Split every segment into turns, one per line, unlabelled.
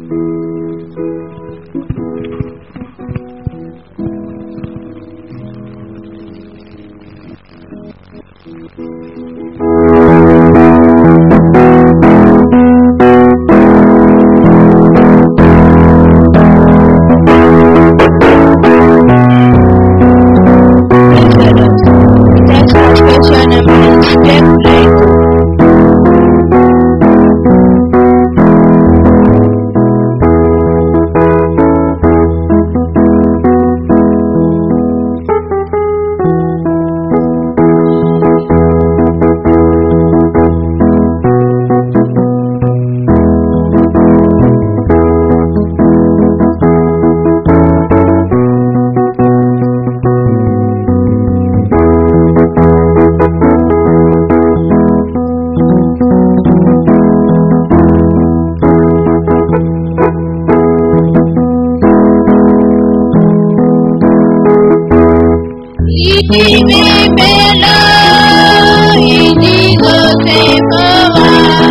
Exodus. Text has question and means take place.
Ìdí mi mélòó ìdí tó ti fún wa.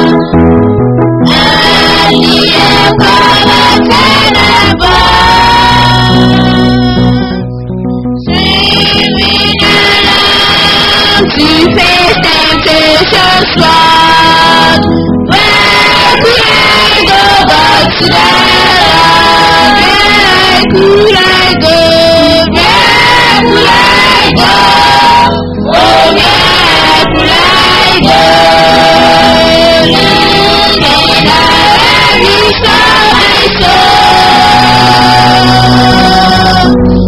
Àlìyé kọ́lá tẹ́lẹ̀ bọ̀. Swimming along to face temptation's flood. Where could I go but to thy love? Where could I go? Where could I go? Oh, where could I go? Leaning on every side my soul.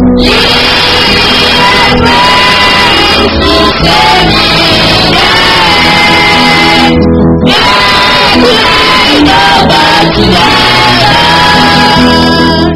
Leaning friends to save me now. Where could I go but to thy love?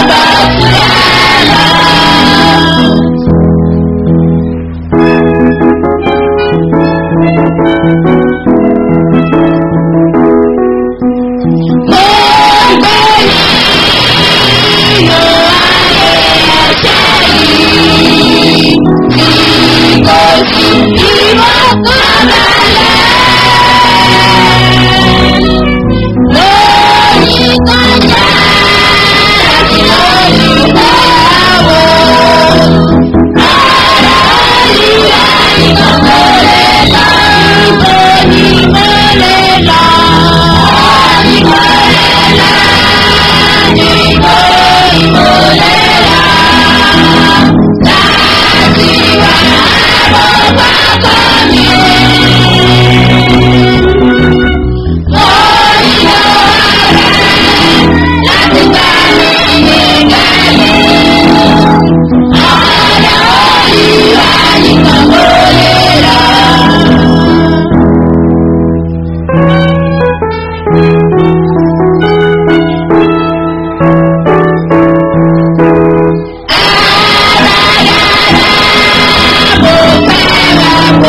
Thank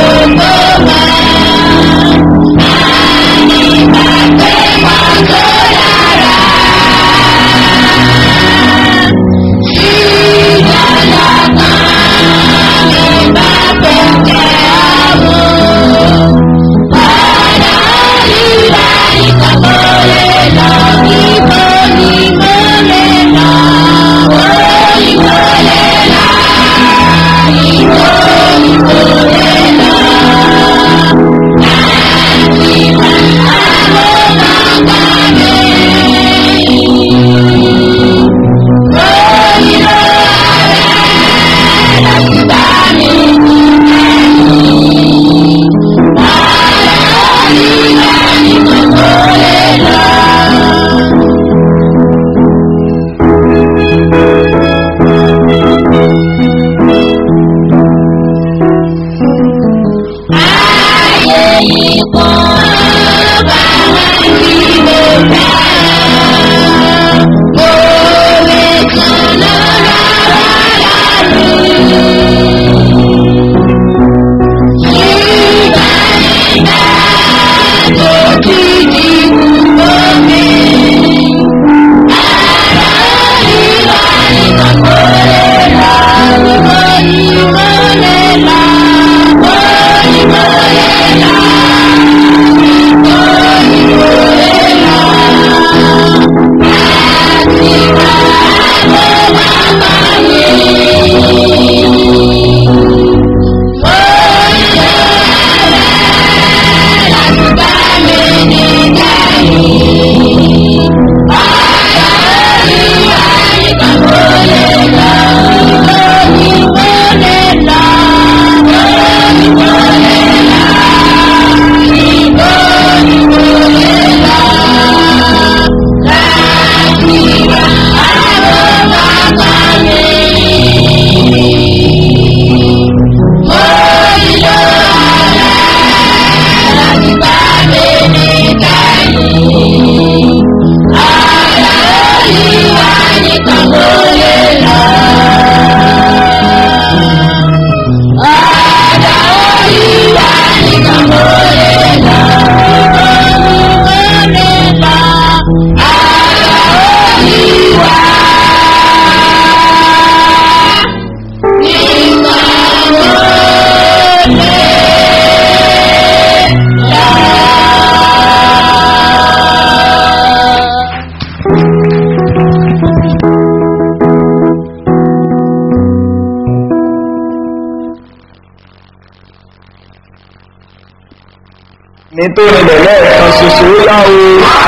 nítorí lẹ̀lẹ́ ẹ̀kan ṣoṣo ó yá o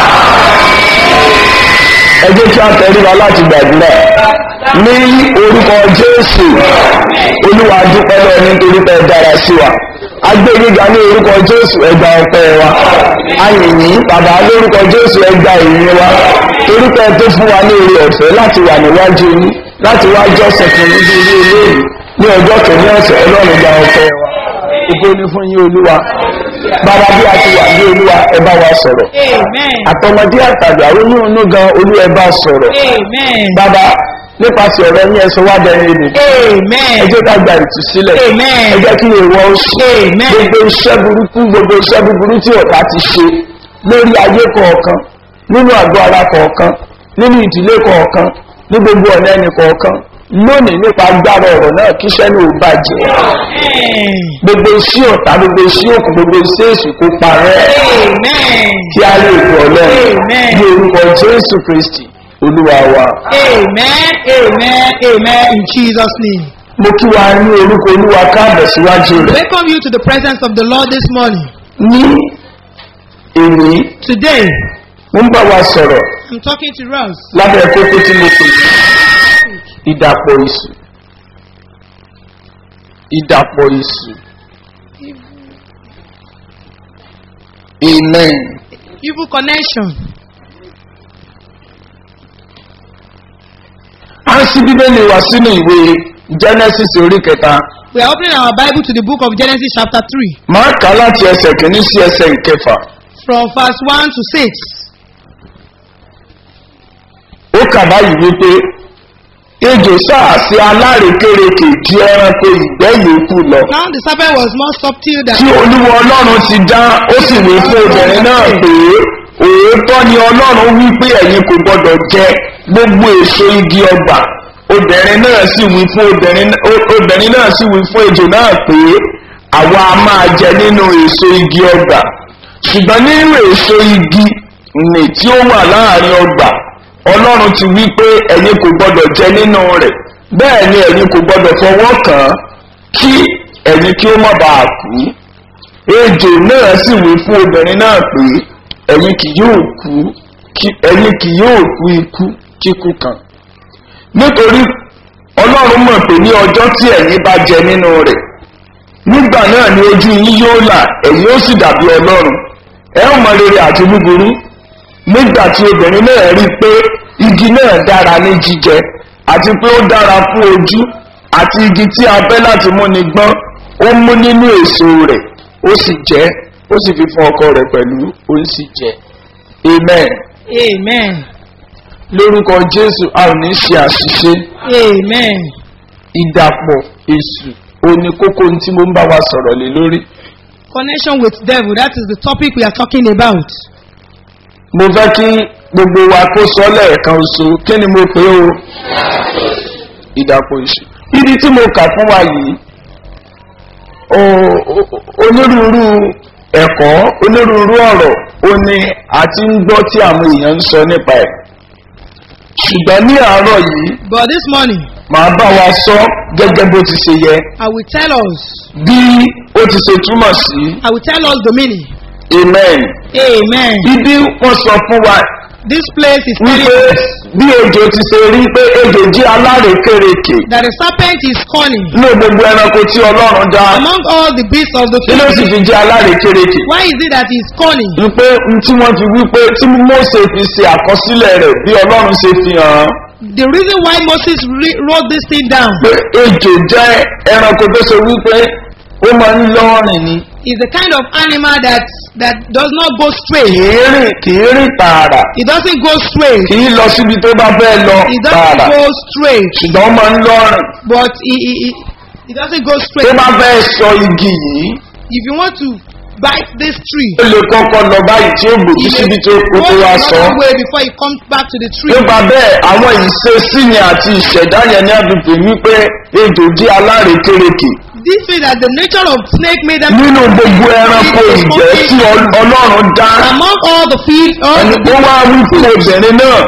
ẹ jẹ́ kí a tẹríba láti gbàdúrà ní orúkọ jésù olúwa dúpẹ́ lọ nítorí pé ẹ dára sí wa agbẹ́gbẹ́ga ní orúkọ jésù ẹgbà ọpẹ́ wa ayìnyín bàbá lórúkọ jésù ẹgbà ìyìn wa torí pé ẹ tó fún wa ní oore ọ̀fẹ́ láti wà níwájú yín láti wá jọ́sẹ̀ fún níbi ilé ilé ní ọjọ́ kìíní ọ̀sẹ̀ ọlọ́run gba ọpẹ́ wa ògo ni fún yín olúwa bàbá bí a ti wà ní olúwa ẹ bá wa sọ̀rọ̀
Amen.
àtọmọdé àtàgbà oyún inú gan olú ẹ bá sọ̀rọ̀
Amen.
bàbá nípasẹ̀ ọ̀rọ̀ yín ẹsọ wá bẹ̀rẹ̀ èdè ẹ
Amen.
jẹ́ ká gba ìtúsílẹ̀
Amen.
ẹ jẹ́ kí èèwọ̀ ó ṣe
Amen.
gbogbo iṣẹ́ burúkú gbogbo iṣẹ́ búburú tí ọ̀tá ti ṣe lórí ayé kọ̀ọ̀kan nínú àgọ́ ara kọ̀ọ̀kan nínú ìdílé kọ̀ọ̀kan ní gbogbo ọ̀nà ẹnì kọ̀ọ̀kan lónìí nípa agbára ọ̀rọ̀ náà kíṣẹ́ ní ò bàjẹ́
Amen.
gbogbo iṣẹ́ ọ̀tá gbogbo iṣẹ́ òkú gbogbo iṣẹ́ èṣù kó parẹ́
Amen.
kí a lè gbọ́ ọlọ́run
Amen.
ní orúkọ jésù kristi olúwa wa.
Amen. Amen. Amen. In Jesus' name.
mo kí wa ní orúkọ olúwa káàbọ̀ síwájú rẹ̀
Welcome you to the presence of the Lord this morning.
ní èmi
Today,
mo ń bá wa sọ̀rọ̀
I'm talking to us.
lábẹ́ kókó tí mo pè ní ìdàpọ̀ ìsù ìdàpọ̀ ìsù amen.
Evil connection.
a ń ṣí bíbélì wá sínú ìwé genesis orí kẹta
We are opening our Bible to the book of Genesis chapter 3
máa kà á láti ẹsẹ̀ kìíní sí ẹsẹ̀ ìkẹfà
from verse 1 to 6.
ó kà báyìí wípé ejò sáàsì alárekérekè ju ẹranko ìgbẹ́ yòókù lọ
Now the serpent was more subtle than
tí olúwa ọlọ́run ti dá ó sì wí fún obìnrin náà pé òótọ́ ni ọlọ́run wí pé ẹ̀yin kò gbọ́dọ̀ jẹ gbogbo èso igi ọgbà obìnrin náà sì wí fún obìnrin ó- obìnrin náà sì wí fún ejò náà pé àwa a máa jẹ nínú èso igi ọgbà ṣùgbọ́n nínú èso igi nì tí ó wà láàrin ọgbà ọlọ́run ti wí pé ẹ̀yin kò gbọ́dọ̀ jẹ nínú rẹ̀ bẹ́ẹ̀ ni ẹ̀yin kò gbọ́dọ̀ fọwọ́ kàn án kí ẹ̀yin kí ó má bàa kú ejò náà sì wí fún obìnrin náà pé ẹ̀yin kì yóò kú kí- ẹ̀yin kì yóò kú ikú kíkú kan nítorí ọlọ́run mọ̀ pé ní ọjọ́ tí ẹ̀yin bá jẹ nínú rẹ̀ nígbà náà ni ojú yín yóò là ẹ̀yin ó sì dàbí ọlọ́run ẹ ó mọ rere àti búburú nígbà tí obìnrin náà rí i pé igi náà dára ní jíjẹ àti pé ó dára fún ojú àti igi tí a bẹ́ láti múni gbọ́n ó mú nínú èso rẹ̀ ó sì jẹ́ ó sì fi fún ọkọ rẹ̀ pẹ̀lú ó sì jẹ́ amen
Amen.
lórúkọ jésù a ò ní ṣe àṣìṣe
Amen.
ìdàpọ̀ èṣù òní kókó ohun tí mo ń bá wa sọ̀rọ̀ lé lórí
Connection with devil, that is the topic we are talking about.
mo fẹ́ kí gbogbo wa kó sọ lẹ́ẹ̀kan oṣù kí ni mo pè ó ìdàpọ̀ èṣù ibi tí mo kà fún wa yìí o- o- onírúurú ẹ̀kọ́ onírúurú ọ̀rọ̀ ó ní àti ń gbọ́ tí àwọn èèyàn ń sọ nípa ẹ̀ ṣùgbọ́n ní àárọ̀ yìí
But this morning,
màá bá wa sọ gẹ́gẹ́ bó ti ṣe yẹ
I will tell us,
bí ó ti ṣe túmọ̀ sí
I will tell us the meaning.
amen
Amen.
ibi wọ́n sọ fún wa
This place is telling
wípé
us
bí ejò ti ṣe rí pé ejò jí alárekérekè
that the serpent is cunning
ní gbogbo ẹranko tí ọlọ́run dá
among all the beasts of the
kí ló sì
field.
fi jẹ́ alárekérekè
Why is it that he is cunning?
wípé n tí wọ́n fi wípé tí mose fi ṣe àkọsílẹ̀ rẹ̀ bí ọlọ́run ṣe fi hàn án
The reason why Moses re- wrote this thing down
pé ejò jẹ́ ẹranko tó ṣe wípé ó máa ń lọ́rìn ni
is the kind of animal that that does not go
kì
straight.
í rìn kì í rìn tààrà
It doesn't go straight.
kì í lọ síbi tó bá fẹ́ lọ
It
tààrà
doesn't go straight.
ṣùgbọ́n ó máa ń lọ́rìn
But it, it, it, it doesn't go
tó
straight.
bá fẹ́ sọ igi yìí
If you want to bite this tree,
ó lè kọ́kọ́ lọ báyìí tí ó gbòjú
you may
síbi tó kó
go
tó wá sọ
another way before it comes back to the tree.
nípa bẹ́ẹ̀ àwọn ìṣesí yẹn àti ìṣẹ̀dá yẹn ní àdúgbò wípé ejò jẹ́ alárekérekè
This way that the nature of snake made them
nínú gbogbo ẹranko ìgbẹ́ tí Ọl- ọlọ́run dá
among all the field, all
ẹni
the
ó wá wí fún obìnrin náà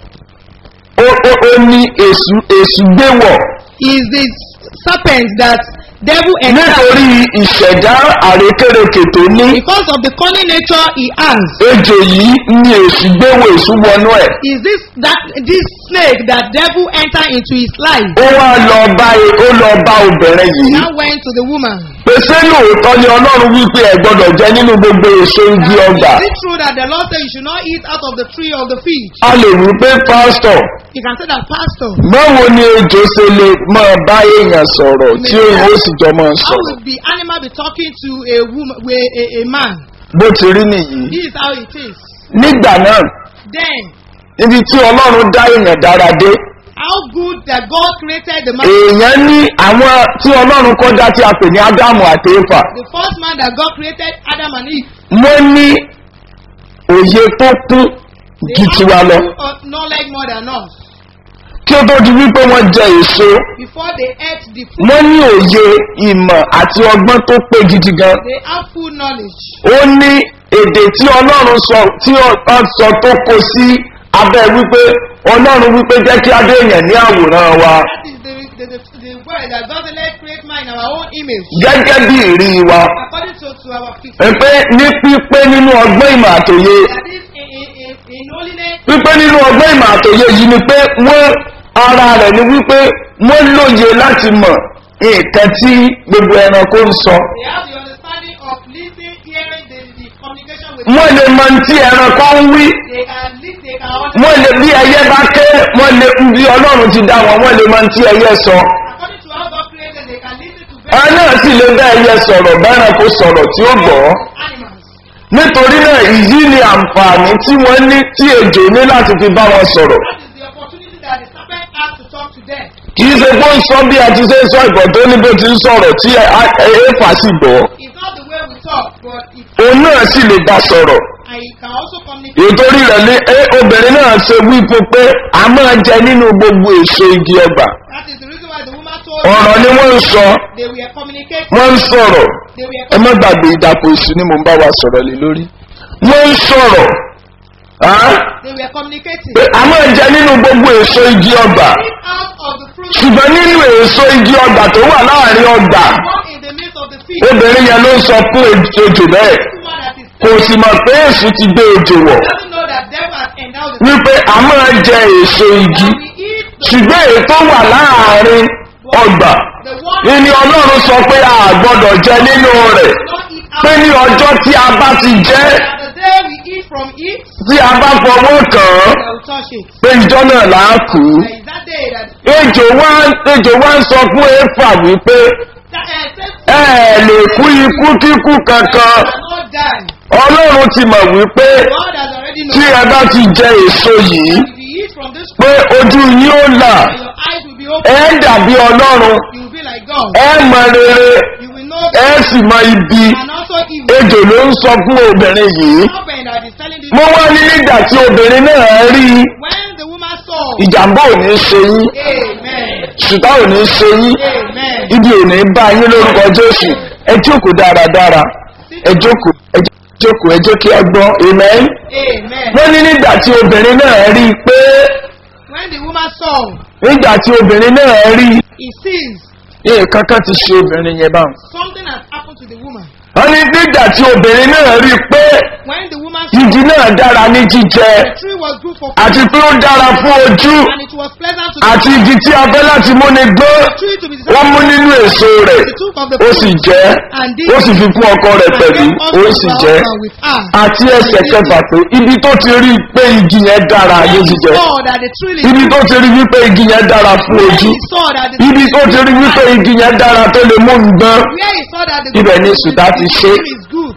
ó ó ó ní èṣù èṣù gbé wọ̀
is the serpent that devil entered
nítorí ìṣẹ̀dá àrékérekè tó ní
because of the cunning nature he has.
ejò yìí ní èṣù gbé wọ̀ èṣù wọnú ẹ̀
Is this that this snake that devil enter into his life?
ó wá lọ bá e- ó lọ bá obìnrin yìí
Now went to the woman.
pèsè lóòótọ́ ni ọlọ́run wípé ẹ̀ gbọ́dọ̀ jẹ nínú gbogbo èso igi ọgbà
Is it true that the Lord said you should not eat out of the tree of the field?
a lè wí pé pásítọ̀
You can say that, Pastor.
báwo ni ejò ṣe lè máa bá èèyàn sọ̀rọ̀ tí òun ó sì jọ máa
How
sọ̀rọ̀
will the animal be talking to a woman, with a, a man?
bó ti rí nìyí
This is how it is.
nígbà náà
Then,
níbi tí ọlọ́run dá èèyàn dára dé
how good that God created the man.
èèyàn ní àwọn tí ọlọ́run kọ́ dá tí a pè ní ádámù àti éfà
The first man that God created, Adam and Eve.
wọ́n ní òye tó kún ju tiwa lọ
uh, knowledge more than us.
kí ó tó di wípé wọ́n jẹ èso
Before they ate the fruit,
wọ́n ní òye ìmọ̀ àti ọgbọ́n tó pé gidi gan
they have full knowledge.
ó ní èdè tí ọlọ́run sọ tí ọ sọ tó kó sí abẹ́ wípé ọlọ́run wípé jẹ́ kí adé èèyàn ní àwòrán wa
That is the, the, the, the word that God said, let's create man in our own image.
gẹ́gẹ́ bí ìrí wa
According to, to our fixation.
pé ní pípé nínú ọgbọ́n ìmọ̀ àtòye
That is in, in, in, in holiness.
pípé nínú ọgbọ́n ìmọ̀ àtòye yìí ni pé wọ́n ara rẹ̀ ni wípé wọ́n lóye láti mọ̀ nǹkan tí gbogbo ẹranko ń sọ
They have the understanding of listening, hearing the, the communication with
wọ́n lè mọ tí ẹranko ń wí
They can listen, they can
wọ́n
understand.
lè bí ẹyẹ bá ké wọ́n lè bí ọlọ́run ti dá wọn wọ́n lè mọ tí ẹyẹ sọ
According to how God created, they can listen to
ẹ
very
náà sì lè bá ẹyẹ sọ̀rọ̀ bẹ́ẹ̀rẹ̀kó sọ̀rọ̀ tí ó gbọ́
animals.
nítorí náà ìyí ni àǹfààní tí wọ́n ní tí ejò ní láti fi bá wọn sọ̀rọ̀
That is the opportunity that the serpent has to talk to them.
kì í ṣe pé ó ń sọ bí a ti ṣe ń sọ ìbọn tó ní bó ti ń sọ̀rọ̀ tí ẹ̀ẹ́fà sì gbọ́
It's not the way we talk, but it,
òun náà sì lè bá sọ̀rọ̀
and it can also communicate.
ìtorí rẹ̀ ní ẹ obìnrin náà ṣe wí fún pé a máa jẹ nínú gbogbo èso igi ọgbà
That is the reason why the woman told
ọ̀rọ̀ ni wọ́n ń sọ
they were communicating.
wọ́n ń sọ̀rọ̀
They were
ẹ má gbàgbé ìdàpọ̀ èṣù ni mò ń bá wa sọ̀rọ̀ lé lórí wọ́n ń sọ̀rọ̀ ah,
they were communicating.
pé a máa jẹ nínú gbogbo èso igi ọgbà
Eat out of the fruit
ṣùgbọ́n nínú èso igi ọgbà tó wà láàrin ọgbà
walk in the midst of the field.
obìnrin yẹn ló ń sọ fún ejò bẹ́ẹ̀
Woman that is
kò sì mọ̀ pé èṣù ti gbé ejò wọ̀
doesn't know that devil has endowed the
wípé a máa jẹ èso igi
And we eat the,
ṣùgbọ́n èyí tó wà láàrin ọgbà
the one
ìní ọlọ́run sọ pé a gbọ́dọ̀ jẹ nínú rẹ̀
not eat out.
pé ní ọjọ́ tí a bá ti jẹ́
And the day we eat from it,
tí a bá fọwọ́ kàn án
we will touch it.
pé ìjọ náà là á kú.
There is that day that
ejò wá ejò wá ń sọ fún éfà wípé
that uh, says
ẹ ẹ̀ lè kú ikú kíkú kankan
shall not die.
ọlọ́run ti mọ̀ wípé
God has already
tí
known.
ẹ bá ti jẹ èso yìí
If you eat from this
pé ojú yín ó là
fruit, your eyes will be open.
ẹ dàbí ọlọ́run
You will be like God.
ẹ mọ rere
You will know
ẹ sì mọ ibi
and also evil.
ejò ló ń sọ fún obìnrin yìí
Serpent that is telling this.
mo wá ní nígbà tí obìnrin náà rí i
When the woman saw,
ìjàmbá ò ní ṣe yín
Amen.
ṣùgbọ́n ò ní ṣe yín
Amen.
ibi ò ní bá yín lórúkọ jésù ẹ jókòó dáradára ẹ jókòó ẹ jókòó ẹ jẹ́ kí ẹ gbọ́ amen.
Amen.
wọ́n ní nígbà tí obìnrin náà rí i pé
When the woman saw,
nígbà tí obìnrin náà rí i
he sees
nǹkan kan ti ṣe obìnrin yẹn báwọn.
something has happened to the woman.
wọ́n ní nígbà tí obìnrin náà rí i pé
When the woman saw
igi náà dára ní jíjẹ
the tree was good for food
àti pé ó dára fún ojú
and it was pleasant to
àti
the
igi tí a fẹ́ láti múni gbọ́
tree to be
wọ́n mú nínú èso rẹ̀
He took of the
ó sì
fruit
jẹ́
and did
ó sì fi fún ọkọ rẹ̀
and
pẹ̀lú
gave
ó
also
sì
to her
jẹ́
husband with her.
àti ẹsẹ̀ kẹfà pé ibi tó ti rí i pé igi yẹn dára
When
ní
he
jíjẹ
saw that the tree is
ibi tó ti rí wípé igi yẹn dára fún
when
ojú
he saw that the
ibi tó ti rí wípé igi yẹn dára tó lè mú nǹkan
where he saw that the
Ibẹ̀ ni sùtá ti
the
ṣe.
tree is good.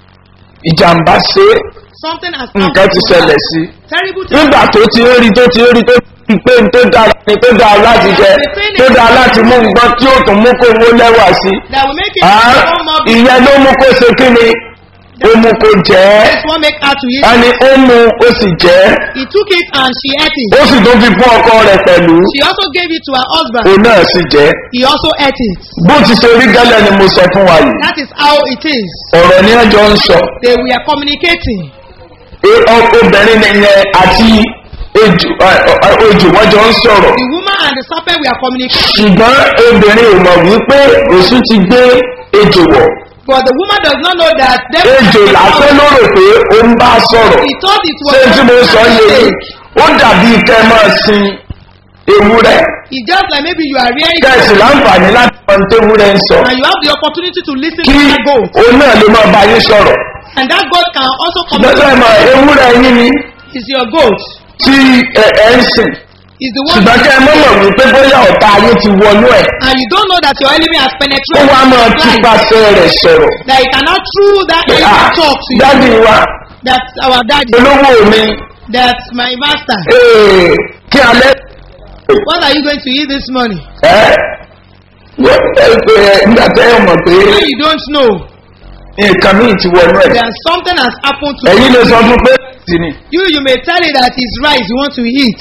ìjàmbá ṣe é,
Something has
nǹkan ti
to her.
ṣẹlẹ̀ sí i
Terrible thing.
nígbà tó ti ń rí tó ti ń rí tó ti pé n tó dára ni tó dára láti jẹ tó dára láti mú nǹkan tí ó tún mú kó owó lẹ́wà sí i.
That will make it
Ah,
one more big.
ìyẹn ló mú kó ṣe kí ni ó mú kó jẹ́ ẹ́
This one make her to eat.
ẹni ó mú ó sì jẹ́ ẹ́
He took it and she ate it.
ó sì tún fi fún ọkọ rẹ̀ pẹ̀lú
She also gave it to her husband.
òun náà sì jẹ́ ẹ́.
He also ate it.
bó ti ṣe rí gẹ́lẹ́ ni mo sọ fún wa yìí
That is how it is.
ọ̀rọ̀ ni ẹjọ́ ń sọ
They were communicating.
E- ọ- obìnrin nìyẹn àti ejò ẹ- ẹ- ejò wọ́n jọ ń sọ̀rọ̀
The woman and the serpent were communicating.
ṣùgbọ́n obìnrin ò mọ̀ wípé èṣù ti gbé ejò wọ̀
But the woman does not know that devil
ejò lásán ló rò pé ó ń bá sọ̀rọ̀
He thought it was
ṣé tí mo sọ yé yìí ó dàbí kẹ́ ẹ máa sin ewúrẹ́
It's just like maybe you are rearing
kẹ́sì láǹfààní láti mọ ní tewúrẹ́ ń sọ
and you have the opportunity to listen
kí
to that goat.
òun náà lè máa bá yín sọ̀rọ̀
And that goat can also
lọ́sẹ̀
communicate.
mọ̀ ewúrẹ́ yín ni
Is your goat.
tí ẹ ẹ ń sìn
Is the one
ṣùgbọ́n kẹ́ ẹ mọ̀ mọ̀ wípé bóyá ọ̀tá ayé ti wọnú ẹ̀
and you don't know that your enemy has
ó
penetrated
wá máa
your life.
túpasẹ̀ rẹ̀ sọ̀rọ̀
That he cannot through that
pé
enemy
ah
talk to you.
dáàdi wa
That's our daddy.
olówó mi
That's my master.
ee, kí alẹ́
What are you going to eat this morning?
ẹ́ wọ́n ẹ pé ẹ nígbà tẹ́ ẹ mọ̀ pé
When you don't know,
nǹkan míì ti wọnú ẹ̀
that something has happened to
ẹ̀yin lè sọ fún pé tì ní
you. You may tell it that it's rice you want to eat.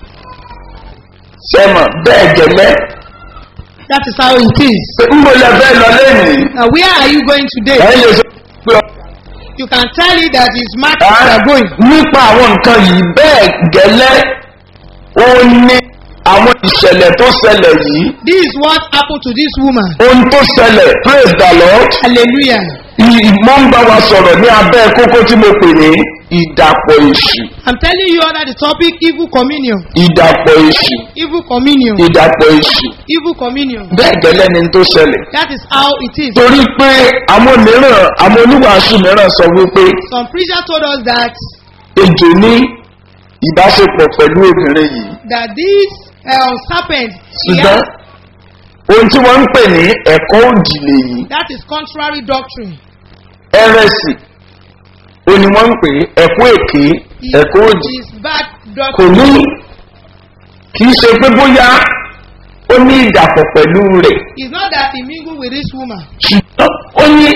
sẹ́mọ̀ bẹ́ẹ̀ gẹ̀lẹ́
That is how it is.
ń bọ̀ lẹ fẹ́ lọ lẹ́yìn
Now, where are you going today?
ẹ̀yin lè sọ pé ọ-
You can tell it that it's market
Ah,
you are going.
nípa àwọn nǹkan yìí bẹ́ẹ̀ gẹ́lẹ́ ó ní àwọn ìṣẹ̀lẹ̀ tó ṣẹlẹ̀ yìí
This is what happened to this woman.
ohun tó ṣẹlẹ̀ praise the lord
Hallelujah.
ìmọ̀ ń bá wa sọ̀rọ̀ ní abẹ́ kókó tí mo pè ní ìdàpọ̀ èṣù
I'm telling you under the topic evil communion.
ìdàpọ̀ èṣù
Evil communion.
ìdàpọ̀ èṣù
Evil communion.
bẹ́ẹ̀ gẹ́lẹ́ ni tó ṣẹlẹ̀
That is how it is.
torí pé àwọn mìíràn àwọn oníwàásù mìíràn sọ wípé
Some preacher told us that
ejò ní ìbáṣepọ̀ pẹ̀lú obìnrin yìí
that this uh, serpent he
ṣùgbọ́n
has,
ohun tí wọ́n ń pè ní ẹ̀kọ́ òdìlé yìí
that is contrary doctrine.
ẹrẹsì ó ní wọ́n ń pè é ẹ̀kọ́ èké
It
ẹ̀kọ́ òdì
is bad
kò
doctrine.
ní kì í ṣe pé bóyá ó ní ìdàpọ̀ pẹ̀lú rẹ̀
It's not that he mingled with this woman,
ṣùgbọ́n ó ní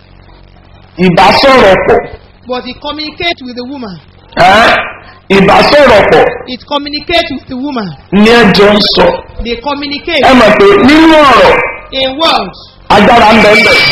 ìbásọ̀rọ̀ pọ̀
but he communicates with the woman.
ẹ́ ìbásọ̀rọ̀ pọ̀
It communicates with the woman.
ní ẹjọ́ ń sọ
They communicate
ẹ mọ̀ pé nínú ọ̀rọ̀
in words.
agbára ń bẹ́ẹ̀ bẹ́ẹ̀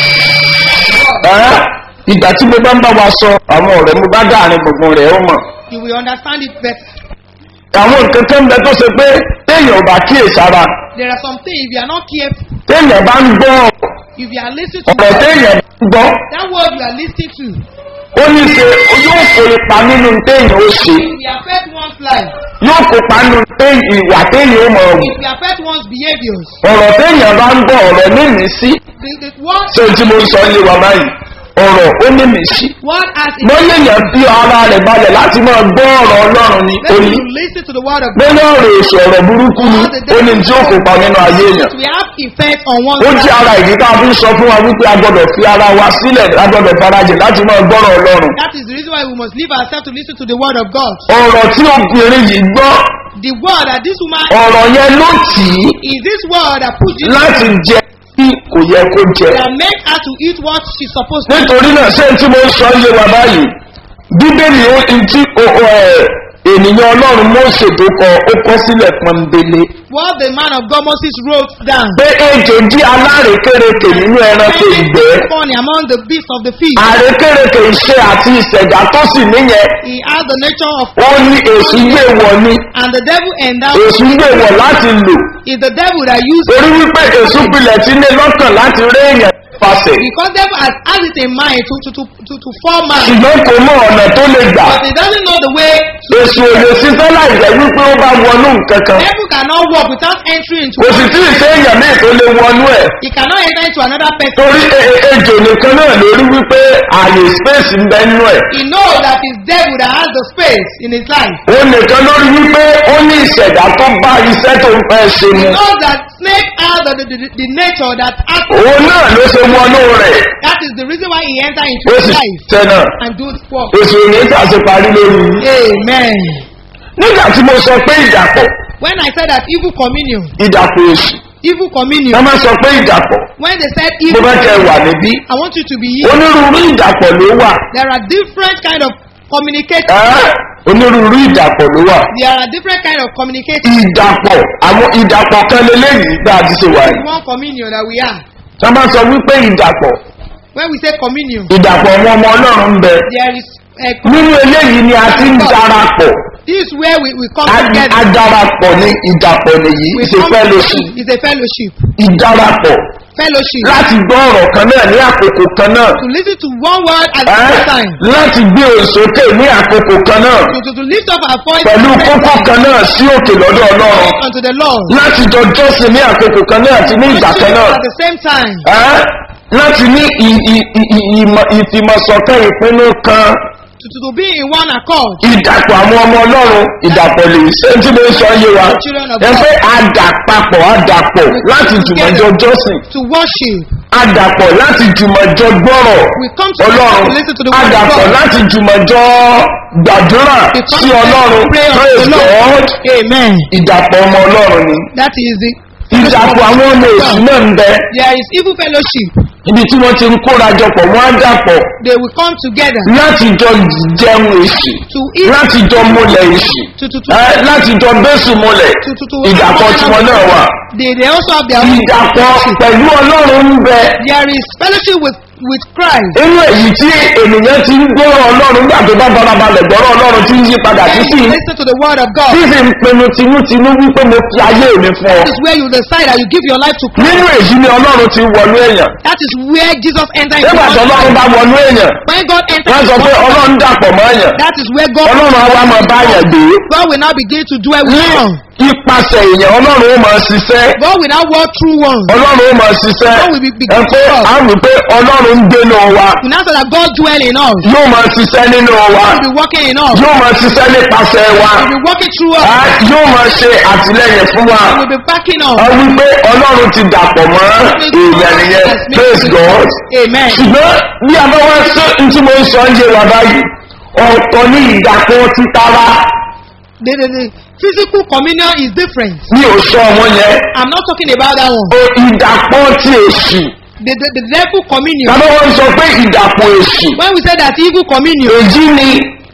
ẹ́ ìgbà tí mo bá ń bá wa sọ àwọn ọ̀rẹ́ mo bá dáàrin gbogbo rẹ̀ ó mọ̀
You will understand it better.
àwọn nǹkan tó ń bẹ tó ṣe pé téèyàn ò bá kíyèsára
There are some things, if you are not careful,
téèyàn bá ń gbọ́
if you are listening to
ọ̀rọ̀ téèyàn bá ń gbọ́
that word you are listening to,
ó ní ṣe yóò kó ipa nínú téèyàn ó ṣe
it will affect one's life.
yóò kópa nínú té- ìwà téèyàn ó mọ̀ ọ̀hún
It will affect one's behaviors.
ọ̀rọ̀ téèyàn bá ń gbọ́ ọ̀rọ̀ nímìí sí
The, the word,
ṣé o tí mo ń sọ ilé wa báyìí ọ̀rọ̀ ó nímìí sí
word as it
bóyá èèyàn fi ara rẹ̀ balẹ̀ láti máa gbọ́ ọ̀rọ̀ ọlọ́run ni ó
When
ní
you listen to the word of God,
bóyá ọ̀rọ̀ èso ọ̀rọ̀ burúkú ni ó ní tí ó kópa nínú ayé èèyàn
it will have effect on one's
ó jẹ́
life.
ara ìdí tá a fi ń sọ fún wa wípé a gbọ́dọ̀ fi ara wa sílẹ̀ a gbọ́dọ̀ farajìn láti máa gbọ́rọ̀ ọlọ́run
That is the reason why we must leave ourselves to listen to the word of God.
ọ̀rọ̀ tí obìnrin yìí gbọ́
The word that this woman
ọ̀rọ̀ yẹn ló tì í
is this word that put Jesus
láti jẹ bí kò yẹ kó jẹ
that make her to eat what she's supposed to.
nítorí náà ṣé tí mo ń sọ yé wa báyìí bíbélì ó ń tí o- o, ẹ, ènìyàn ọlọ́run mọ́ọ̀sẹ̀ tó kọ ó kọ́ sílẹ̀ pọ́nbélé
What the man of God Moses wrote down.
pé ejò jí alárékérekè nínú ẹranko ìgbẹ́
funny among the beasts of the field.
àrékérekè iṣẹ́ àti ìṣẹ̀dá tó sì níyẹn
He has the nature of
ó ní èsù gbé wọ̀ ni
and the devil endowed
èsù gbé wọ̀ láti lò
is the devil that used
torí wípé èsù pilẹ̀ tí ní lọ́kàn láti rí èèyàn pàṣẹ
because devil has, has it in mind to to to to, to form man,
ṣùgbọ́n kò mọ ọ̀nà tó lè gbà
but he doesn't know the way.
èsù ò lè ṣiṣẹ́ láì jẹ́ wípé ó bá wọnú nǹkan kan
Devil cannot walk without entering into.
kò sì tí ì ṣe èèyàn míì tó lè wọnú ẹ̀
He cannot enter into another person.
torí e- e- ejò nìkan náà lórí wípé ààyè space ń bẹ nínú ẹ̀
He knows that it's devil that has the space in his life.
ó nìkan lórí wípé ó ní ìṣẹ̀dá tó bá iṣẹ́ tó ń fẹ́ ṣe
He
mu
knows that snake has the, the, the, the nature that has.
òun náà ló ṣe wọnú rẹ̀
That is the reason why he enter into
ó
his
sì
life
tẹ̀ náà
and do the work.
èsù òní tàṣe parí lórí
Amen.
nígbà tí mo sọ pé ìdàpọ̀
When I said that evil communion,
ìdàpọ̀ èsù
evil communion,
wọ́n máa sọ pé ìdàpọ̀
when they said
mo
evil,
bá kẹ́ wà níbí
I want you to be here.
onírúurú ìdàpọ̀ ló wà
There are different kind of communication.
ẹ́ onírúurú ìdàpọ̀ ló wà
There are different kind of communication.
ìdàpọ̀ àwọn ìdàpọ̀ kan lélẹ́yìí bá a ti ṣe wà yìí
One communion that we are.
tí wọ́n bá sọ wípé ìdàpọ̀
When we say communion,
ìdàpọ̀ àwọn ọmọ ọlọ́run ń bẹ
there is a,
nínú eléyìí ni a ti ń darapọ̀
this is where we, we come
a
together.
a darapọ̀ ní ìdàpọ̀ nìyí
We
ṣe
come
fellowship
It's a fellowship.
ìdarapọ̀
Fellowship.
láti gbọ́ ọ̀rọ̀ kan náà ní àkókò kan náà
To listen to one word at the
ẹ́
same time.
láti gbé òsókè ní àkókò kan náà
To, to, to lift up our voice
pẹ̀lú
at the same
kókó
time
kan náà sí òkè lọ́dọ̀ ọlọ́run
unto the Lord.
láti jọ jọ́sìn ní àkókò kan náà àti ní ìgbà kan náà
At the same time.
ẹ́ láti ní ì- ì- ì- ì- ìmọ̀- ìfìmọ̀sọ̀kan ìpinnu kan
To, to, to be in one accord.
ìdàpọ̀ àwọn ọmọ ọlọ́run ìdàpọ̀ lè ṣe tí mo ń sọ yé wa ẹ pé àdàpapọ̀ àdàpọ̀ láti jùmọ̀jọ jọ́sìn
To worship.
àdàpọ̀ láti jùmọ̀jọ gbọ́rọ̀
We come together
ọlọ́run
to listen to the word of
àdàpọ̀
God.
láti jùmọ̀jọ gbàdúrà
We come
sí
together
ọlọ́run
to pray unto
praise
the Lord.
God
Amen.
ìdàpọ̀ ọmọ ọlọ́run ni
That is the
ìdàpọ̀ àwọn ọmọ èsì náà ń bẹ
There is evil fellowship.
ibi tí wọ́n ti ń kórajọpọ̀ wọ́n á dàpọ̀
They will come together
láti jọ jẹun èsì
to eat,
láti jọ múlẹ̀ èsì
to, to, to,
ẹ́, láti jọ bẹ́sù múlẹ̀
to, to, to
ìdàpọ̀ tiwọn náà wà
They, they also have their own
ìdàpọ̀ pẹ̀lú ọlọ́run ń bẹ
There is fellowship with, with Christ.
inú èyí tí ènìyàn ti ń gbọ́rọ̀ ọlọ́run gbà tó bá farabalẹ̀ gbọ́rọ̀ ọlọ́run tí ń yí padà sí sí
Listen to the word of God.
tí sì ń pinnu tinútinú wípé mo fi ayé mi fún ọ
That is where you decide that you give your life to Christ.
nínú èyí ni ọlọ́run ti wọnú èèyàn
That is where Jesus entered into
nígbà tí
one's
ọlọ́run
life.
bá wọnú èèyàn
When God
wọ́n
enters
sọ
into
pé
one's life,
ọlọ́run dàpọ̀ mọ́ èèyàn
that is where God
ọlọ́run àwa máa bá èèyàn gbé
God will now begin to dwell with
ní
one.
ipasẹ̀ èèyàn ọlọ́run ó máa ṣiṣẹ́
God will now walk through one.
ọlọ́run ó máa ṣiṣẹ́
God will be- begin
ẹ pé
to talk.
a wí pé ọlọ́run ń gbénu wa
We now say that God dwell in us.
yóò máa ṣiṣẹ́ nínú wa
God will be working in us.
yóò máa ṣiṣẹ́ nípasẹ̀ wa
He will be working through us.
a yóò máa ṣe àtìlẹyìn fún wa
He will be backing us.
a wí pé ọlọ́run ti dàpọ̀ mọ́ èèyàn nìyẹn praise God
Amen.
ṣùgbọ́n bí a bá wá sí ní tí mo ń sọ ń yé wa báyìí ọ̀tọ̀ ní ìdàpọ̀ títara
The, the, the physical communion is different.
mi ò sọ ọmọ yẹn
I'm not talking about that one.
o ìdàpọ̀ ti èṣù
The, the, the devil communion.
tàbí wọ́n sọ pé ìdàpọ̀ èṣù
When we say that evil communion
èyí ni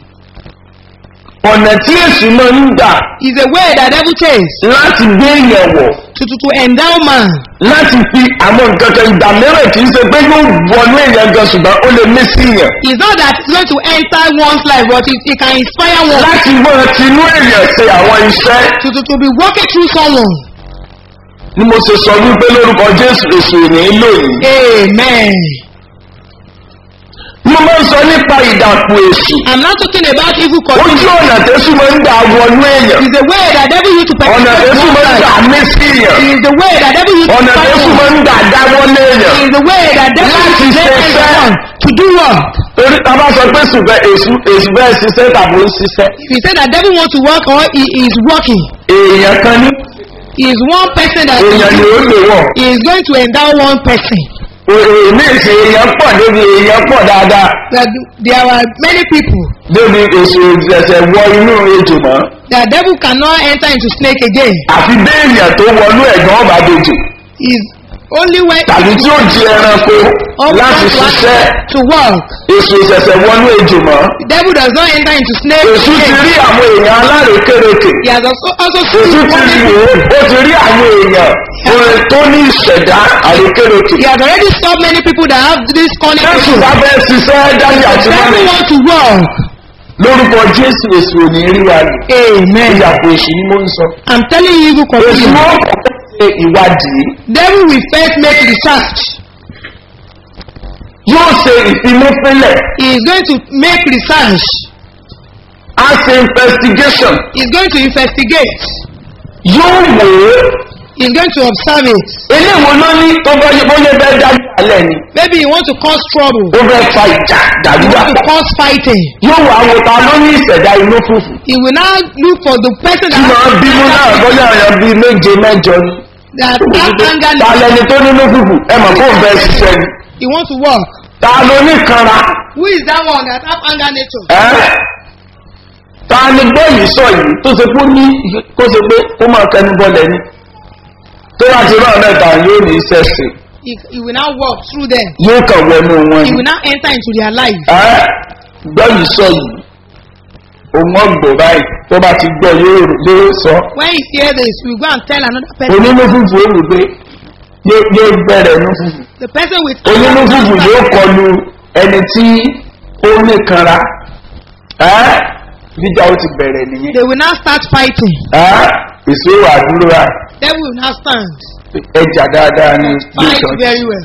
ọ̀nà tí èṣù máa ń gbà
is a way that devil takes
láti gbé èèyàn wọ̀
to, to, to endow man.
láti fi àwọn nǹkan kan ìgbà mìíràn kì í ṣe pé yóò wọnú èèyàn gan ṣùgbọ́n ó lè mí sí yàn
It's not that it's going to enter one's life, but it, it can inspire one
láti máa tinú èèyàn ṣe àwọn iṣẹ́
to, to, to be walking through someone.
ni mo ṣe sọ wípé lórúkọ jésù èṣù ní lónìí.
Amen.
mo máa ń sọ nípa ìdàpọ̀ èṣù
I'm not talking about evil
ojú
communion.
ọ̀nà tẹ́sù máa ń gbà wọnú èèyàn
It's a way that devil used to
ọ̀nà
penetrate
tẹ́sù
one's
máa ń gbà
life.
mí sí yàn
It's the way that devil used to
ọ̀nà
inspire
tẹ́sù
one.
máa ń gbà dáwọ́ léèyàn
It's the way that devil
Láti
used to make
ṣiṣẹ́.
anyone to do work.
torí ta bá sọ pé ṣùgbọ́n èṣù èṣù bẹ́ẹ̀ ṣiṣẹ́ tàbí ó ń ṣiṣẹ́
If you say that devil wants to work or he is working,
èèyàn kan ní
he is one person that
èèyàn ni ó lè wọ̀
he is going to endow one person.
èmi ìsìn èèyàn pọ̀ débi èèyàn pọ̀ dáadáa
That there are many people
débi èṣù ẹ̀sẹ̀ wọ inú ejò mọ́
that devil cannot enter into snake again.
àfi béèyàn tó wọnú ẹ̀gbọ́n ọba dejò
Is only when
tàbí tí ó di ẹranko
or
láti
wants one
ṣiṣẹ́
to work.
èṣù ìṣẹ̀ṣẹ̀ wọnú ejò mọ́
The devil does not enter into snake
èṣù ti
again.
rí àwọn èèyàn alárékérekè
He has also also
èṣù
seen
ti
one
rí wò ó ó ti rí àwọn èèyàn orin tó ní ìṣẹ̀dá àrékérekè
He has already stopped many people that have this cunning
jésù
issue.
bá bẹ́ẹ̀ ṣiṣẹ́ dájú àti
The devil
mọ́ni
want to work.
lórúkọ jésù èṣù ò ní rí wa lò
Amen.
ìyàpọ̀ èṣù ni mo ń sọ
I'm telling you, evil
èṣù
communion.
ó kọ́kọ́ ṣe ìwádìí
Devil will first make research.
yóò ṣe ìfimúfínlẹ̀
He is going to make research.
á ṣe investigation
He is going to investigate.
yóò wò ó
He is going to observe it.
eléwo ló ní tó bá yẹ bóyá bẹ́ẹ̀ dájú alẹ́ ni
Maybe he wants to cause trouble.
ó fẹ́ fa ìjà
He
dàdúrà
wants to cause fighting.
yóò wà wò ta ló ní ìṣẹ̀dá inú fùfù
He will now look for the person
tí
that
màá bínú náà bóyá èèyàn bíi méje mẹ́jọ ni
that have anger.
ta lẹni tó nínú fùfù ẹ mọ̀ kó ń bẹ ṣiṣẹ́ ni
He wants to work.
ta ló ní kanra
Who is that one that have anger nature?
ẹ́ ta ni bẹ́ẹ̀lì sọ yìí tó ṣe kó ní kó ṣe pé kó máa kẹnu bọ́lẹ̀ ni tó bá ti rán mẹ́ta yóò ní iṣẹ́ sí
He, he will now walk through them.
yóò kàn wọnú wọn
He
ni
will now enter into their life.
ẹ́ bẹ́ẹ̀lì sọ yìí òun ọgbọ̀ báyìí tó bá ti gbọ́ yóò yóò sọ
When he hear this, he will go and tell another person.
onínú fùfù olùgbé yóò yóò bẹ̀rẹ̀ inú fùfù
The person with
onínú fùfù yóò kọlu ẹni tí ó ní kanra ẹ́ bíjà ó ti bẹ̀rẹ̀ nìyẹn
They will now start fighting.
ẹ́ èso wà dúró rà
They will now stand.
ẹjà dáadáa ní
Fight
ìjọ
very well.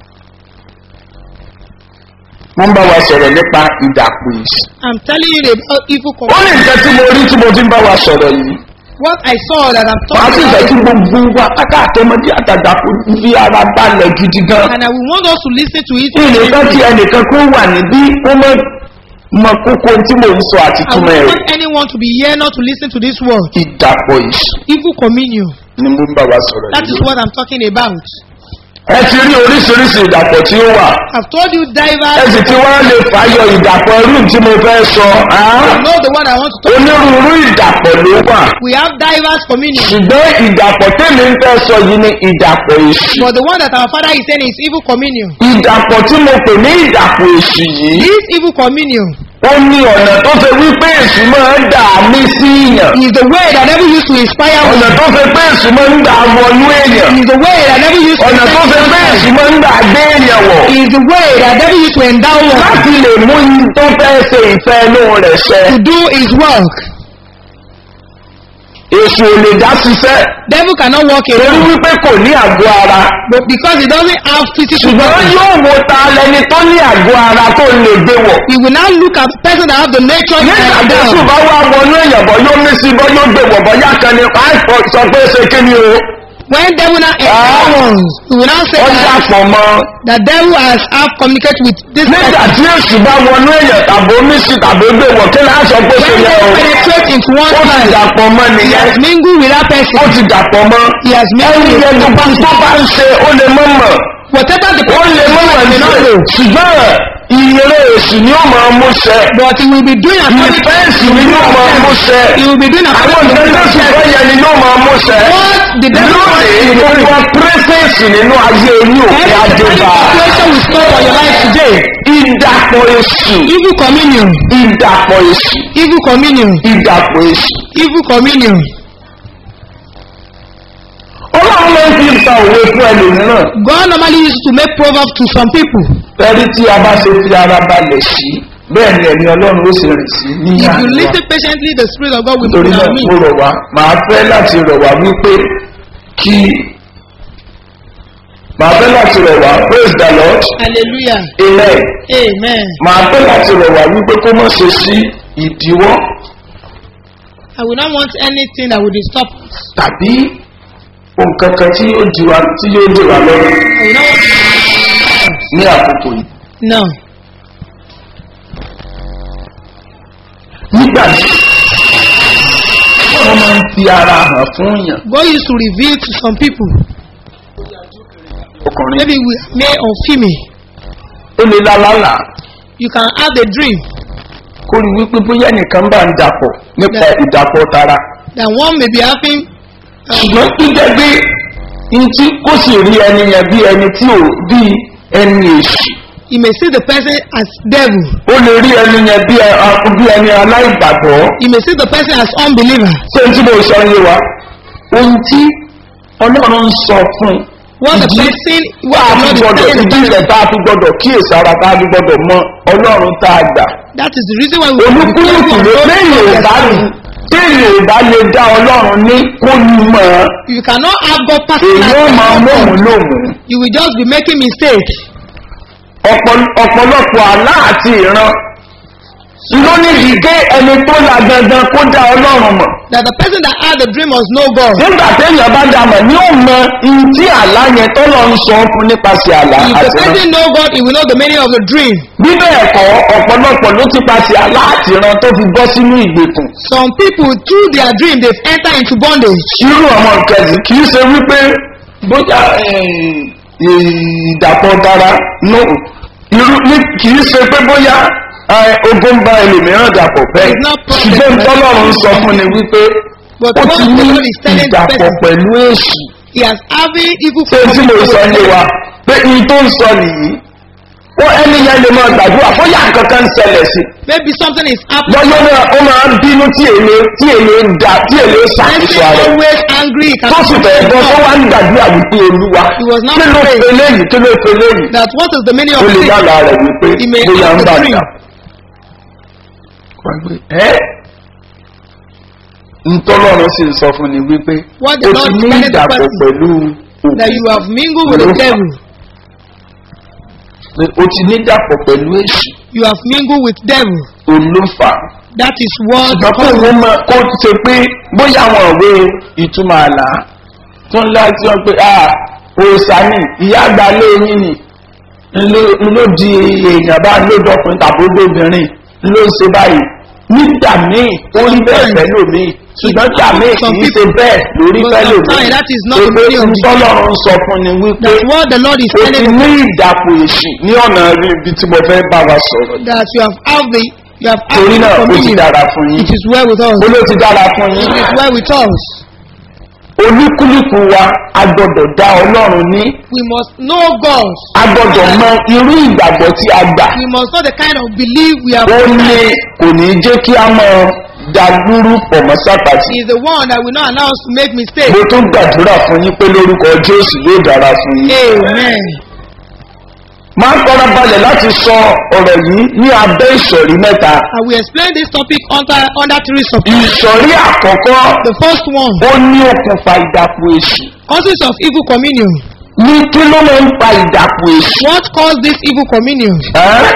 wọ́n bá wa sọ̀rọ̀ nípa ìdàpọ̀ èsì
I'm telling you about evil
ó
community.
ní nǹkan tí mo rí tí mo ti ń bá wa sọ̀rọ̀ yìí
What I saw that I'm
wàá sì
talking
fẹ́ kí
about.
gbogbo wa káká àtẹmọdé àtàgbà kó fi ara balẹ̀ gidi gan
And I will want us to listen to it.
ìnìkan tí ẹnìkan kó wà níbí ó mọ mọ kókó tí mò ń sọ àti
I
túmọ̀
will
ẹ̀rọ
want anyone to be here not to listen to this word.
ìdàpọ̀ èsì
Evil communion.
ni mo ń bá wa sọ̀rọ̀
That is
yìí
what I'm talking about.
ẹ ti rí oríṣiríṣi ìdàpọ̀ tí ó wà
I've told you
ẹ
divers.
sì ti wá lè fàyọ ìdàpọ̀ irú tí mo fẹ́ sọ
You know the one I want to talk
onírúurú ìdàpọ̀ ló wà
We have divers communion.
ṣùgbọ́n ìdàpọ̀ tèmi ń fẹ́ sọ yìí ni ìdàpọ̀ èṣù
But the one that our father is saying is evil communion.
ìdàpọ̀ tí mo pè ní ìdàpọ̀ èṣù yìí
This evil communion
ó ní ọ̀nà tó ṣe wípé èṣù máa ń dà mí sí èèyàn
is the way that never used to inspire
ọ̀nà
one.
tó ṣe pé èṣù máa ń dà wọnú èèyàn
Is the way that never used to
ọ̀nà tó ṣe pé èṣù máa ń dà gbé èèyàn wọ̀
is the way that never used to endow one
láti lè mú yín tó fẹ́ ṣe ìfẹ́ inú rẹ̀ ṣẹ
to do his work.
èṣù ò lè dá ṣiṣẹ́
Devil cannot walk
torí
alone
wípé kò ní àgọ́ ara
but because he doesn't have physical
ṣùgbọ́n
body.
yóò wo ta lẹni tó ní àgọ́ ara tó lè gbé wọ̀
He will now look at the person that have the nature to
nígbà tó
endow.
sùn bá wá wọnú èèyàn bọ́ yóò mí sí bọ́ yóò gbé wọ̀ bọ́ yá kan ní àìfọ sọ pé ṣe kí ni o
When devil now
Ah.
endow ones, he will now say
ó
that
dàpọ̀ mọ́
the devil has have communicate with this
nígbà
person.
tí èṣù bá wọnú èèyàn tàbí omi sí tàbí gbé wọ̀ kí náà sọ pé ṣe
When
yẹ
they
o
penetrate into
ó
one's
ti
life,
dàpọ̀ mọ́
he
nìyẹn
has mingled with that
ó
person.
ti dàpọ̀ mọ́
He has mingled
ẹni
with
yẹn
the
gbogbo
person.
tó bá ń ṣe ó lè mọ́ mọ̀
Whatever the
ó
person
lè
is
mọ́ mọ̀
doing,
ní
they not know.
ṣùgbọ́n ìyẹrẹ èṣù èṣù ni ó máa mú ṣẹ
But he will be doing according
ìfẹ́ èṣù ni yóò máa mú ṣẹ
He will be doing
àwọn
according to
nǹkan tó
the
sì fẹ́ yẹn ni yóò máa mú ṣẹ
What the devil wants
lónìí
you to do.
gbogbo pírẹsẹ̀sì nínú ayé yín òkè
Every
adébá
situation will stop for your life today.
ìdàpọ̀ èṣù
Evil communion.
ìdàpọ̀ èṣù
Evil communion.
ìdàpọ̀ èṣù
Evil communion.
ọlọ́run ló ń fi ta òwe fún ẹlòmíràn
God normally used to make proverbs to some people.
ẹni tí a bá ṣe fi ara balẹ̀ sí bẹ́ẹ̀ ni ẹ̀mí ọlọ́run ó sì rìn sí ní
If you
àná
listen patiently, the Spirit of God will
torí
move
náà
on me.
mo rọ̀ wá màá fẹ́ láti rọ̀ wá wípé kí màá fẹ́ láti rọ̀ wá praise the lord
Hallelujah.
amen
Amen.
màá fẹ́ láti rọ̀ wá wípé kó mọ̀ ṣe sí ìdíwọ́
I will not want anything that will disturb us.
tàbí nǹkan kan tí yóò di wa tí yóò dè wá lọ́rùn
I will not want.
ní àkókò yìí.
No.
nígbà tí wọ́n máa ń fi ara hàn fún yàn
God used to reveal to some people,
ọkùnrin
maybe we are male or female.
ó lè lálálà
You can have a dream
kó rí wípé bóyá nìkan bá ń dàpọ̀ nípa ìdàpọ̀ tara
that one may be having. Um,
ṣùgbọ́n tó jẹ́ pé ní tí kò sì rí ẹni yẹn bí ẹni tí ò bí ẹni èṣù
you may see the person as devil.
ó lè rí ẹni yẹn bí ẹ- a- bí ẹni aláìgbàgbọ́
You may see the person as unbeliever.
ṣé n tí mo sọ yé wa ohun tí ọlọ́run ń sọ fún
What the
ìdí
person,
wà á
what
fi
the Lord
gbọdọ̀
is telling the
ìdí
person.
rẹ̀ tá a fi gbọdọ̀ kíyèsára tá a fi gbọdọ̀ mọ ọlọ́run tá a gbà.
That is the reason why we
olúkúlùkù ló léyìn ò bá téèyàn ò bá lè dá ọlọ́run ní kó ní mọ̀ ọ́
You cannot have God
èyí
personal.
ó máa mọ̀mú lòmù.
You will just be making mistake.
Ọ̀pọ̀- ọ̀pọ̀lọpọ̀ àlá àti ìran ló nídìí gé ẹni tó la dandan kó dá ọlọ́run mọ̀.
That the person that had the dream must know God.
nígbà téèyàn bá dá mọ̀ ní ó mọ ihun tí àlá yẹn tọ́lọ̀ ń sọ fún nípasẹ̀ àlá
If the
àti ìran.
person know God, he will know the meaning of the dream.
bí bẹ́ẹ̀ kọ́ ọ̀pọ̀lọpọ̀ ló ti pasẹ̀ àlá àti ìran tó fi bọ́ sínú ìgbèkùn.
Some people, through their dream, they've entered into bondage.
irú ọmọ kẹsì kì í ṣe wípé bóyá ìdàpọ̀ dára no irú ní kì í ṣe pé bóyá eh, ogun bá ẹlòmíràn dàpọ̀ bẹ́ẹ̀
It's not problem.
ṣùgbọ́n tọ́lọ́run sọ fún ni wípé
But
ó
what
ti
the
ní
Lord is telling the
ìdàpọ̀
person,
pẹ̀lú èṣù
he has having evil
ṣé tí mo sọ yé wa pé iye tó ń sọ nìyí ó ẹni yẹn lè máa gbàdúrà bóyá nǹkan kan ń ṣẹlẹ̀ sí
Maybe something is happening.
lọ́jọ́ náà ó máa ń bínú tí èlé tí èlé ń da tí èlé ń
Person
ṣàkóso ara rẹ̀.
always angry. He
tó
cannot
sì fẹ́ gbọ́ tó wá ń gbàdúrà wípé olúwa
He was not
kí ló
praying.
fe léyìí kí ló fe léyìí
That what is the meaning
ó
of
lè
sin?
dára rẹ̀ wípé
He may
bóyá
have
ń
the
bà
dream.
dà. ẹ́ ntọ́lọ́run sì ń sọ fún ni wípé
What the
o
Lord
ti ní
is telling the
ìdàpọ̀
person.
pẹ̀lú
That you have mingled with the
Olófà.
devil.
o ti ní ìdàpọ̀ pẹ̀lú èṣù
You have mingled with devil.
olófà
That is what
ṣùgbọ́n kó
causes
wọ́n mọ kó ṣe pé bóyá àwọn òwe ìtumọ̀ àlá tó ń láti wọn pé ah òòsà ni ìyá àgbà lé yín ni ló- ló di èèyàn bá lójọkùnrin tàbí lóbìnrin ló ń ṣe báyìí nígbà míì ó rí bẹ́ẹ̀ pẹ̀lú mi ṣùgbọ́n nígbà míì kì í ṣe bẹ́ẹ̀ lórí
But
pẹ̀lú mi
sometimes that is not the
pé
meaning of the
tọ́lọ́run sọ fún ni wípé
That's what the Lord is
o ti
telling
ní ìdàpọ̀ èṣù ní ọ̀nà ibi tí mo fẹ́ bá wa sọ̀rọ̀ yìí.
that you have had the you have had
torí
the
náà ó ti
communion.
dára fún yín
It is well with us.
ó ló ti dára fún yín
It is well with us.
olúkúlùkù wa a gbọdọ̀ dá ọlọ́run ní
We must know God.
a gbọdọ̀ mọ irú ìgbàgbọ́ tí a gbà
We must know the kind of belief we have.
ó ní kò ní jẹ́ kí a mọ dàlúrú pọ̀ mọ́ sápàtì
He is the one that will not allow us to make mistakes.
mo tún gbàdúrà fún yín pé lórúkọ jésù yóò dára fún yín
Amen.
máa ń kọ́ra balẹ̀ láti sọ ọ̀rọ̀ yìí ní abẹ́ ìsọ̀rí mẹ́ta
I will explain this topic under under three subtopics.
ìsọ̀rí àkọ́kọ́
The first one,
ó ní okùnfà ìdàpọ̀ èṣù
causes of evil communion.
ní kí ló máa ń fa ìdàpọ̀ èṣù
What caused this evil communion?
ẹ́?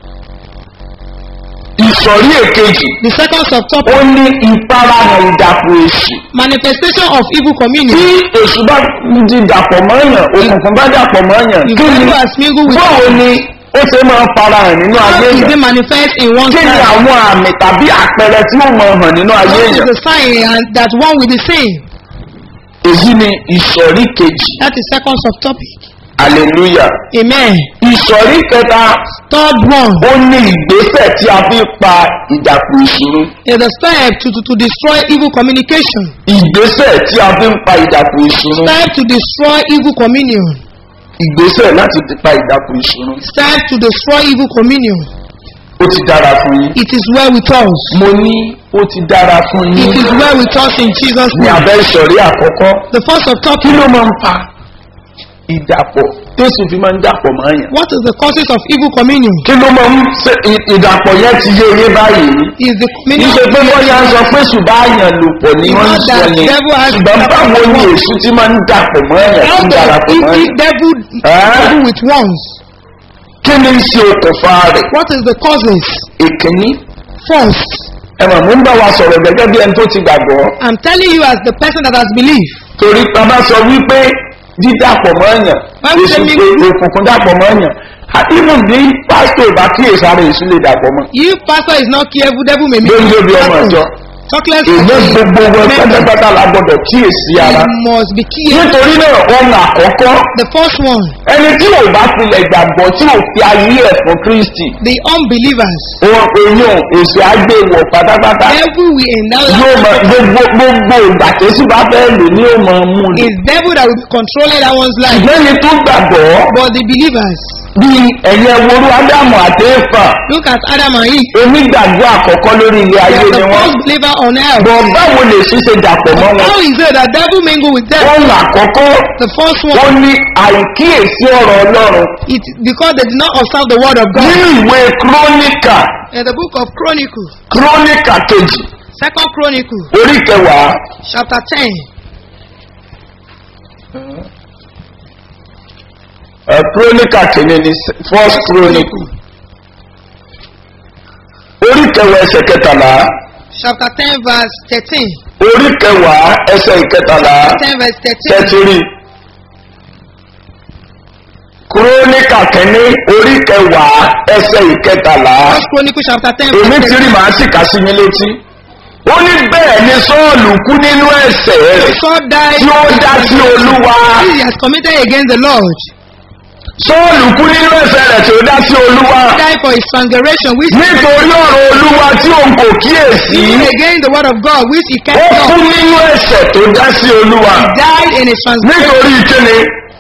ìsọ̀rí èkejì
The second subtopic,
ó ní ìfarahàn ìdàpọ̀ èṣù
manifestation of evil
tí
communion.
èṣù bá di dàpọ̀ mọ́yàn òkùnkùn bá dàpọ̀ mọ́yàn
If
kí ni
devil has mingled with
báwo ni ó ṣe máa farahàn nínú
how
ayé
is
èèyàn
it manifest in one
kí ni
side?
àwọn àmì tàbí àpẹẹrẹ tí ó máa hàn nínú ayé
What is
èèyàn
the sign and that one will be seen?
èyí ni ìsọ̀rí kejì
That is second subtopic.
hallelujah.
Amen.
ìsọ̀rí kẹta
Third one
ó ní ìgbésẹ̀ tí a fi pa ìdàpọ̀ ìṣòro.
is the step to, to, to destroy evil communication.
ìgbésẹ̀ tí a fi ń pa ìdàpọ̀ ìṣòro.
Step to destroy evil communion.
ìgbésẹ̀ láti pa ìdàpọ̀ ìṣòro.
Step to destroy evil communion.
ó ti dára fún yín.
It is well with us.
mo ní ó ti dára fún
It
yín.
is well with us in Jesus'
ní
name.
abẹ́ ìsọ̀rí àkọ́kọ́
The first of
kí
topic,
ló máa ń fa ìdàpọ̀ tó sì fi máa ń dàpọ̀ mọ́ àyàn.
what is the causes of evil communion?
kí ló máa ń ṣe ì- ìdàpọ̀ yẹn ti yé yé báyìí.
Is the communion
níṣe pé bọ́yá ń sọ pé ṣùgbọ́n àyàn lò pọ̀ ní wọ́n ń sọ
Not that
yẹn
devil has-
ṣùgbọ́n báwo ni èṣù ti máa ń dàpọ̀ mọ́ àyàn
how
tí ń
does
darapọ̀ mọ́
evil
àyàn.
devil
Eh?
devil with ones?
kí ni ń ṣe okùnfà rẹ̀
What is the causes?
ìkíní
First,
ẹ mọ̀ mú ń bá wa sọ̀rọ̀ gẹ́gẹ́ bí ẹni tó ti gbàgbọ́
I'm telling you as the person that has believed.
torí ta bá sọ wípé dídàpọ̀ mọ́ àyàn
Báwo ṣe
èṣù
mi-
pé òkùnkùn dàpọ̀ mọ́ àyàn àdínú ní pásítọ̀ ìbá kíyèsí ara èṣù lè dàpọ̀ mọ́
If pastor is not careful, devil may
lórí lóbi ọmọ ìjọ
Talkless
èyí gbogbo wọn pátápátá la gbọdọ̀ kíyèsí ara
must be careful.
nítorí náà ohun àkọ́kọ́
The first one,
ẹni tí ò bá tilẹ̀ gbàgbọ́ tí ò fi ayé ẹ̀ fún kristi
the unbelievers.
wọn èèyàn èsì àgbéwọ̀ pátápátá
Devil will endow
yóò mọ gbogbo gbogbo ìgbà tó sì bá fẹ́ lò ní òmò mú ni.
It's devil that will be controlling that one's life.
ṣùgbọ́n ẹni tó gbàgbọ́
But the believers,
bí ẹ̀yẹ worú ádámù àti éfà
look at Adam and Eve.
èmi gbàgbọ́ àkọ́kọ́ lórí ilé
They
ayé
are
ni
the
wọ́n.
first believer on earth.
bọ̀ báwo lè ṣíṣe dàpọ̀ mọ́ wọn.
How is it that devil mingle with them?
ohun àkọ́kọ́
The first
ó
one,
ní àìkíyèsí ọ̀rọ̀ ọlọ́run
it because they did not observe the word of God.
nínú ìwé kúrónìkà
In the book of Chronicles,
kúrónìkà kejì
Second Chronicle,
orí kẹwàá
chapter 10,
ẹ, kúrónìkà kìíní ní first chronicle orí kẹwàá ẹsẹ̀ kẹtàlá
chapter 10, verse 13.
orí kẹwàá ẹsẹ̀ ìkẹtàlá
10, verse 13.
tẹ́tírì kúrónìkà kìíní orí kẹwàá ẹsẹ̀ ìkẹtàlá
First Chronicle, chapter 10,
èmi
verse
ti
13.
rí màá sì kà sí yín létí ó ní bẹ́ẹ̀ ni sọ́ọ̀lù kú nínú ẹ̀sẹ̀ rẹ̀
Saul died.
tí ó dá sí olúwa
He has committed against the Lord.
sọ́ọ̀lù kú nínú ẹ̀sẹ̀ rẹ̀ tí ó dá sí olúwa
He died for his transgression, which
nítorí ọ̀rọ̀ olúwa tí òun kò kíyèsí
he against the word of God, which he
ó
kept
kú
not.
nínú ẹ̀sẹ̀ tó dá sí olúwa
Died in his transgression.
nítorí kíni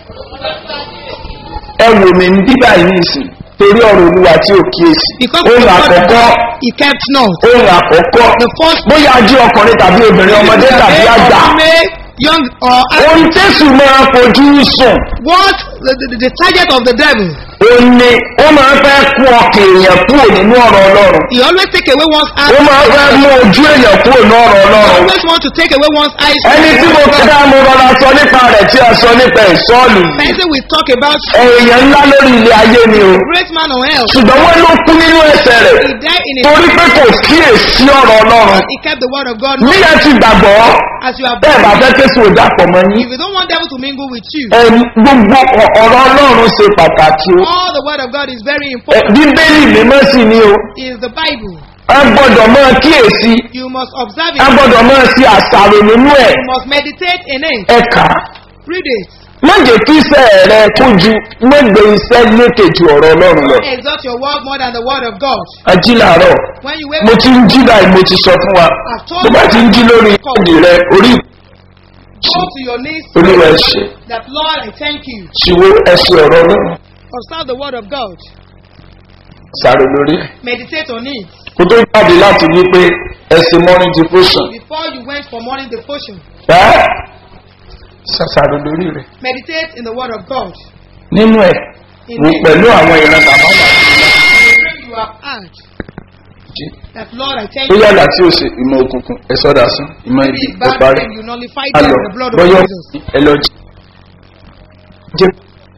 ẹ wò mí ní bíbá yìí nìsín torí ọ̀rọ̀ olúwa tí ò kíyèsí
Because of
ohun
the word of
àkọ́kọ́
God, he kept not.
ohun àkọ́kọ́
The first
bóyá jí ọkùnrin tàbí obìnrin ọmọdé tàbí àgbà
Male, young or
ohun tẹ́sù máa fojú sùn
what the, the, the target of the devil.
ó ní ó máa fẹ́ kú ọkàn èèyàn kúrò nínú ọ̀rọ̀ ọlọ́run
He always take away one's eyes.
ó máa fẹ́ mú ojú èèyàn kúrò ní ọ̀rọ̀
He
ọlọ́run
always want to take away one's eyes. from
ẹni
the
tí mo
word of
fi
God.
dá mo rọra sọ nípa rẹ̀ tí a sọ nípa ìsọ́ọ̀lù yìí
Person we talk about
èèyàn ńlá lórí ilé ayé ni o
great man on earth.
ṣùgbọ́n wọ́n ló kú nínú ẹsẹ̀ rẹ̀
He died in his
torí pé kò kíyèsí ọ̀rọ̀ ọlọ́run
he kept the word of God.
bí ẹ ti gbàgbọ́
As you have
bẹ́ẹ̀ bá fẹ́ kéṣù ò dàpọ̀ mọ́ yín
if you don't want devil to mingle with you,
ẹ gbogbo ọ- ọ̀rọ̀ ọlọ́run ṣe pàtàkì o
all the word of God is very
Ẹ,
important.
bíbélì mímọ́ sì ni o
Is the Bible.
a gbọ́dọ̀ máa kíyèsí
You must observe
a
it.
gbọ́dọ̀ máa ṣe àṣàrò nínú ẹ̀
You must meditate in it.
ẹ̀ka
Read it.
má jẹ́ kí iṣẹ́ rẹ kó ju mẹ́gbẹ́ iṣẹ́ lékè ju ọ̀rọ̀ ọlọ́run lọ.
Exalt your word more than the word of God.
ají làárọ̀
When you wake
mo
up,
ti ń jí báyìí mo ti sọ fún wa bó bá ti ń jí lórí ìkọ́dì rẹ orí
go to your knees.
olúwa ẹ ṣe
That Lord, I thank you.
ṣìwó ẹsẹ̀ ọ̀rọ̀ ọlọ́run
Observe the word of God.
sáré lórí ẹ̀.
Meditate on it.
kó tó jáde láti wí pé ẹsẹ̀ morning devotion
Before you went for morning devotion,
ẹ́ ṣàṣàrò lórí rẹ̀
meditate in the word of God.
nínú ẹ̀
In
wò
it,
pẹ̀lú àwọn ìran bàbá wà
you have heard.
jí.
That Lord, I thank
ó
you.
yàrá tí ó ṣe ìmọ̀ òkùnkùn ẹ̀sọ́ dà sún ìmọ̀
Maybe
ibi
it's
ó
bad
parí
then you nullify them
alọ
with the blood of
bọ́yọ̀
Jesus.
ẹ lọ jí. Jẹ́-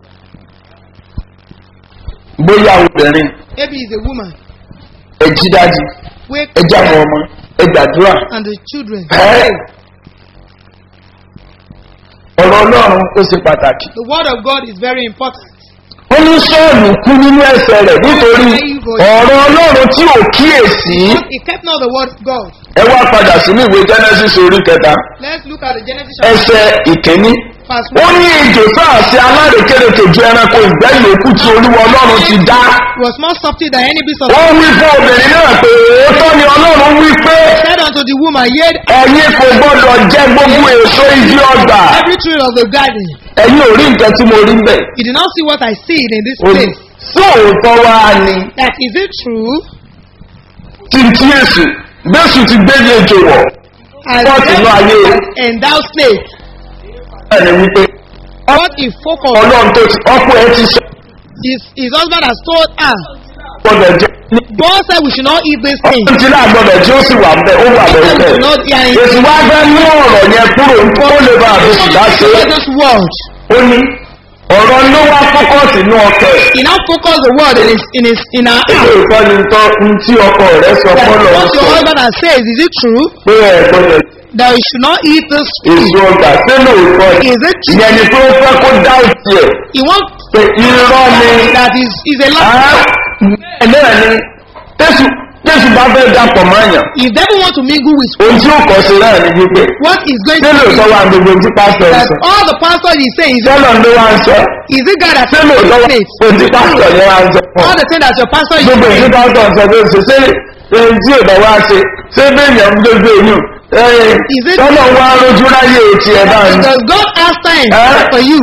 bóyá obìnrin
Maybe it's a woman.
ẹ jí dájú
Wake
ẹ já àwọn ọmọ ẹ gbàdúrà
and the children.
ẹ́ ọ̀rọ̀ ọlọ́run ó ṣe pàtàkì.
The word of God is very important.
ó ní sọ́ọ̀lù kú nínú ẹsẹ̀ rẹ̀ nítorí ọ̀rọ̀ ọlọ́run tí ò kíyèsí.
He kept not the word of God.
ẹ wá padà sínú ìwé genesis orí kẹta
Let's look at the Genesis chapter
ẹsẹ̀ ìkíní
verse
ó
1
ní ejò sáà sí alárékérekè ju ẹranko ìgbẹ́ yòókù tí olúwa ọlọ́run ti dá.
was more subtle than any beast of
ó wí fún obìnrin náà pé òótọ́ ni ọlọ́run wí pé
said unto the woman, Yet
ẹ̀yin kò gbọ́dọ̀ jẹ gbogbo èso igi ọgbà.
every tree of the garden.
ẹ̀yin ò rí nǹkan tí mo rí bẹ́ẹ̀.
You did not see what I see in this
ó ní
place.
sóòótọ́ wá ni
That is it true?
tí tí èsù bẹ́sù ti gbé ní ejò wọ̀.
As
What in
devil
ayé?
and thou snake,
bẹ́ẹ̀ ni wípé
what he focused
ọlọ́run tó ti ọkọ ẹ ti sọ
his, his husband has told her,
gbọ́dọ̀ jẹ́ ní
God said we should not eat this thing.
ọdún tí náà gbọ́dọ̀ tí ó sì wà bẹ́ẹ̀ ó wà
He
bẹ́ẹ̀
said we
bẹ́ẹ̀.
should not eat it.
èsì wá fẹ́ mú ọ̀rọ̀ yẹn kúrò kó lè bá àbísù bá ṣe é.
this word.
ó ní ọ̀rọ̀ ló wá fọ́kọ̀sì ní ọkẹ́
He now focus the word in his in his in our
ilé
heart.
ìkọ́ ni tọ́ ń tí ọkọ rẹ̀ sọ
That
fọ́lọ̀ ń
what your
sọ
husband has said, is it true
pé ẹ̀ gbọ́dọ̀
that we should not eat this
èso
fruit?
ọgbà sí lóòótọ́ ni
Is it true?
ìyẹn ni pé ó fẹ́ kó dá òsì ẹ̀
He wants
pé irọ́ ni
that is is a lie.
bẹ́ẹ̀ náà ni tẹ́sù tẹ́sù bá fẹ́ dapọ̀ mọ́ àyàn
If devil want to mingle with
ohun tí ó kọ̀ sí náà ni wípé
what is going
ṣé
to
lóòótọ́
be
wà gbogbo tí pásítọ̀ ń
that
sọ
all the pastor is saying is,
sọ́lọ̀ ló wá ń sọ
is it God that
ṣé lóòótọ́ wà
says
gbogbo tí pásítọ̀ yẹn wá ń sọ fún ọ.
all the thing that your pastor is
gbogbo ìdí
saying?
pásítọ̀ ń sọ pé ṣe ṣé ohun tí ò bá wá ṣe ṣé bẹ́ẹ̀yàn ń gbogbo èyàn
Is it-
sọ́lọ̀ wá lójú ráyè ti ẹ̀ bá ń
Does God have time
Eh?
for you?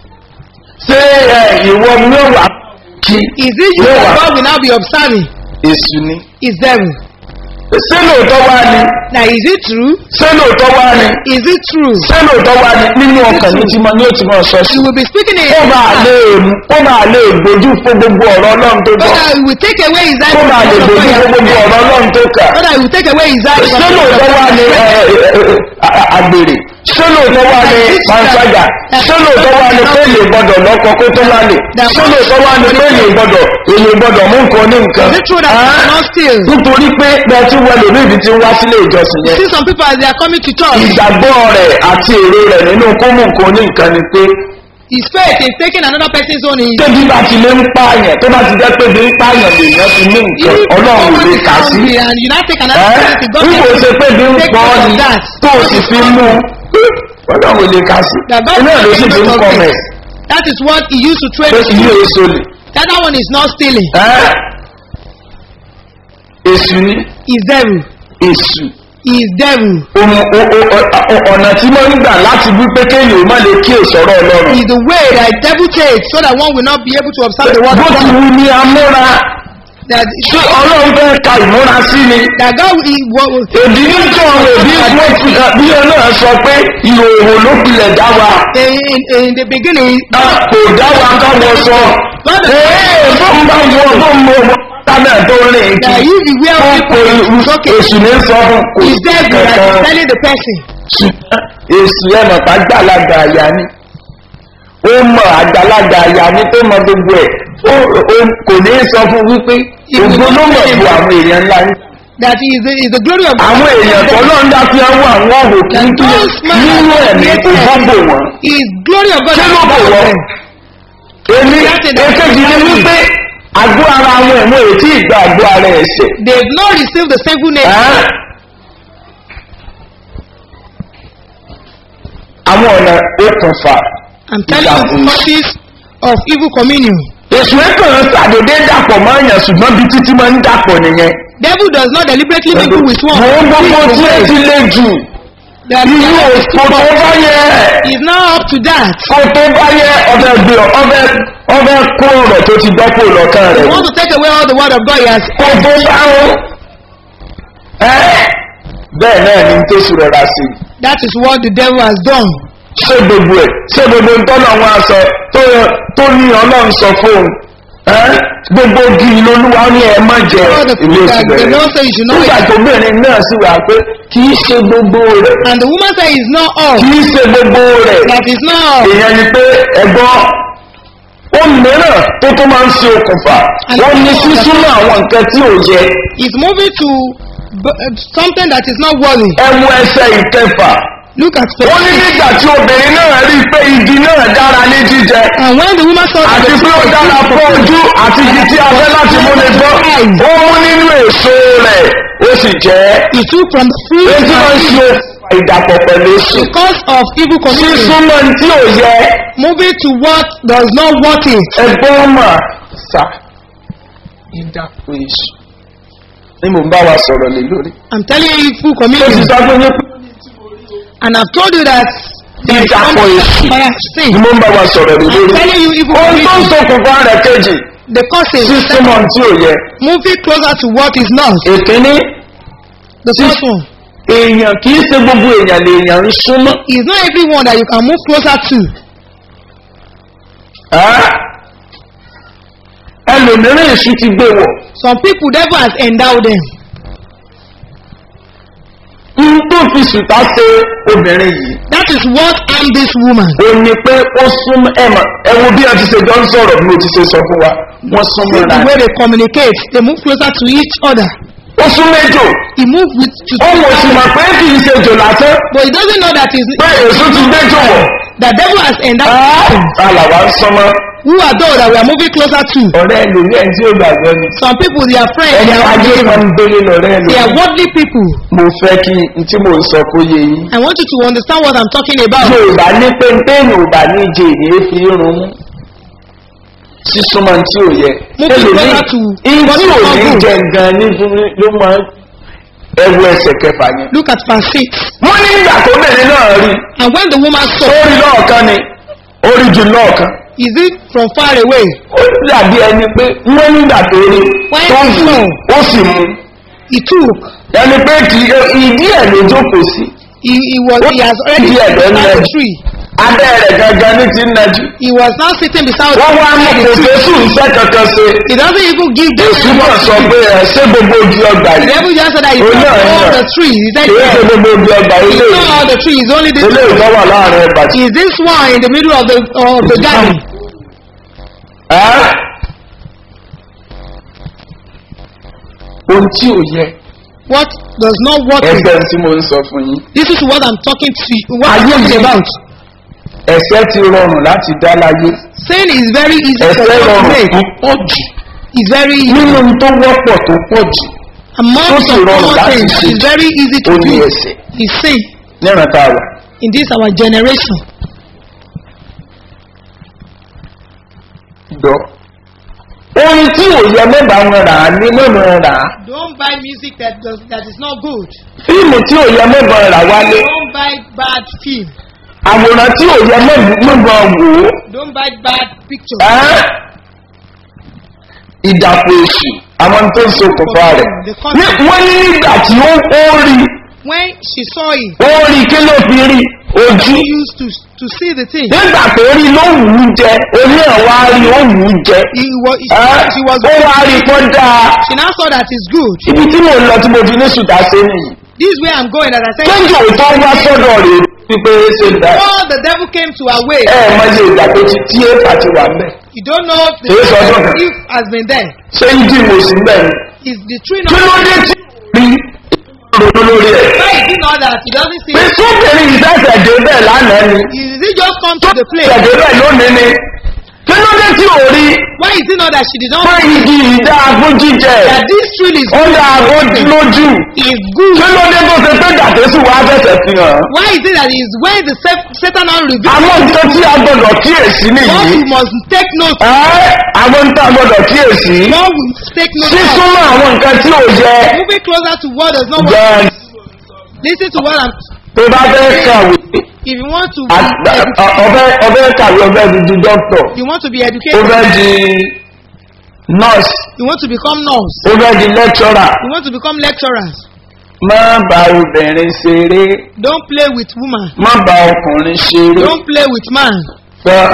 ṣé ẹ, ìwọ ni ó wà kí
Is it you
yóò
that
wà
God will now be observing?
èṣù ni.
Is devil?
ṣé lóòótọ́ wá ni
Now is it true?
ṣé lóòótọ́ wá ni
Is it true?
ṣé lóòótọ́ wá ni nínú ọkàn ní tí mo ní òtí mọ̀ sọ sí.
You will be speaking in
ó
your
máa
heart
lè ó máa lè gbójú fún gbogbo ọ̀rọ̀ ọlọ́run tó
so
gbọ́
that it will take away his eyes
ó
from
máa lè
the
gbójú
word
fún
of
gbogbo
God.
ọ̀rọ̀ ọlọ́run tó kà.
so that it will take away his eyes from
ṣé
the
lóòótọ́ wá ni ẹ, ẹ, ẹ, ẹ, àgbèrè ṣé lóòótọ́ wá ni panṣágà ṣé lóòótọ́ wá ni pé èlé gbọ́dọ̀ lọ́kọ kó tó lálẹ́ ṣé lóòótọ́ wá ni pé èlé gbọ́dọ̀ èlé gbọ́dọ̀ mú nǹkan ní nǹkan.
Is it true that you
Ah,
cannot steal?
nítorí pé bẹ́ẹ̀ tí wọ́n lè ní ìdí tí ń wá sílé ìjọsìn yẹn
See some people as they are coming to church.
ìgbàgbọ́ rẹ̀ àti èrè rẹ̀ nínú kó mú nǹkan ní nǹkan ni pé
His faith is taking another person's own. He
tẹ́bí bá ti lé ń pààyàn tó bá ti jẹ́ pé bí ń pààyàn lèèyàn ti ní nǹkan ọlọ́run ò lè kà sí.
and you now take another
ẹ́
person to God.
bí kò ṣe pé bí ń
Take
pọ́
note of
ni
that.
tó o sì fi mú ọlọ́run ò lè kà sí.
That God
iná ló
will
sì
take
fi ń
note
kọ́
of
mẹ́
it. That is what he used to trade
pé
with
ìlú
you.
èso lè.
The other one is not stealing.
ẹ́ èsù ni
Is devil.
èsù
Is devil.
ohun o- o- o- ọ̀nà tí wọ́n ń gbà láti wí pé kéèyàn ó má lè kí èsọ̀rọ̀ ọlọ́run.
Is the way that devil takes so that one will not be able to observe the word
bó
of
ti
God.
wù ní amúra
That,
ṣé ọlọ́run fẹ́ ka ìmúra sí ni.
that God will, he will,
èdè níjọ́ àwọn òbí wọ́n fi bí ọ náà sọ pé ìhòòhò ló pilẹ̀ dá wa.
in, in, in the beginning,
a kò dá wa ká wọ sọ. ee bó ń bá wọ bó ń mọ ọmọ tábẹ̀ tó rìn
that
kí.
if you wear
ó
people,
kò
it's okay.
èsù ní sọ fún kò
Is
sí
devil that is
kankan.
telling the person.
ṣùgbọ́n èsù ẹ̀ mọ̀ pa gbàlagbà àyà ni. ó mọ àgbàlagbà àyà ni tó mọ gbogbo ẹ̀ Ó- ó- kò ní sọ fún wípé ògbó ló mọ̀ ju àwọn èèyàn ńlá yín.
That is the, is the glory of
àwọn èèyàn tó lọ́n dá fi àwọn àwọn ọ̀hún
That
kíkí
those men
nínú
are
ẹ̀mí
created.
ìfọ́bò wọn.
is glory of God.
ṣé ló bò wọ́n? èmi èkejì ni wípé àgbo ara àwọn ẹ̀mú ètí ìgbà àgbo ara ẹ̀ṣẹ̀.
They have not received the sinful name.
Ẹ́? àwọn ọ̀nà okùnfà
I'm telling you the causes of evil communion.
èsù ẹ̀kàn ṣàdédé dàpọ̀ mọ́ èèyàn ṣùgbọ́n bí títí máa ń dàpọ̀ nìyẹn.
Devil does not deliberately mingle with one.
mo ń gbogbo tí ẹ ti lé jù
That
irú òkò tó bá yẹ
is now up to that.
kó tó bá yẹ ọbẹ̀ gbé ọbẹ̀ ọbẹ̀ kó ọ̀rọ̀ tó ti dọ́pọ̀ lọ́kàn
He
rẹ̀
wants to take away all the word of God he has.
kó tó bá ó ẹ́ bẹ́ẹ̀ náà ni tó sì rọra sí i.
That is what the devil has done.
ṣé gbogbo ẹ̀ ṣé gbogbo ntọ́nà wọn aṣọ tó tó ní ọlọ́run sọ fóun ẹ́ gbogbo igi lolúwa ní ẹ má jẹ
All the
ilé
food that
oṣù
the
bẹ̀rẹ̀
Lord say you should not
nígbà
eat.
tó bẹ̀rẹ̀ náà sì wà pé kì í ṣe gbogbo rẹ̀
And the woman said it's not all.
kì í ṣe gbogbo rẹ̀
That is not all.
èèyàn ni pé ẹ̀gbọ́n ó mìíràn tó tó máa ń ṣe okùnfà wọ́n ní sísúnmọ́ àwọn nǹkan tí ò yẹ
It's moving to b- uh, something that is not worthy.
ẹmu ẹsẹ̀ ìkẹfà
Look at
ó ní
specific.
nígbà tí obìnrin náà rí i pé igi náà dára ní jíjẹ
And when the woman saw that
àti
the
pé ó dára fún ojú àti igi tí a fẹ́ láti mú ní gbọ́ ó mú nínú èso rẹ̀ ó sì jẹ́
he took from the fruit
èyí tí wọ́n ń
and
ṣe ìdàpọ̀ pẹ̀lú èṣù
Because of evil community,
sísúnmọ́ ní tí ò yẹ
moving to what does not work it.
ẹgbọ́n mà sá ìdàpọ̀ èṣù ni mò ń bá wa sọ̀rọ̀ lé lórí.
I'm telling you evil
ó ti
community.
sọ fún yín pé
And I've told you that there is
ìdàpọ̀
something
èṣù
fire
ni
sin.
mò ń bá wa sọ̀rọ̀ lé
I'm
lórí.
telling you evil
ohun tó ń
community.
ṣokùnfà rẹ̀ kejì
The causes
sísúnmọ́ ní tí ò yẹ.
moving closer to what is not.
èkíní
The first one
èèyàn kì í ṣe gbogbo èèyàn lèèyàn ń súnmọ́.
is not everyone that you can move closer to.
Ẹ́? ẹlòmíràn èṣù ti gbé wọ̀.
Some people devil has endowed them.
n tó fi sùtá ṣe obìnrin yìí.
That is what I'm this woman.
ó ní pé ó súnmọ́ ẹ̀mọ̀ ẹ wo bí a ti ṣe jọ ń sọ̀rọ̀ bí mo ti ṣe sọ fún wa wọ́n súnmọ́
See
ra
the way they communicate. They move closer to each other.
ó sún méjò
He moved with to
ó wò sí mà pé kì í ṣe jò lásán
but he doesn't know that is
pé èso ti gbéjò wọ̀
the devil has endowed them.
alàwa ń sọmọ
Who are those that we are moving closer to?
ọ̀rẹ́ ẹlòmí ẹ̀ tí ó gbàgbọ́ ni
Some people they are friends.
ẹni
They are,
ajé máa ń délé lọ́rẹ́
they are
ẹlòmí
worldly people.
mo fẹ́ kí n tí mò ń sọ kó yé yín
I want you to understand what I'm talking about.
yorùbá ní pé téèyàn ò bá ní jẹ èyí fi ronú sísúnmọ́ tí ò yẹ
Mo fi
ẹlòmí
gbọ́dọ̀ tù
ìyí
what
tí
is
ò
not
ní
good.
jẹ gan ní fún mi ló máa ẹwu ẹsẹ̀ kẹfà yẹn.
Look at verse 6.
wọ́n ní ìgbà tó bẹ̀rẹ̀ náà rí
And when the woman saw,
orí lọ́ọ̀kan ni orí jù lọ́ọ̀kan
is it from far away?
ó dàbí ẹni pé wọ́n nígbà tó rí
Why
tó ń
so?
fún ó sì mú
He took.
ẹni pé kì í ìdí ẹ̀ ló jókòó sí
He, he was he has already
Yeah,
sat beside
yeah.
the tree.
abẹ́ rẹ̀ gangan ní ti ń najú
He was now sitting beside
wọ́n wá mú
beside
kò
the tree.
fésù iṣẹ́ kankan ṣe
He doesn't even give them
èsù náà sọ pé ẹ ṣé gbogbo ojú ọgbà
The
yìí
devil just said that he
Oh,
took
no,
all
no.
the trees. He said,
kì í ṣe
yes.
gbogbo ojú ọgbà
It's
ilé
not all the trees, it's only this
ilé
one.
ìtọ́ wà láàrin ẹgbà tí.
Is this one in the middle of the of the garden?
Ẹ́? ohun tí ò yẹ
What does not work? is-
ẹgbẹ́ tí mo ń sọ fún yín
This is what I'm talking to you. What I'm
Ayé
talking
yìí.
about.
ẹ̀sẹ̀ ti rọrùn láti dá láyé
Sin is very easy for
ẹ̀sẹ̀
us to
rọrùn
make.
tó pọ̀ jù
It's very easy.
nínú ohun tó wọ́pọ̀ tó pọ̀ jù
Among
tó sì
some
rọrùn
common
láti
things,
ṣe.
it's very easy to
ó ní
do.
ẹ̀sẹ̀
Is sin
níran tá a wà.
in this our generation.
dọ́ orin tí ò yẹ mẹ́bàá wọn rà á ní mẹ́bàá rà á
Don't buy music that does that is not good.
fíìmù tí ò yẹ mẹ́bàá rà wálé
Don't buy bad film.
àwòrán tí ò yẹ mẹ́bàá wò ó
Don't buy bad pictures.
ẹ́ ìdàpọ̀ èṣù àwọn tó ń ṣokùnfà rẹ̀ Ní- wọ́n ní nígbà tí ó ó rí
When she saw it,
ó rí kí ló fi rí ojú
she used to to see the thing.
nígbà tó rí ló wù ú jẹ oní ẹ̀wá rí ó wù ú jẹ
He was,
ẹ́
she was
ó wá rí kọ́ dáa
she now saw that it's good.
ibi tí mò ń lọ tí mo fi ní sùtà sí nìyí
This way I'm going, as I said,
kéjò tó wá sọ́dọ̀ rẹ̀ wípé ṣe dá
before the devil came to our way,
ẹ ẹ mọ iye ìgbà tó ti tí èèfà ti wà mẹ́
you don't know if the
Yes, I don't.
if has been there.
ṣé ìdí mo sì mẹ́ ni
Is the tree
kí ló
not?
dé tí rí ronú lórí ẹ̀
Why is it not that he doesn't see?
pé sóbìnrin ìṣẹ̀ṣẹ̀ dé bẹ́ẹ̀ lánàá ni
Is it just come to the place?
ìṣẹ̀ṣẹ̀ bẹ́ẹ̀ lónìí ni kí ló dé tí ò rí
Why is it not that she did not
pé igi ìdá agún jíjẹ
that this tree is
ó dá agún lójú
is good?
kí ló dé tó ṣe pé dàtẹ́sù wá fẹ̀sẹ̀ fi hàn
Why is it that is when the Sa- Satan now reveals
àwọn nǹkan tí a gbọdọ̀ kíyèsí
what
nìyí
we must take note
ẹ́ àwọn nǹkan tí a gbọdọ̀ kíyèsí
what we take note of
sísúnmọ́ àwọn nǹkan tí ò yẹ
moving closer to what does not work
gan
listen to what I'm
tó bá fẹ́ kàwé
if you want to be
àgbà-
edu-
ọ- ọbẹ̀ ọbẹ̀ kàwé ọbẹ̀ di di dọ́kítọ̀
you want to be
ó
educated
fẹ́ di nọ́ọ̀sì
you want to become nurse
ó fẹ́ di lẹ́kítọ́rà
you want to become lecturers
má bá obìnrin ṣeré
don't play with woman
má bá ọkùnrin ṣeré
don't play with man
fẹ́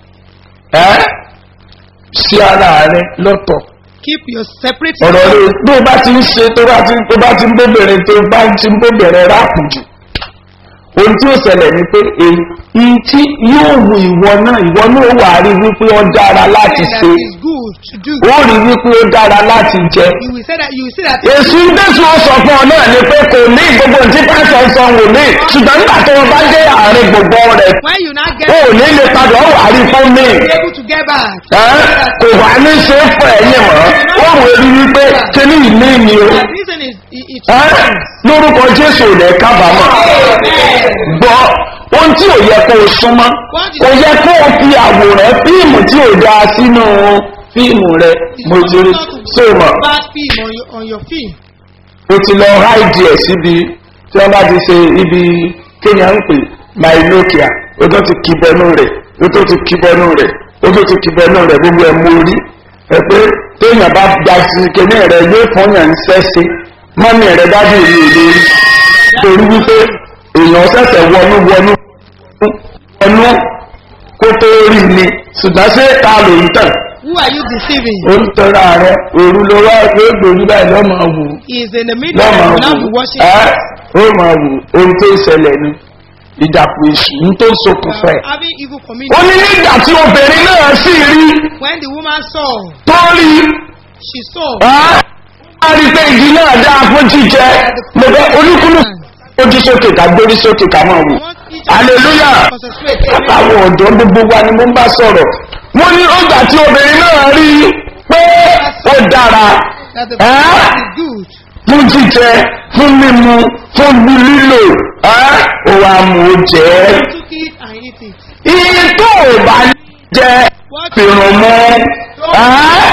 ẹ́ sí ara rẹ lọ́tọ̀
keep your separate
ọ̀rọ̀ rẹ bí o bá ti ń ṣe tó bá ti tó bá ti ń bóbìnrin tó bá ti ń bóbìnrin ráàpù jù ohun tí ó ṣẹlẹ̀ ni pé èyí tí yóò wu ìwọ náà ìwọ náà wà á rí wípé ó dára láti
that
ṣe
is good to do
ó rí wípé ó dára láti jẹ
you will say that you will see that
èsù dẹ́sù ó sọ fún ọ náà ni pé kò ní gbogbo tí pásọ sọ wò ní ṣùgbọ́n nígbà tó o bá dé àárín gbogbo rẹ̀
when you now get
ó ò ní lè padà ó wà á rí fún mi
be able to get back
ẹ́ kò wá ní ṣe é fún ẹ̀yìn mọ́ ó wò ó rí wípé kíní ìní ni o
the reason is it, it
ẹ́ lórúkọ jésù ò lẹ̀ kábàámọ̀ gbọ́ ohun tí ò yẹ kó o súnmọ́ kò yẹ kó o fi àwòrán fíìmù tí ò dáa sínú fíìmù rẹ mo ti rí so mọ̀
Bad film on your, on your film.
o ti lọ háìdì ẹ̀ síbi tí wọ́n bá ti ṣe ibi kéèyàn ń pè mynokia o tó ti kí bẹnu rẹ̀ o tó ti kí bẹnu rẹ̀ o tó ti kí bẹnu rẹ̀ gbogbo ẹ̀ mú rí ẹ pé téèyàn bá da sí kéne rẹ̀ yóò fún yàn ń sẹ́sẹ́ mọ́mí rẹ̀ dájú ìlú ìlú rí torí wípé èèyàn ṣẹ̀ṣẹ̀ wọnú wọnú wọnú kó tó rí ni ṣùgbọ́n ṣé ta ló ń tàn
Who are you deceiving?
ó ń tọ́ra rẹ̀ òru ló wá pé gbòòrú báyìí lọ́mọ wù ú
He is in the middle
lọ́mọ
and will not be
wù
watching.
ẹ́ ó máa wù ohun tó ń ṣẹlẹ̀ ni ìdàpọ̀ èṣù ní tó ń ṣokùnfà ẹ̀.
Having evil
ó
communion.
ní nígbà tí obìnrin náà sì rí
When the woman saw,
tó rí
she saw
ẹ́ á rí pé igi náà dáa fún jíjẹ mo fẹ́ olúkúlù ojú sókè ká gbórí sókè ká máa wù
want each
hallelujah
to concentrate.
àwọn ọ̀dọ́ gbogbo wa ni mo ń bá sọ̀rọ̀ wọ́n ní ọgbà tí obìnrin náà rí pé ó dára
That the
ẹ́
food is good.
fún jíjẹ fún mímu fún lílò ẹ́ ó wá mú ó jẹ́
He took it and eat it.
iye tó ò bá ní jẹ
What
fìrùn mú ẹ́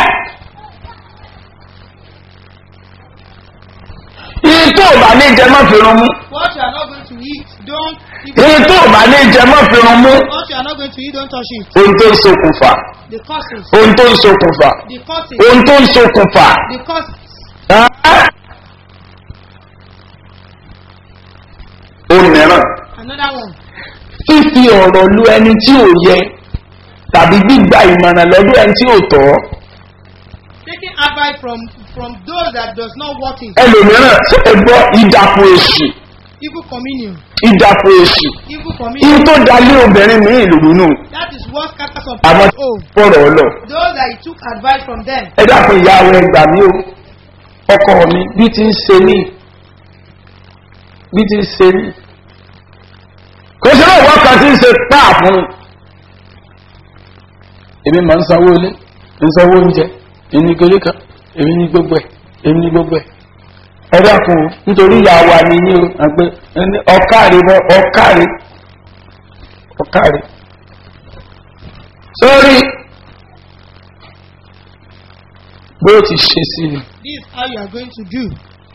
iye tó ò bá ní jẹ má fìrùn mú
what you are not going to eat, don't eat
iye
it.
tó ò bá ní jẹ má fìrùn mú
What you are not going to eat, don't touch it.
ohun tó ń ṣokùnfà
The causes.
ohun tó ń ṣokùnfà
The causes.
ohun tó ń ṣokùnfà
The causes.
ẹ́ ohun mìíràn
Another one.
fífi ọ̀rọ̀ lu ẹni tí ò yẹ tàbí gbígba ìmọ̀ràn lọ́dún ẹni tí ò tọ́
Taking advice from from those that does not want it.
ẹlòmíràn tí ẹ gbọ́ ìdàpọ̀ èṣù
Evil communion.
ìdàpọ̀ èṣù
Evil
ihun
communion.
tó dalé obìnrin ní ìlú nù
That is what scatters some
àwọn
people. Oh,
fọ̀rọ̀ ọlọ
those that he took advice from them.
ẹ dàpọ̀ ìyàwó ẹgbà mi o ọkọ mi bí ti ń ṣe mí bí ti ń ṣe mí kò sí náà wọ́n kan tí ń ṣe páà fún mi èmi máa ń sanwó ilé ń sanwó oúnjẹ èmi ní kéré kan èmi ní gbogbo ẹ̀ èmi ní gbogbo ẹ̀ ẹ dákun o nítorí ìyá wa ni yín o àpẹ ẹni ọkàrí bọ ọkàrí ọkàrí sórí bó ti ṣe sí ni
This is how you are going to do.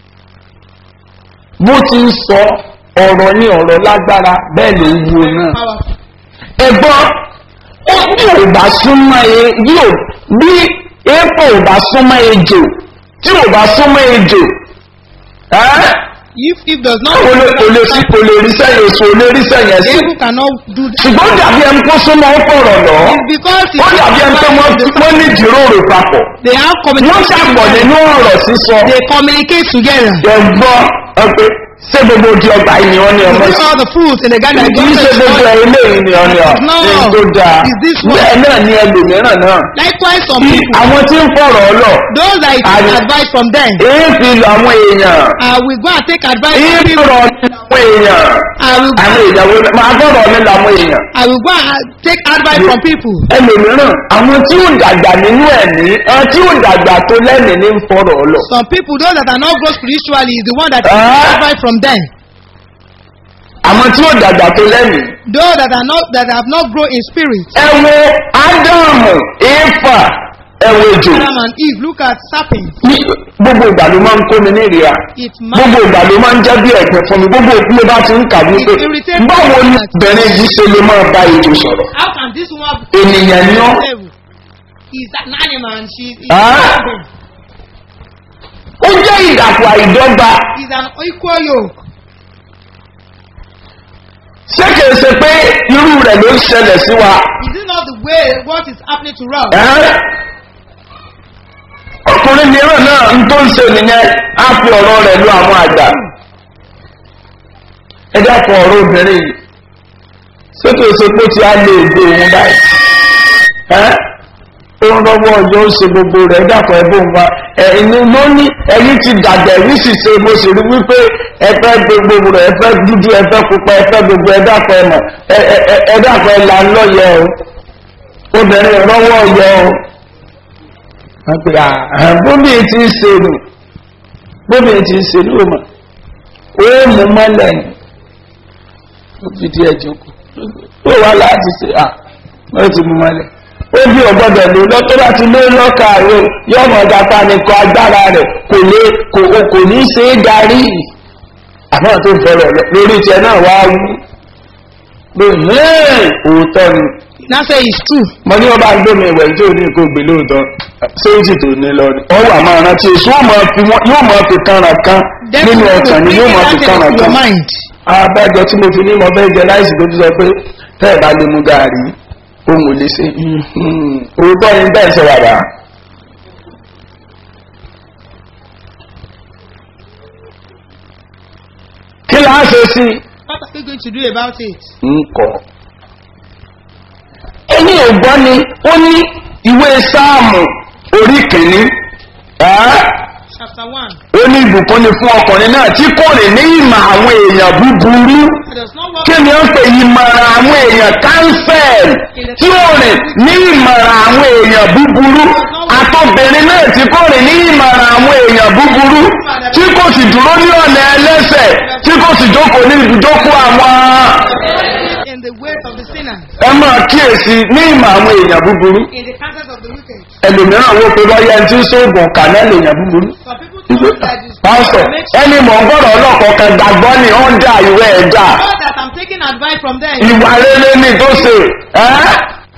bó ti ń sọ ọ̀rọ̀ ní ọ̀rọ̀ lágbára bẹ́ẹ̀ ló ń wo náà
Powerful.
ẹ̀gbọ́n ó bí ò bá súnmọ́ e yóò bí epo ò bá súnmọ́ ejò tí ò bá súnmọ́ ejò ẹ́
If if does not
kò lè kò lè sí kò lè rí sẹ́yìn oṣù ò lè rí sẹ́yìn ẹ̀sìn
people cannot do that.
ṣùgbọ́n ó dàbí ẹni kó súnmọ́ ó fọ̀rọ̀ lọ
It's because
ó dàbí ẹni pé wọ́n wọ́n ní ìjíròrò papọ̀
they have
wọ́n
communication.
ṣàpọ̀ nínú ọ̀rọ̀ sísọ
They communicate together.
ẹ̀gbọ́n ọ̀pẹ ṣé gbogbo ojú ọgbà yìí ni wọ́n ní ọmọ
These
sí
are the foods in the garden.
kì í ṣe gbogbo ẹ̀ eléyìí ni ọ̀nì ọ̀
No.
ní tó dáa
Is this one?
bẹ́ẹ̀ náà ni ẹlòmíràn náà
Likewise, some
Tí
people,
àwọn tí ń fọ̀rọ̀ ọlọ̀
those that you
Are-
take advice from them,
èyí fi lọ àwọn èèyàn
uh, we go and take advice
èyí
from people.
fọ̀rọ̀ ní àwọn èèyàn
I will,
àwọn ìyàwó máa fọ̀rọ̀ ní làwọn èèyàn
I will go and take advice from people.
ẹlòmíràn àwọn tí ó dàgbà nínú ẹ̀mí àwọn tí ó dàgbà tó lẹ́mìí ní ń fọ̀rọ̀ ọlọ̀
Some people, those that are not grow spiritually, is the one that
Ah.
take advice from them.
àwọn tí ó dàgbà tó lẹ́mìí
Those that are not that have not grown in spirit.
ẹ wo ádámù éfà ẹ wo jù
Adam and Eve, look at serpent.
ní gbogbo ìgbà ló máa ń kó mi ní ìrìà
It
gbogbo
man,
ìgbà ló máa ń jẹ́ bí ẹ̀pẹ̀ fún mi gbogbo ìpínlẹ̀ bá ti ń kà wípé
It irritates
báwo ni
me.
bẹ̀rẹ̀ yìí ṣe lè máa bá ètò sọ̀rọ̀
how can this one
ènìyàn ni ọ́
He's an animal and she is
Ah. ó jẹ́ ìdàpọ̀ àìdọ́gba
He's an equal yoke.
ṣé kìí ṣe pé irú rẹ̀ ló ń ṣẹlẹ̀ sí wa
Is it not the way what is happening to us?
ẹ́? ọkùnrin mìíràn náà ń tó ń ṣe nìyẹn á fi ọ̀rọ̀ rẹ̀ lu àwọn àgbà ẹ dákun ọ̀rọ̀ obìnrin yìí ṣé kìí ṣe pé tí a lè gbé òun báyìí ẹ́? ó ń rọ́wọ́ ọjọ́ ó ṣe gbogbo rẹ̀ ẹ dákun ẹ bó ń wá ẹ̀yin ló ní ẹ̀yin ti dàgbà ẹ̀yin sì ṣe mo sì rí wípé ẹ fẹ́ gbogbo rẹ̀ ẹ fẹ́ dúdú ẹ fẹ́ pupa ẹ fẹ́ gbogbo ẹ dákun ẹ mọ̀ ẹ ẹ- ẹ- ẹ dákun ẹ là ń lọ́yẹ o obìnrin rọ́wọ́ ọyọ o wọ́n pe à bóbi ti ń ṣe nù bóbi ti ń ṣe nù mọ̀ mú mọ́lẹ̀ ni ó fi díẹ̀ jókòó ó wà láti ṣe à ó ti mú mọ́lẹ̀ ó bí ọgbọ́dọ̀ lò lọ tó bá ti lé lọ́kà rẹ̀ yóò mọ̀ gapá nìkan agbára rẹ̀ kò lè kò kò ní ṣe é darí àmọ́ tó ń fọlọ̀ lórí tiẹ̀ náà wá wú pé hẹ́ẹ̀ òótọ́ ni
Now say it's true.
mo ní ọba gbómi ìwẹ̀ tí ò ní kó gbé lóòótọ́ séjì tó ní lọ ni wọ́n wà máa rántí èso yóò máa fi wọ́n- yóò máa fi kánra kan nínú ọkàn ni yóò máa fi kánra
in your
kan
mind.
abájọ tí mo fi ní mo fẹ́ jẹ láìsí tó ti sọ pé tẹ́ ẹ̀ bá lè mú gàárì ohun ò lè ṣe mhm. òótọ́ ni bẹ́ẹ̀ sọ bàbá. kí la á ṣe sí
What are you going to do about it?
nkọ. ẹni ògbọ́n ni ó ní ìwé sáàmù orí kìíní ẹ́
Chapter 1.
ó ní ìbùkún ni fún ọkùnrin náà tí kò rìn ní ìmọ̀ àwọn èèyàn búburú
It does not work
kí ni ó ń pè ìmọ̀ràn àwọn èèyàn kánsẹ̀l tí ó rìn ní ìmọ̀ràn àwọn èèyàn búburú àtọ́bìnrin náà tí kò rìn ní ìmọ̀ràn àwọn èèyàn búburú tí kò sì dúró ní ọ̀nà ẹlẹ́sẹ̀ tí kò sì jókòó ní ibùjókòó àwọn
in the ways of the sinner,
ẹ máa kíyèsí ní ìmọ̀ àwọn èèyàn búburú
in the counsels of the wicked.
ẹlòmíràn wo pé bọ́yá ẹni tí ń sóògùn kànáà lèèyàn búburú
Some people think that is
pásítọ̀
makes
ẹni mọ̀ ń gbọ́dọ̀ ọlọ́kọ̀ kan gbàgbọ́ ni ó ń dá ìwé ẹ̀ dá
sure that I'm taking advice from them.
ìwà rere ni tó ṣe ẹ́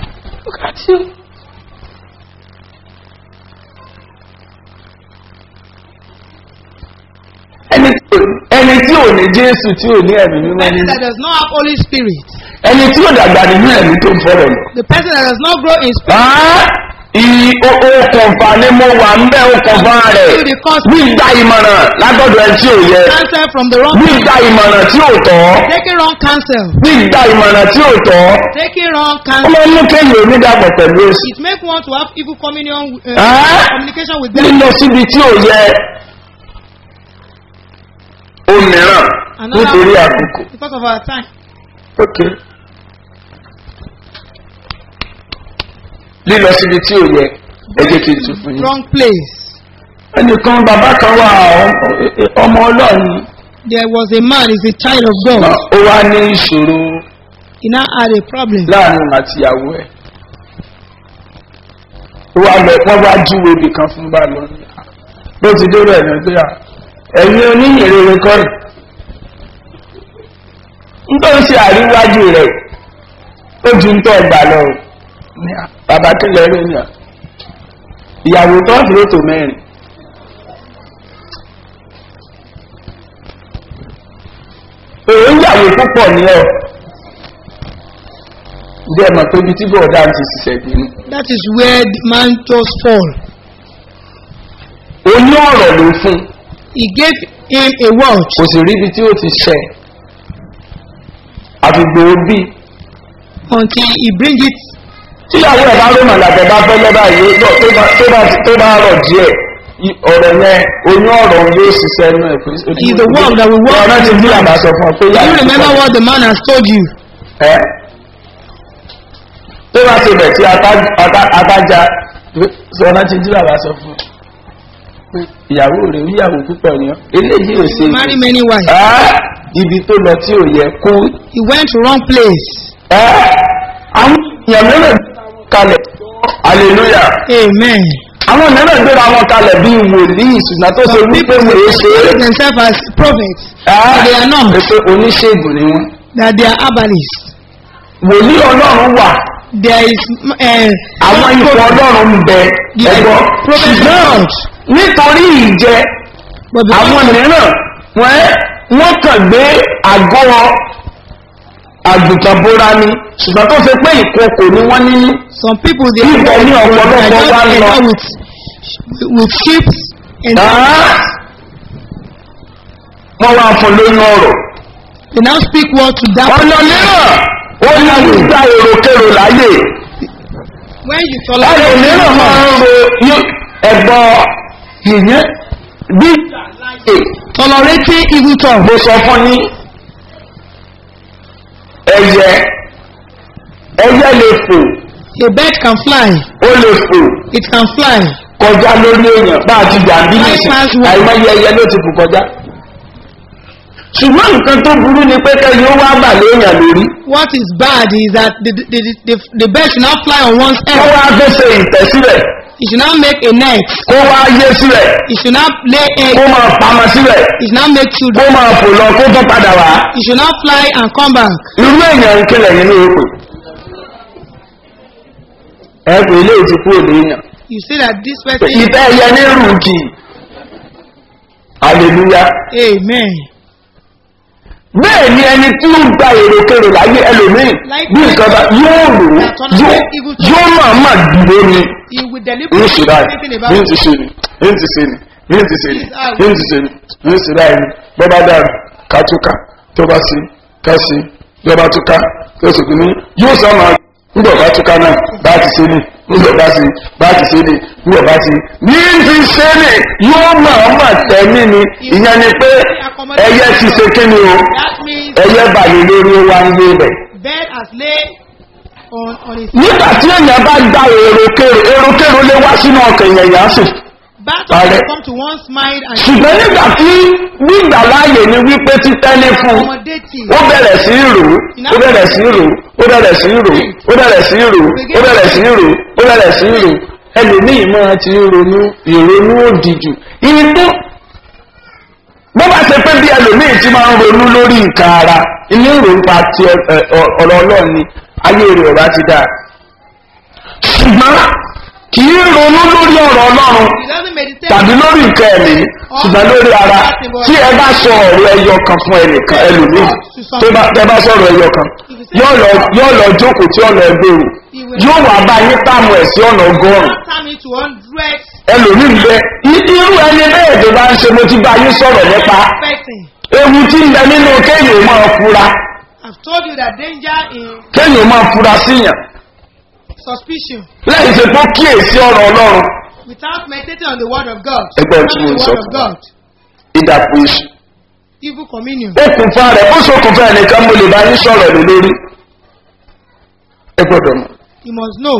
ẹni tí ò- ẹni tí ò ní jésù tí ò ní ẹ̀mí mímọ́
person
nínú
that does not have Holy Spirit,
ẹni tí ò dàgbà nínú ẹ̀mí tó ń fọ́rọ̀ lọ.
the person that does not grow in spirit,
Á, ì- o- okùnfà ni mo wà ń bẹ́ okùnfà rẹ̀ gbígba ìmọ̀ràn lágbọ́dọ̀ ẹ tí ò yẹ
counsel from the wrong
gbígba ìmọ̀ràn tí ò tọ́
taking wrong counsel,
gbígba ìmọ̀ràn tí ò tọ́
taking wrong
ó
counsel.
máa ń mú kéèyàn onídàpọ̀ pẹ̀lú èsì
It make one to have evil communion, uh,
Ah.
communication with them.
lílọ síbi tí ò yẹ òmíràn nítorí àkókò.
because of our time.
ok lílọ síbi tí ò yẹ ẹ jẹ́ kí n tún fún yín.
Wrong place.
ẹnìkan bàbá kan wà ọ- ọmọ ọlọ́ọ̀ni
There was a man, he's a child of God.
ó wá ní ìṣòro
He now had a problem.
láàrin òun àti ìyàwó ẹ̀ ó wá lọ wọ́n wá júwe ibì kan fún bá lọ ní bó ti dé rẹ̀ ní pé à ẹ̀yin oníyìnrere kọ́ rẹ̀ nítorí ṣe àríwájú rẹ̀ ó ju ń tọ́ gbà lọ ní à bàbá kílẹ̀ rẹ̀ ní à ìyàwó tó ń fi ètò mẹ́rin èyí ń yàwó púpọ̀ ní ọ̀ ǹjẹ́ ẹ mọ̀ pé ibi tí bọ̀ọ̀dá ti ṣiṣẹ́ bínú
That is where the man just fall.
oní ọ̀rọ̀ ló fún
He gave him a word
kò sì ríbi tí ó ti ṣẹ àfìgbò bí
until he bring it.
tíyàwó ẹ̀ bá rómà làbẹ̀ bá fẹ́ lọ́ba yìí tó bá tó bá tó bá rọ̀ díẹ̀ i- ọ̀rọ̀ yẹn oní ọ̀rọ̀ yóò ṣiṣẹ́ inú ẹ̀ pé
Is the word that will work
ọ̀rọ̀ ti bí àbá sọ fún ọ pé
Do you remember what the man has told you?
ẹ́ tó bá ti bẹ̀ tí atájá ọ̀rọ̀ ti bí àbá sọ fún ọ pé ìyàwó rẹ̀ ìyàwó púpọ̀ ni ọ́ eléyìí ò ṣe
He marry many wives.
ẹ́ ibi tó lọ tí ò yẹ kó
He went to wrong place.
ẹ́ àwọn èèyàn mìíràn kalẹ̀ hallelujah
Amen.
àwọn mìíràn gbéra wọn kalẹ̀ bíi wòlíì ṣùgbọ́n tó ṣe wípé wòye ṣe é
They themselves as prophets. They are not.
pé oníṣègùn ni wọn.
That they are herbalists.
wòlíì ọlọ́run wà
There is uh,
àwọn ipò ọlọ́run ń bẹ
There is
ẹ̀gbọ́n
prophet
ṣùgbọ́n
God.
nítorí ìjẹ
But because
àwọn mìíràn wọ́n wọ́n kàn gbé àgọ́ àgùntàn bóra ni ṣùgbọ́n tó ṣe pé ìkòkò ni wọ́n nínú.
some people they
Ibẹ̀
are
ni ọ̀pọ̀lọpọ̀
they are
wá
just
lọ.
enter with with sheep and
Ah! wọ́n wá fún lóyún ọ̀rọ̀.
they now speak word to that
ọ̀nà mìíràn ó ní gbígba èròkèrò láyè
when you
ẹ̀rọ
tolerate
mìíràn máa ń ro yó- ẹ̀gbọ́n ìyẹn bí
tolerating evil talk
mo sọ fún yín ẹyẹ ẹyẹ lè fò
a bird can fly
ó lè fò
it can fly
kọjá lórí èèyàn bá a ti gbà bí nìsín
Bypass one.
àìmọye ẹyẹ ló ti fò kọjá ṣùgbọ́n nǹkan tó burú ni pé kẹ́yìn ó wá bà léèyàn lórí
What is bad is that the, the, the, the, the bird should not fly on one's
kó
head.
wá fẹsẹ̀ ìtẹ́ síbẹ̀
It should not make a net.
kó wá yé síbẹ̀
It should not lay egg.
kó máa pamọ́ síbẹ̀
It should not make
kó
children.
máa fò lọ kó tó padà wá
It should not fly and come back.
irú èèyàn ń kílẹ̀ nínú òpè ẹ pé ilé ti kúrò léèyàn
You see that this
pé
person.
ìtẹ́ ẹyẹ ní rùkì hallelujah
Amen.
bẹ́ẹ̀ ni ẹni tí ó gba èròkèrò láyé ẹlòmíì bí nǹkan bá yóò rò ó yóò yóò máa máa dúró ni
He will
ń
deliberately
ṣe
do
báyìí
anything
ń
about
ti
it.
ṣe ni ń ti ṣe ni ń ti ṣe ni ń ti ṣe ni ń ṣe báyìí ni bọ́bá dàrú ká túká tó bá sí ká sí bọ́bá túká tó sì kú ní yóò sọ máa ńgbọ̀ bá túká náà bá ti ṣe ni ńgbọ̀ bá sí bá ti ṣe ni ńgbọ̀ bá sí ní ti ṣe ni yóò máa máa tẹ̀mí ni ìyẹn ni pé ẹyẹ ti ṣe kí ni o
That means
ẹyẹ balẹ̀ lórí ó wá ń lé bẹ̀.
bird has laid on, on his
nígbà tí èèyàn bá gba èròkèrò èròkèrò lé wá sínú ọkàn èèyàn yà á sì
battle
Parẹ́.
has come to one's mind and
ṣùgbọ́n nígbà tí gbígbà láàyè ni wípé títẹ́lé fún un
accommodating.
ó bẹ̀rẹ̀ sí í rò ó ó bẹ̀rẹ̀ sí í rò ó bẹ̀rẹ̀ sí í rò ó bẹ̀rẹ̀ sí í rò ó bẹ̀rẹ̀ sí í rò ó bẹ̀rẹ̀ sí í rò ẹlòmíì máa ti ronú ìrònú òdìjù ìyẹn tó bó bá ṣe pé bí ẹlòmíì ti máa ń ronú lórí nǹkan ara inú ìrònúpa ti ẹ- ẹ- ọ- ọ̀rọ̀ ọlọ́run ni ayé rẹ̀ ọ̀rá ti dáa ṣùgbọ́n kì í ronú lórí ọ̀rọ̀ ọlọ́run
He doesn't meditate.
tàbí lórí nǹkan ẹ̀mí ṣùgbọ́n lórí ara tí ẹ bá sọ ọ̀rọ̀ ẹyọ kan fún ẹnìkan ẹlòmíì tó bá tẹ bá sọ̀rọ̀ ẹyọ kan yóò lọ yóò lọ jókòó tí ọ̀nà ẹgbẹ̀rún yóò wà bá yín táàmù ẹ̀ sí ọ̀nà ọgọ́rùn
One time it to hundred
ẹlòmíì ń bẹ i- irú ẹni bẹ́ẹ̀ tó bá ń ṣe mo ti bá yín sọ̀rọ̀ nípa
person.
ewu tí ń bẹ nínú kéèyàn máa fura
I've told you that danger in
kéèyàn máa fura síyàn
suspicion
lẹ́yìn tí kò kíyèsí ọ̀rọ̀ ọlọ́run
without meditating on the word of God.
Ẹgbẹ́ tí
Not
mo ń
the
sọ
word of
fún wa.
God.
ìdàpọ̀ èṣù
Evil communion.
okùnfà rẹ̀ ó ṣokùnfà ẹnìkan mo lè bá yín sọ̀rọ̀ lé lórí ẹ gbọ́dọ̀ mọ̀
You must know.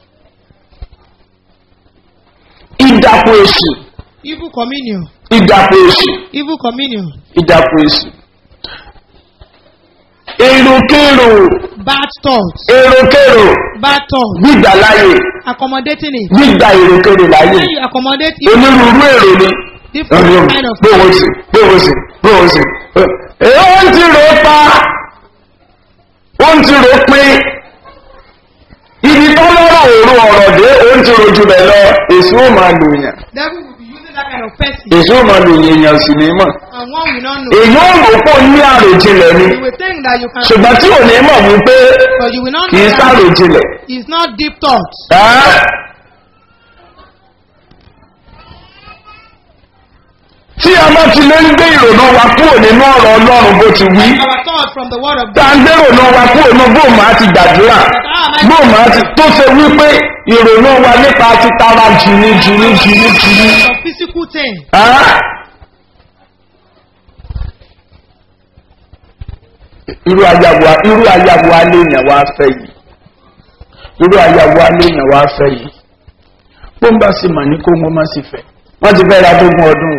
ìdàpọ̀ èṣù
Evil communion.
ìdàpọ̀ èṣù
Evil communion.
ìdàpọ̀ èṣù èròkèrò
Bad thoughts.
èròkèrò
Bad thoughts.
gbígbà láyè
Accommodating it.
gbígbà èròkèrò láyè
When you accommodate it,
onírúurú èrò ni
different kind of
gbóhùn sí gbóhùn sí gbóhùn sí èyí ó ń ti rò ó pa ó ń ti rò ó pín ibi tó lọ́rọ̀ òru ọ̀rọ̀ dé ó ń ti rò jù bẹ̀ lọ èso ó máa lò yàn
devil will be using that kind of person.
èso ó máa lò yàn èèyàn sì ní mọ̀
And one will not know.
èyí ó rò pọ̀ ní àròjinlẹ̀ ni
You will think that you can,
ṣùgbọ́n tí ò ní mọ̀ wípé
but you will not
kì í
know that
sàròjinlẹ̀
it's not deep thoughts.
Ẹ́? tí a bá ti lé ń gbé ìrònú wa kúrò nínú ọ̀rọ̀ ọlọ́run bó ti wí
Our thought from the word of
tá
God.
a ń gbé ìrònú wa kúrò nínú bóòmù àti gbàdúrà bóòmù àti tó ṣe wípé ìrònú wa nípa ti tara jìnnì jìnnì jìnnì jìnnì.
Some physical thing.
Ẹ́? irú ayàwó irú ayàwó aléèyàn wá fẹ́ yìí irú ayàwó aléèyàn wá fẹ́ yìí bó ń bá sì mà ní kó wọ́n má sì fẹ́ wọ́n ti fẹ́ ra dógún ọdún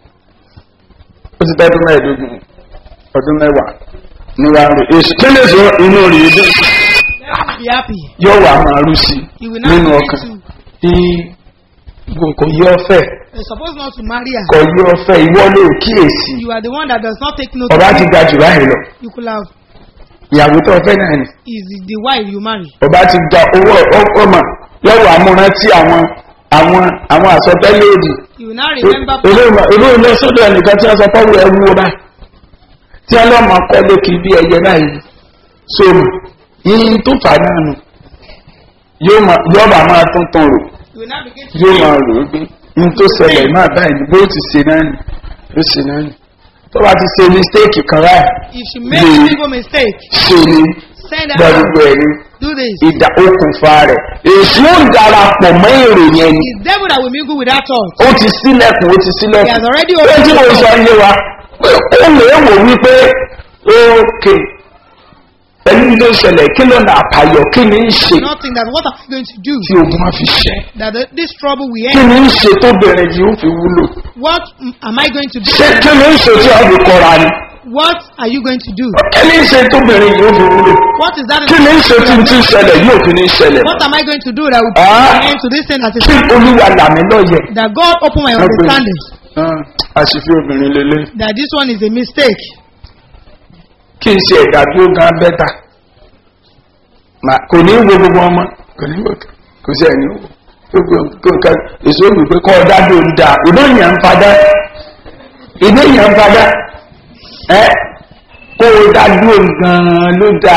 ó ti tẹ́dún mẹ́ẹ̀ẹ́dógún ọdún mẹ́wàá ní wa rè èsì kí lè sọ inú rè é dé
Let him be happy.
yóò wà máa rú sí
He will not
nínú
begin
ọkàn
to.
bí kò yí ọfẹ́
You're supposed not to marry her.
kò yí ọfẹ́ ìwọ ló kíyèsí
You are the one that does not take note.
ọba
of
ti
it.
ga jù báyìí lọ
You could have
ìyàwó tó fẹ́ náà ni
is the wife you marry.
ọba ti gba owó ọmọ yọwọ amúrántí àwọn àwọn àwọn àsọtẹ́lẹ̀ òdì
You will not remember.
ìlú ilé sọ́dọ̀ ẹnìkan tí wọ́n sọ fọ́wọ́ ẹwú ọba tí wọ́n lọ́mọ kọ́ lókè bí ẹyẹ náà yìí sóòmù yìí tó fà náà nù yóò máa- yóò bá máa tuntun rò
You will not begin to.
yóò máa rò ó gbé ní tó ṣẹlẹ̀ náà báyìí ni bó ti ṣe náà nì ó ṣe náà nì tó bá ti ṣe mistake kan ráì
If she makes
Yeah.
a single mistake,
ṣe ni
send her.
gbàgbọ́ ẹ̀rí
Do this.
ìdá okùnfà rẹ̀ èso ń darapọ̀ mọ́ èrò yẹn ni
It's devil that will mingle with that thought.
ó ti sílẹ̀kùn ó ti
He
sílẹ̀kùn
has already
pé tí mo
opened the
sọ
door.
ilé wa pé ó lè wò wípé ókè pẹ̀lú ilé ìṣẹ̀lẹ̀ kí ló nà àpàyọ kí ni ń ṣe
Nothing that what am I going to do
tí ogun á fi ṣẹ́
that the, this trouble will
kí
end?
ni ń ṣe tó bẹ̀rẹ̀ yìí ó fi wúlò
What mm, am I going to do?
ṣé kí ni ń ṣe tí a fi kọ́ra ni
What are you going to do?
kí ni ṣe tóbìnrin yóò fi wúlò
What is that?
kí ni ṣe tí tí ń ṣẹlẹ̀ yóò fi ní ṣẹlẹ̀
What am I going to do that will
Ah.
put an end to this thing that is
kí olúwa làmì lọ́yẹ̀.
that God open my
Okay.
understanding
àṣìfi obìnrin lélẹ̀
that this one is a mistake.
kí n ṣe ẹ̀dá tó gan bẹ́tà Mà- kò ní wo gbogbo ọmọ kò ní wo kò sí ẹni wo gbogbo nǹkan èso òbí pé kọ́ ọ̀dá ló ń da ìdó yẹn ń padà ìdó yẹn ń padà ẹ kó o dá dúró gan-an ló da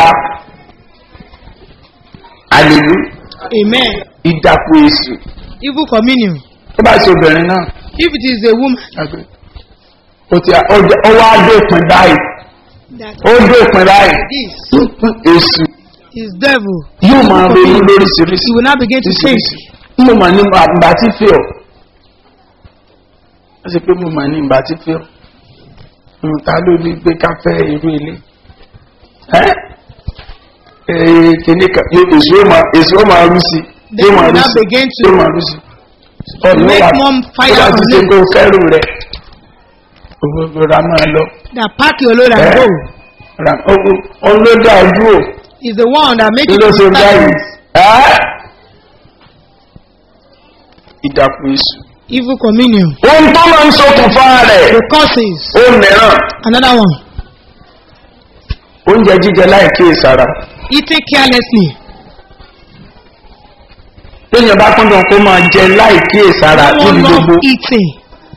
àlèlú
Amen.
ìdàpọ̀ èsì
Evil communion.
tó bá ṣe obìnrin náà
If it is a woman
àgbẹ̀ ó ti ó wá dópin báyìí
that
ó dópin báyìí
this
èsì
is devil,
yóò máa ronú lóríṣiríṣi
he will now begin to think.
mo mà ní àgbà tí fi ọ ó sì pé mo mà ní ìgbà tí fi ọ ohun ta ló ní gbé ká fẹ́ irú ilé ẹ́ ee kìíní kan yóò èso ó máa èso ó máa rú sí
Then
yóò máa
you
rú
now
sí
begin to
yóò máa rú sí ọ̀nà
make
wà
more fire
tó bá ti
on
ṣe
it.
kó kẹ́rù rẹ̀ òwò ra máa lọ
That pack your load and
ẹ́
go
ra ọlọ́dà ojú ò
is the one that makes
kí ló ṣe
you
báyìí
start
ẹ́ ìdàpọ̀ èso.
evil communion.
ohun tó máa ń ṣokùnfà rẹ̀
The causes.
ó mìíràn
Another one.
oúnjẹ jíjẹ láì kíyèsára
Eating carelessly.
téèyàn bá kúndùn kó máa jẹ láì kíyèsára
No one
níbi
love
gbogbo
eating.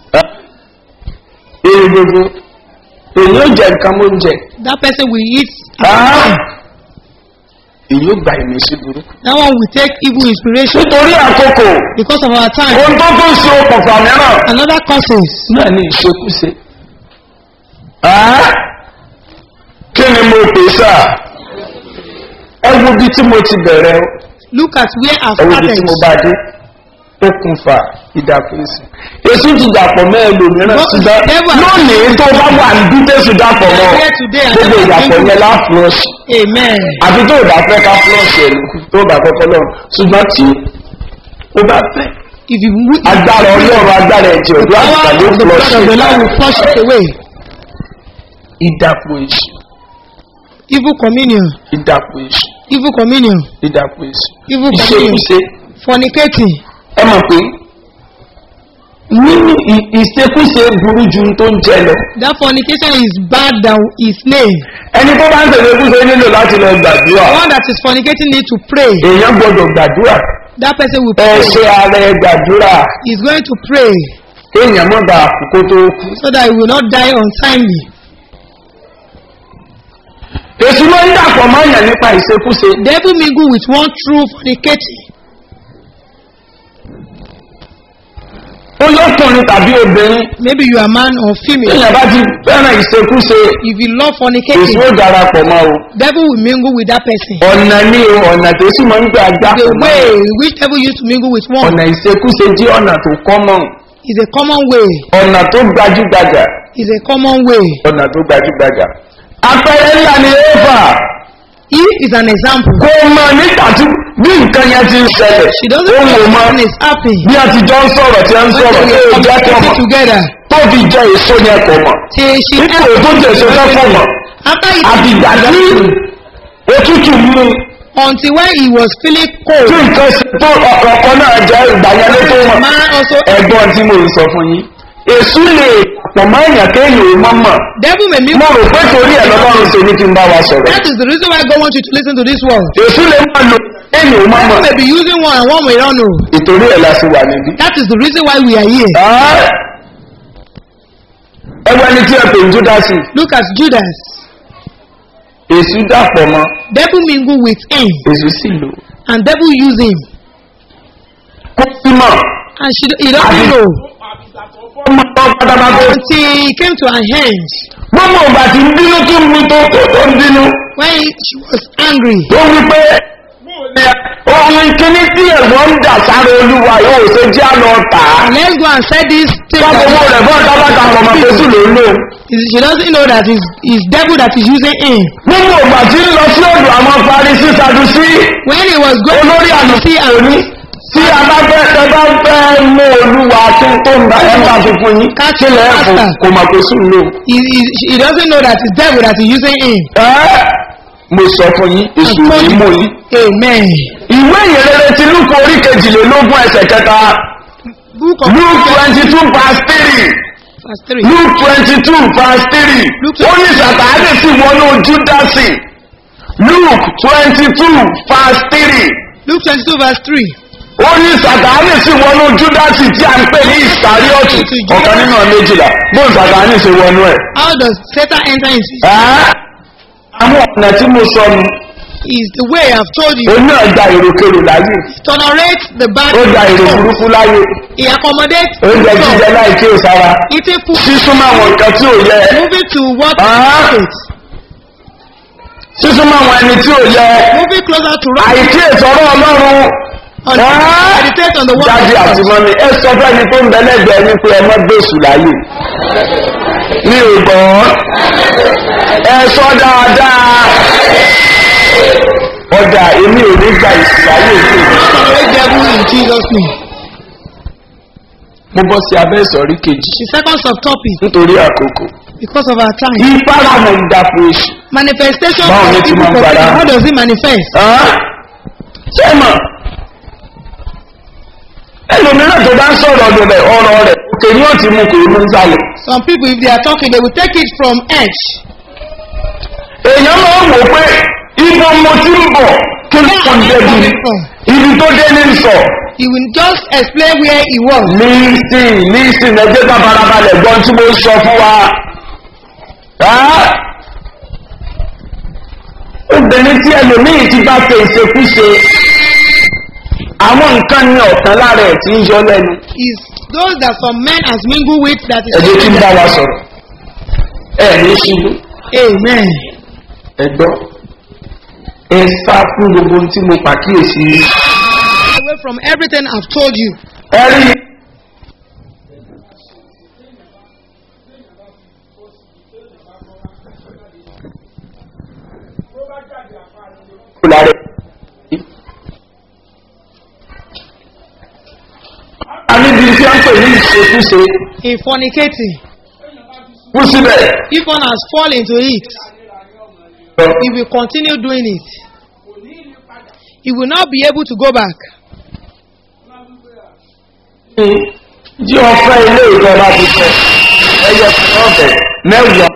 níbi gbogbo èyí ó jẹ nǹkan mó ń jẹ
That person will eat.
Ah! èyí ó gba ìmísí burúkú.
That one will take evil inspiration
nítorí àkókò
because of our time.
ohun tó tún ṣe okùnfà mìíràn
Another causes.
náà ní ìṣekúṣe. Ah! kí ni mo pè sá ẹ wo bí tí mo ti bẹ̀rẹ̀ o.
Look at where I've
ẹwọ́n ibi
started.
tí mo bá dé okùnfà ìdàpọ̀ èsì èsì ti dàpọ̀ mọ́ ẹlòmíràn
But
ṣùgbọ́n
never-
lónìí tó bá wà ní bí tẹ̀sí dàpọ̀ mọ́
Here today and
gbogbo
never
ìdàpọ̀
been-
yẹn láfúrọ́ọ̀ṣì
Amen.
àbí tó bá fẹ́ ká fúrọ́ọ̀ṣì ẹ̀ lókù tó bá kọ́kọ́ lọ ṣùgbọ́n tí ó bá fẹ́
If you wi-
agbára ọlọ́run agbára ẹ̀jẹ̀
the
òdó
power
àtìkà ló
of the blood of the Lord
fúrọ́ọ̀ṣì
will flush it away.
ìdàpọ̀ èsì
Evil communion.
ìdàpọ̀ èsì
Evil communion.
ìdàpọ̀ èsì
Evil communion.
ìṣekúṣe
Fornicating.
ẹ mọ̀ pé nínú ì- ìṣekúṣe burú ju ohun tó ń jẹ lọ.
That fornication is bad than his name.
ẹni tó bá ń tẹ̀lé kúṣe nílò láti lọ gbàdúrà
The one that is fornicating need to pray.
èèyàn gbọdọ̀ gbàdúrà
That person will
ẹ
pray.
ṣe ara ẹ gbàdúrà
He's going to pray
èèyàn mọ̀ bá àkókò tó kú.
so that he will not die untimely.
èsì ló ń dàpọ̀ mọ́ èèyàn nípa ìṣekúṣe
Devil mingle with one true fornicating.
olókùnrin tàbí obìnrin
Maybe you are man or female.
èèyàn bá ti fẹ́ràn ìṣekúṣe
If you love
èsì
fornicating,
ó darapọ̀ mọ́ o
devil will mingle with that person.
ọ̀nà ní o ọ̀nà tó sì máa ń gbà
The
gbàpọ̀ mọ́
way which devil used to mingle with one
ọ̀nà ìṣekúṣe jẹ́ ọ̀nà tó kọ́mọ̀
is a common way.
ọ̀nà tó gbajúgbajà
Is a common way.
ọ̀nà tó gbajúgbajà àpẹẹrẹ ńlá ni éfà
He is an example.
kò mọ nígbà tí bí nǹkan yẹn ti ń ṣẹlẹ̀
She doesn't
ó
know
wò mọ
what is happening.
bí a ti jọ ń sọ̀rọ̀ tí a ń
When
sọ̀rọ̀
they
tí ó
were
jẹ́ pọ̀
communicating
mọ̀
together,
tó fi jẹ èso yẹn pọ̀ mọ̀
till she
nípò tó jẹ èso fẹ́ pọ̀ mọ̀
after he
àbìgbà tí òtútù mú
until when he was feeling
tí
cold,
nǹkan ṣe tó ọ̀kọ̀ọ̀kan náà jẹ́ ìgbà yẹn ló tó
the
mọ̀
man also
ẹ̀gbọ́n tí mo ń sọ fún yín èsù lè pọ̀ mọ́ èèyàn kéèyàn ò mọ́ mọ̀
devil may
mo
mingle.
rò pé torí ẹ̀ lọ́lọ́run ṣe ní kí n bá wa sọ̀rọ̀
That is the reason why God wants you to listen to this word.
èsù lè máa lo kéèyàn ò mọ́ mọ̀
Devil may be using one and one we don't know.
ìtorí ẹ̀ la ṣe wà níbí.
That is the reason why we are here.
ẹwọ ẹni tí ẹ pè ń júdásì
Look at Judas.
èsù dàpọ̀ mọ́
Devil mingle with him
èsù sì lò
and devil use him.
kó sí mọ̀
And she, he doesn't
Abi-
know
ó mọ̀ ọ́ pátápátá
until he came to an end.
gbogbo ìgbà tí ń bínú tí ń mú tó tó tó ń bínú
When he, she was angry,
tó wí pé ohun kíní tí ẹ̀gbọ́n ń dà sáré olúwa yóò ṣe jẹ́ àlọ́ tà á
and let's go and say this thing.
sábà owó rẹ̀ fún ọ̀tábàtà ọmọ pẹ̀sù ló ń lò
She doesn't know that it's, it's devil that is using him.
gbogbo ìgbà tí ń lọ sí ọ̀dọ̀ àwọn parí sísadu sí
When he was going
olórí
to
àlùfí
see and
òní tí a bá fẹ́ ẹ bá fẹ́ mú olúwa kí n tó ń bá ẹ bá fi fún yín
Catch
kí lè ẹ fún
master.
kò mà kó sùn lò.
He, he, he doesn't know that it's devil that is using him.
ẹ mo sọ fún yín èso
I told
yìí
you.
mò yín.
Amen.
ìwé ìyẹrẹrẹ ti lúkọ orí kejìlélógún ẹsẹ̀ kẹta
Book of
luke twenty two past three
verse 3.
luke twenty two past three
Luke
ó ní sàtáàdì sí wọnú júdásì luke twenty two past three
Luke 22 verse 3.
ó ní sàtáàdì sí wọnú júdásì tí a ń pè ní ìsàríọ̀tù ọ̀kan nínú ọ̀nà méjìlá bóun sàtáàdì ṣe wọnú ẹ̀.
How does Satan enter into it?
Ẹ́, àwọn ọ̀nà tí mo sọ ni
Is the way I've told you.
òun náà gba èròkèrò láyé
Tolerate the bad.
ó gba èrò
thoughts.
burúkú láyé
He accommodates.
oúnjẹ jíjẹ
thoughts.
láì kí o sára
Eating food.
sísúnmọ́ àwọn nǹkan tí ò yẹ
Moving to what
Ah.
is
sísúnmọ́ àwọn ẹni tí ò yẹ
Moving closer to right.
àìkí ìsọ̀rọ̀ ọlọ́run
On,
Ah.
meditate on the word
jáde
of
àti
God.
mọ́ni ẹ sọ fẹ́ni tó ń bẹ lẹ́gbẹ̀ẹ́ ní pé ẹ mọ́ gbèsù láyè mi ò gbọ́ ẹ sọ dáadáa ọjà èmi ò ní gba ìsù láyè tó
Tolerate devil in Jesus' name.
mo bọ́ sí abẹ́ ìsọ̀rí kejì
The second subtopic,
nítorí àkókò
because of our time.
ìfaramọ̀ ìdàpọ̀ èṣù
Manifestation
Báwo
of
ni ti
evil
máa ń
prophecy.
gbára?
How does it manifest?
ṣé mọ̀ ẹlòmíràn tó bá ń sọ̀rọ̀ ọ̀dọ̀ rẹ̀ ọ̀rọ̀ rẹ̀ òkè ni ó ti mú kò ní sálẹ̀
Some people, if they are talking, they will take it from edge.
èèyàn máa ń wò pé ibo mo ti ń bọ̀ kí ló kàn débi ibi tó dé ní sọ
He will just explain where he was.
lísìn lísìn ẹgbẹ́ bá farabalẹ̀ gbọ́n tí mo sọ fún wa. Ẹ́? obìnrin tí ẹlòmíì ti bá ṣe ìṣekúṣe àwọn nǹkan ní ọ̀tán lára ẹ̀ tí ń yọ lẹ́nu.
Is those that some men has mingled with that is.
ẹ̀jẹ̀ tí ń bá wa sọ̀rọ̀ ẹ̀ ní ṣubú
Amen.
ẹ gbọ́ ẹ sá fún gbogbo ohun tí mo pàkíyèsí yìí.
Away from everything I've told you.
ẹ rí a níbi tí a ń pè ní ìṣekúṣe
In fornicating,
kú síbẹ̀
if one has fallen into it, he will continue doing it. He will not be able to go back.
jí ọfẹ́ ilé ìjọba ti sọ ẹyẹ fún ọbẹ̀ mẹ́wàá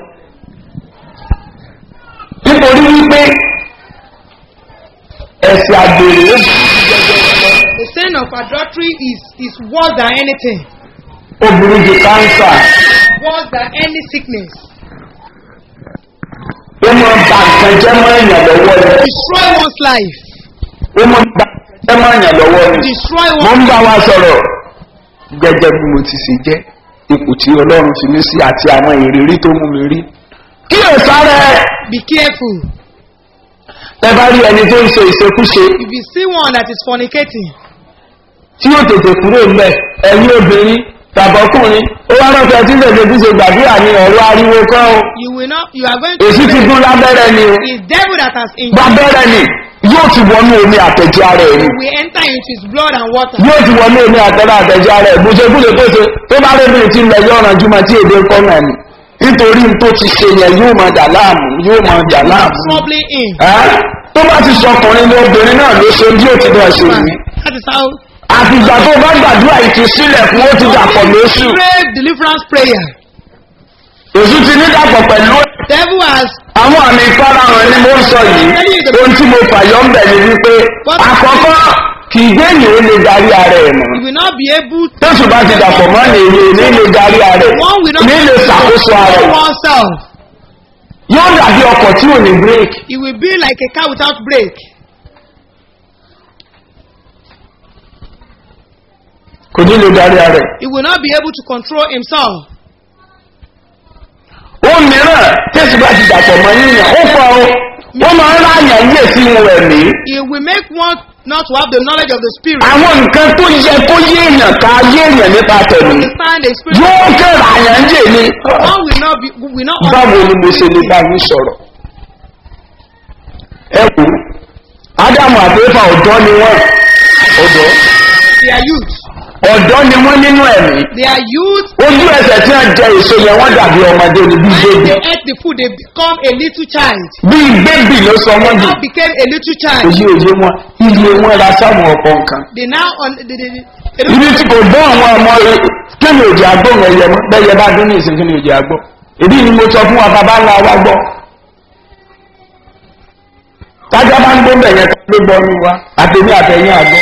nítorí wípé ẹ̀sìn àgbèrè ó
The sin of adultery is, is worse than anything,
ó burú ju káńsà
worse than any sickness.
ó máa ba nǹkan jẹ́ mọ́ èèyàn lọ́wọ́ ni
Destroy one's life.
ó máa ba nǹkan jẹ́ mọ́ èèyàn lọ́wọ́ ni
Destroy
mo ń
one's
bá wa sọ̀rọ̀ gẹ́gẹ́ bí mo ti ṣe jẹ́ ipò tí ọlọ́run fi mí sí àti àwọn ìrírí tó mú mi rí kí ẹ sáré
Be careful.
ẹ bá rí ẹni tó ń ṣe ìṣekúṣe
If you see one that is fornicating,
tí yóò tètè kúrò ńbẹ ẹ̀yin obìnrin tàbọ̀kùnrin ó wá rọ́pẹ́ tí lèdè tí ṣe gbàdúrà ní ọ̀rọ̀ ariwo kọ́ o
you will not, you are going to.
èsì ti gún lábẹ́rẹ́ ni o
It's devil that has injured.
gbàbẹ́rẹ́ ni yóò ti wọnú omi àtẹ̀jẹ́ ara ẹ̀ ni
We enter into his blood and water.
yóò ti wọnú omi àtẹ̀jẹ́ àtẹ̀jẹ́ ara ẹ̀ bùṣekúṣe tó ṣe tó bá rẹ́bìnrin tí ń lẹ yọ ọ̀ràn jùmọ̀ tí èdè kọ́ náà ni nítorí tó ti ṣe yẹn yóò máa dà láàmú yóò máa dà láàmú
Troubling him.
Ẹ́? tó bá ti sọ ọkùnrin ní obìnrin náà ló ṣe bí ó ti bọ̀ ṣe yìí
That is how.
àfìgbà tó bá gbàdúrà ìtúsílẹ̀ fún ó ti dàpọ̀ lóṣù
Pray deliverance prayer.
èṣù ti ní dàpọ̀ pẹ̀lú
Devil has
àwọn àmì ìfarahàn ni mo ń sọ yìí ohun tí mo fàyọ ń bẹ̀ ni wípé àkọ́kọ́ kì í gbé ènìyàn ó lè darí ara ẹ̀ mọ́
he will not be able to.
tẹ́sù bá ti dàpọ̀ mọ́ ní èyí ní lè darí ara ẹ̀
One will not
ní lè ṣàkóso ara ẹ̀
control oneself.
yóò dàbí ọkọ̀ tí ò ní bírèkì
He will be like a car without brake.
kò ní lè darí ara ẹ̀.
He will not be able to control himself.
ó mìíràn tẹ́sù bá ti dàpọ̀ mọ́ yíyan ó fọ o ó máa ń ráyàn yé sí ihun ẹ̀mí
He will make one not to have the knowledge of the spirit.
àwọn nǹkan tó yẹ kó yé èèyàn ká yé èèyàn nípa tẹ̀mí
Understand the spirit.
yóò kẹ́ra àyàn yé ni.
One will not be will not
báwo ni mo ṣe lè bá yín sọ̀rọ̀ ẹ wò ó ádámù àti éfà ọ̀dọ́ ni wọ́n ọ̀dọ́
They are youth.
ọ̀dọ́ ni wọ́n nínú ẹ̀mí
They are youth.
ojú ẹsẹ̀ tí wọ́n jẹ èso yẹn wọ́n dàbí ọmọdé ni bíi
When
bébì
they ate the food, they become a little child.
bíi bébì ló sọ wọ́n dì
Now became a little child.
òye òye wọn iye wọn ra sáwọn ọkọ̀ nǹkan
They now on they, they, they, they don't
ibi tí kò gbọ́ àwọn ọmọ rẹ kí ni òjì agbóhùn ẹyẹ mọ́ bẹ́yẹ bá dún ní ìsìn kí ni òjì agbó èdè ni mo sọ fún wa bàbá ńlá wa gbọ́ tájá bá ń gbó bẹ̀yẹ tó ló gbọ́ ní wa àtẹ̀mí àtẹ̀yìn àgbọ̀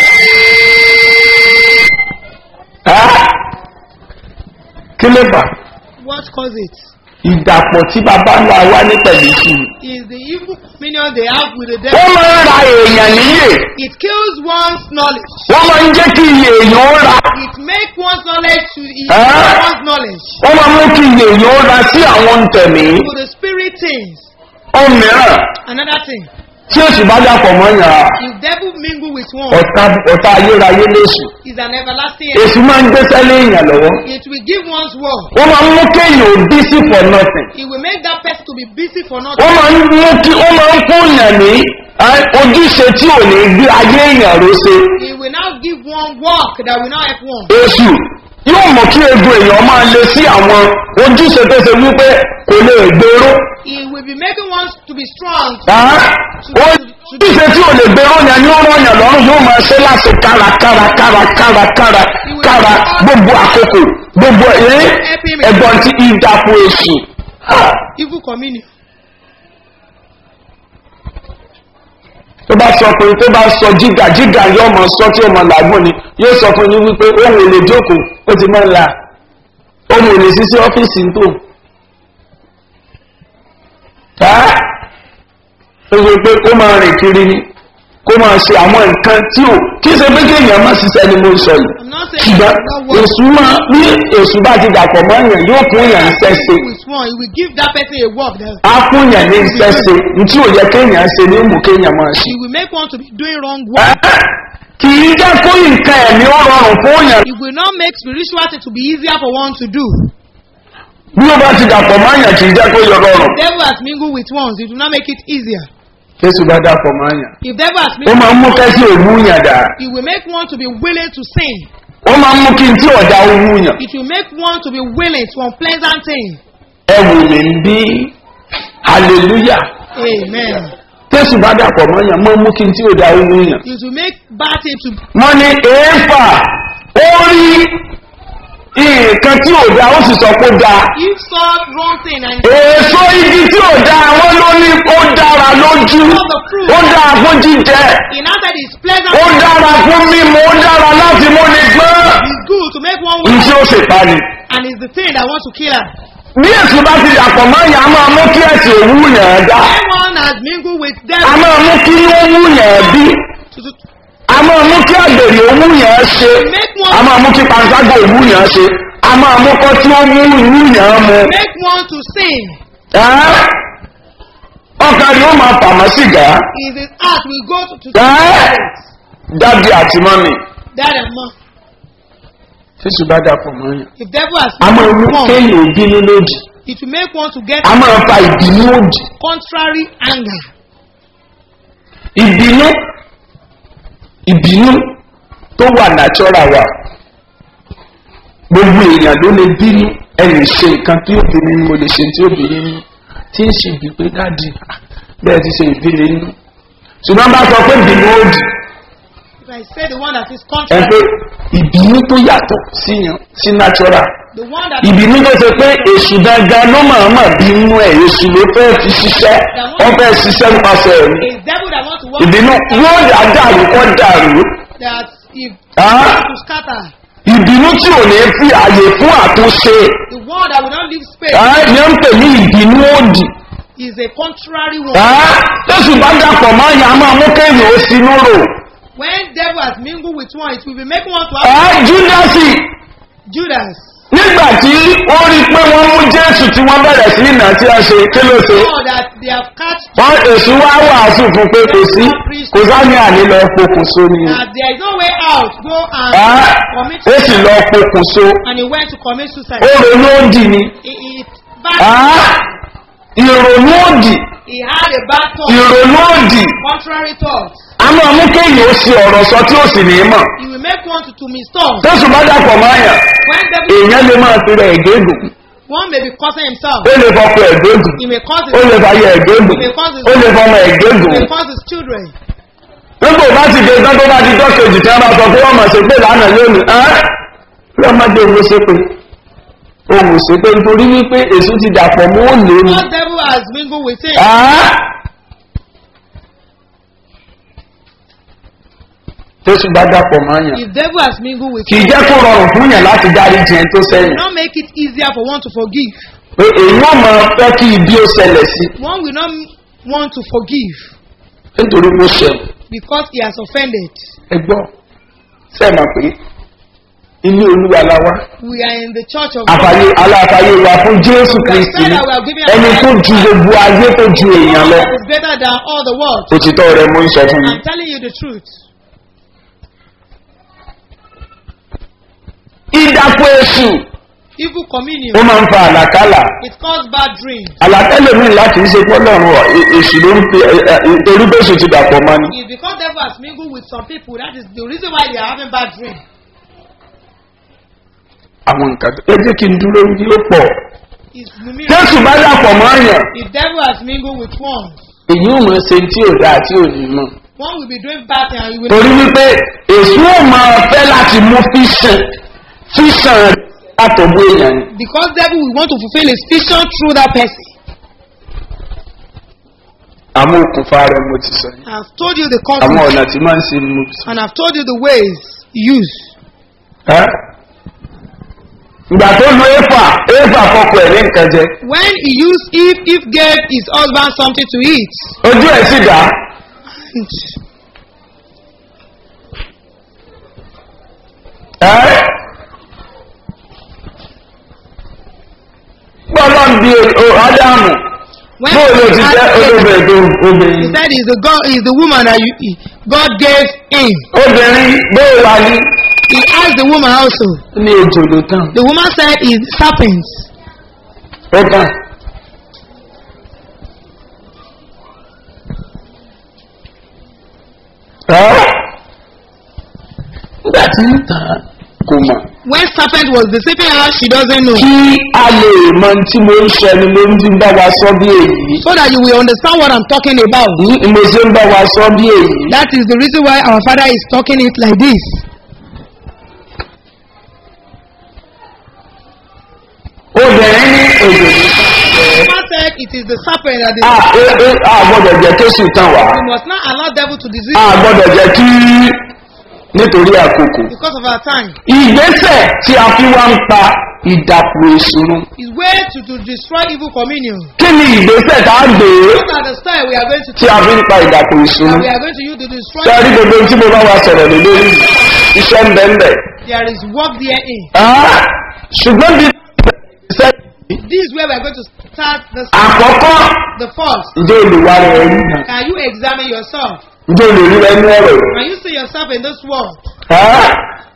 Ah! kí ló fà
what cause it?
ìdàpọ̀ tí bàbá ńlá wa ní pẹ̀lú sí i
Is the evil communion they have with the
wọ́n
devil.
máa ń ra èèyàn níyè
It kills one's knowledge.
wọ́n máa ń jẹ́ kí iye èèyàn ó ra
It makes one's knowledge to it
Ah.
one's knowledge
wọ́n máa mú kí iye èèyàn ó ra sí àwọn tẹ̀mí
to the spirit things.
ohun mìíràn
Another thing,
tí èsì bá dàpọ̀ mọ́ yàn
if devil mingle with one,
ọ̀tá ọ̀tá ayérayé léṣù
is an everlasting.
èsù máa ń gbéṣẹ́ lé èèyàn lọ́wọ́
It will give one's word.
wọ́n máa ń mú kéèyàn ò bí sí for nothing
It will make that person to be busy for nothing.
wọ́n máa ń mú kí wọ́n máa ń fún yàn ní ẹ́, ojúṣe tí ò ní gbé ayé èèyàn ló ṣe
It will now give one work that will not help one.
èsù yóò mọ̀ kí egun èèyàn máa le sí àwọn ojúṣe tó ṣe wípé kò lè gbèrò
It will be making one to be strong.
ojúṣe tí ò lè gbèrò yẹn ni ó rán yàn lọ́rùn yóò máa ṣe láti kára kára kára kára kára kára gbogbo àkókò gbogbo ẹ̀ ẹ̀gbọ́n tí ìdàpọ̀ èsù.
Evil communion.
tó bá sọ pé tó bá sọ jígà jígà yóò mọ sọ tí ó mọ làágùn ni yóò sọ fún yín wípé òun ò lè jókòó ó ti máa ń la òun ò lè sí sí ọ́fíìsì tó tá ó sọ pé kó máa rìn kiri ni kó máa ṣe àwọn nǹkan tí ò kí ṣe pé kéèyàn má ṣiṣẹ́ ni mo ń sọ yìí
I'm not saying
ṣùgbọ́n
it will not work.
èṣù máa ní èṣù bá ti dàpọ̀ mọ́ èèyàn yóò fún èèyàn ń ṣẹ́ṣe
With one, it will give that person a work that
á fún èèyàn ní ṣẹ́ṣe ní tí ò yẹ kéèyàn ṣe ní mú kéèyàn máa ṣe.
it will make one to be doing wrong work.
kì í jẹ́ kó nǹkan ẹ̀mí ó rọrùn fún yàn.
It will not make spirituality to be easier for one to do.
bí ó bá ti dàpọ̀ mọ́ yàn kì í jẹ́ kó yọ rọrùn.
Devil has mingled with ones, it will not make it easier.
jésù bá dàpọ̀ mọ́ yàn.
If devil has
ó
mingled,
máa ń mú kẹ́sì òwú yàn dà.
it will make one to be willing to sin.
ó máa ń mú kí n tí ọ̀dà òwú yàn.
It will make one to be willing to unpleasant things.
ẹ wò mí ń bí hallelujah.
Amen.
jésù bá dàpọ̀ mọ́ yàn máa ń mú kí n tí ọ̀dà òwú yàn.
It will make bad things to
wọ́n ní èèfà ó rí nǹkan tí ò da ó sì sọ pé ó da.
if saw wrong thing and
èso igi tí ò da wọ́n ló ní ó dára lójú ó dára fún jíjẹ.
he now said it's pleasant
ó dára fún mímu ó dára láti múni gbọ́n.
it's good to make one
n
well
tí ó sì pa ni.
and it's the thing that wants to kill her.
bí èsì bá ti dàpọ̀ mọ́ yàn á máa mú kí ẹ̀sìn òwú yàn án dá.
Everyone has mingled with
a
devil
máa mú kí ó wú yàn án bí.
to, to,
a máa mú kí àgbèrè òwú yàn án ṣe.
make
a
one
máa mú kí panṣágà òwú yàn án ṣe. a máa mú kọ́ tí ó mú ìwú yàn án mu.
make one to sin.
Ẹ́ ọkàn ni ó máa pàmò sìgá.
Is his heart will go to, to
Ẹ́ dábì àti mọ́mì.
dad and mom.
Fíṣù bá dàpọ̀ mọ́ yàn.
If devil has
A máa mú
mingled with one,
kéèyàn bínú lòdì.
it will make one to get
A máa fa ìbínú òdì.
contrary anger.
ìbínú ìbínú tó wà nàtọ́ra wa gbogbo èèyàn ló lè bínú ẹnì ṣe nǹkan tí ó bínú ni mo lè ṣe tí ó bínú nínú tí ń ṣe bí pé dáàdì ah, bẹ́ẹ̀ ti ṣe ìbínú nínú ṣùgbọ́n bá sọ pé ìbínú ó dì
If I say the one that is
ẹ
contrary,
pé ìbínú tó yàtọ̀ síyàn sí nàtọ́ra
the one that
ìbínú tó ṣe pé èṣù dandan ló máa mà bínú ẹ̀ èṣù ló fẹ́ fi ṣiṣẹ́ wọ́n fẹ́ ṣiṣẹ́ nípasẹ̀ ẹ̀mí
is devil that wants to work
ìbínú yóò dà dàrú kọ́ dàrú.
that if
Ah.
to scatter,
ìbínú tí ò ní fi àyè fún àtúnṣe
the one that will not leave space
ẹ́ ní ń pè ní ìbínú òdì
is a contrary one.
ẹ́ tẹ́sù bá dàpọ̀ máa yà á máa mú kéèyàn ó sinú rò
When devil has mingled with one, it will be making one to have
ẹ́ júdásì
Judas.
nígbà tí ó rí i pé wọ́n mú jésù tí wọ́n bẹ̀rẹ̀ sí ìnà tí a ṣe kí ló ṣe
Know that they have catch
wọ́n èṣù wá wàásù fún pé kò sí kò sáni àní lọ pokùnso ni
that there is no way out. Go and
ẹ́
commit
ó sì lọ pokùnso
and he went to commit suicide.
ó ronú òdì ni
He, he, bad,
ẹ́ ìrònú òdì
he had a bad thought,
ìrònú òdì
contrary thought.
a máa mú kéèyàn ó ṣe ọ̀rọ̀ sọ tí ó sì ní í mọ̀.
He will will make one to, to be stone.
tẹ́sù bá dàpọ̀ mọ́ àyàn
When devil,
èèyàn lè máa fi rẹ̀ ẹ̀gẹ́gùn
one may be causing himself.
ó lè fọkọ ẹ̀gẹ́gùn
He may cause
ó
his,
lè fàyẹ ẹ̀gẹ́gùn ó lè fọmọ
he
ẹ̀gẹ́gùn
may cause his children.
nígbà bá ti dé tán tó bá ti dọ́kejì tí wọ́n bá sọ pé wọ́n mọ̀ sí pé lánàá lónìí ẹ́ lọ́mọdé òun ṣe pé òun ṣe pé nítorí wípé èso ti dàpọ̀ mọ́ ó lé ní.
Because devil has mingled with him.
tẹ́sù bá dàpọ̀ mọ́ àyàn
If devil has mingled with
kì í
him,
jẹ́ kó rọrùn fún yàn láti dárí jẹun tó sẹ́yìn
will not make it easier for one to forgive.
pé èyí ò mọ fẹ́ kí ibi ó ṣẹlẹ̀ sí
One will not want to forgive
nítorí mo ṣẹun
because he has offended.
ẹ gbọ́ sẹ́ẹ̀ mọ̀ pé ilé olúwa la wá
We are in the church of
àfàyè aláfàyè wa fún jésù kristi ni ẹni tó ju gbogbo ayé tó ju èèyàn lọ
God is better than all the world.
òtítọ́ rẹ mo ń sọ fún mi.
I'm telling you the truth.
ìdàpọ̀ èṣù
Evil communion.
ó máa ń fa àlàkálà
It causes bad dreams.
àlàkálẹ̀ mi láti ṣe pọ́lọ́run ọ̀ e- èṣù ló ń fi ẹ- ẹ- torí bẹ́sù ti dàpọ̀ mọ́ ni.
It's because devil has mingled with some people. That is the reason why they are having bad dreams.
àwọn nǹkan tó ẹ jẹ́ kí n dúró ní ó pọ̀.
It's numerous.
jésù bá dàpọ̀ mọ́ àyàn
If devil has mingled with one,
èyí ò mọ̀ ṣe tí ò dáa tí ò ní mọ̀.
one will be doing bad things and he will
torí wípé èṣù ò máa fẹ́ láti mú fíṣàn fíṣàn látọ̀gbọ́ èèyàn ni.
because devil will want to fulfill his vision through that person.
àwọn okùnfà rẹ̀ mo ti sọ yìí.
I've told you the
àwọn
causes
ọ̀nà tí máa ń ṣe ni mo ti sọ.
and I've told you the ways used.
Ẹ́? ìgbà tó lu éfà éfà fọkọ ẹ̀ ní nǹkan jẹ
When he used if if gave his husband something to eat,
ojú ẹ̀ sì dá
and
ẹ́ gbọ́dọ̀ ń bi o- ádámù
when
bóò ló ti jẹ́
he
olóbìnrin tó
he
obìnrin
said is the God is the woman that you, he- God gave him.
obìnrin bóò wà ní
He asked the woman also.
ní ejò ló tán
The woman said is serpent.
ó tán ẹ́ nígbà tí ń tàn án kò mọ̀
When serpent was deceiving her, she doesn't know.
kí a lè mọ tí mo ń sọ ni mo ń ti bá wa sọ bí èyí
So that you will understand what I'm talking about.
ní mo ṣe ń bá wa sọ bí èyí
That is the reason why our father is talking it like this.
obìnrin ní èdè
The woman said it is the serpent that is.
a e- e- a gbọ́dọ̀ jẹ́ kí èsì tán wá
We must not allow devil to deceive
a gbọ́dọ̀ jẹ́ kí nítorí àkókò
because of our time.
ìgbésẹ̀ tí a fi wá ń pa ìdàpọ̀ ìṣòro
Is way to, to destroy evil communion.
kí ni ìgbésẹ̀ tá a gbé
Those are the style we are going to
tí a fi ń pa ìdàpọ̀ ìṣòro
that we are going to use to destroy.
sẹ́rí gbogbo tí mo bá wa sọ̀rọ̀ lé lórí iṣẹ́ ń bẹ́ ń bẹ̀
There is work therein.
Ah, ṣùgbọ́n bí ìṣẹ́
This is where we are going to start the
àkọ́kọ́
the first.
ǹjẹ́ olùwà rẹ̀ rí nà
Can you examine yourself?
ǹjẹ́ olùrí rẹ̀ ní ọ̀rọ̀
Can you see yourself in this world?
Ah.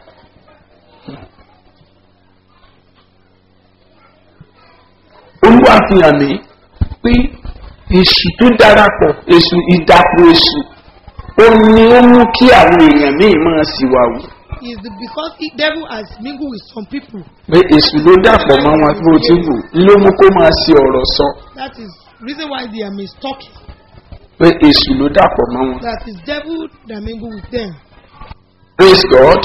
olúwa fi hàn mí pé èṣù tó darapọ̀ èṣù ìdàpọ̀ èṣù ó ní ó mú kí àwọn èèyàn míì máa sì wà wù
Is the because the devil has mingled with some people.
pé èṣù ló dàpọ̀ mọ́ wọn tó ti wù ló mú kó máa ṣe ọ̀rọ̀ sọ
That is reason why they are mistalking.
pé èṣù ló dàpọ̀ mọ́ wọn.
That is devil that mingle with them.
praise god.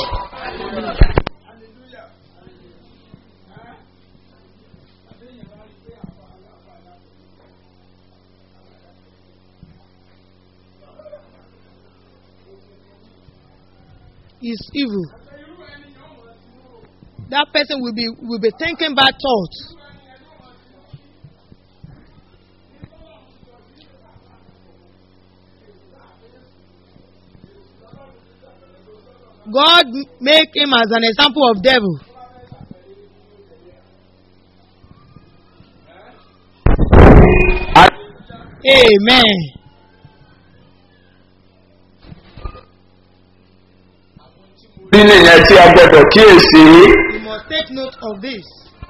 Is evil. That person will be will be thinking bad thoughts. God m- make him as an example of devil. Amen.
bí nìyẹn tí a gbọdọ̀ kíyèsí.
You must take note of this.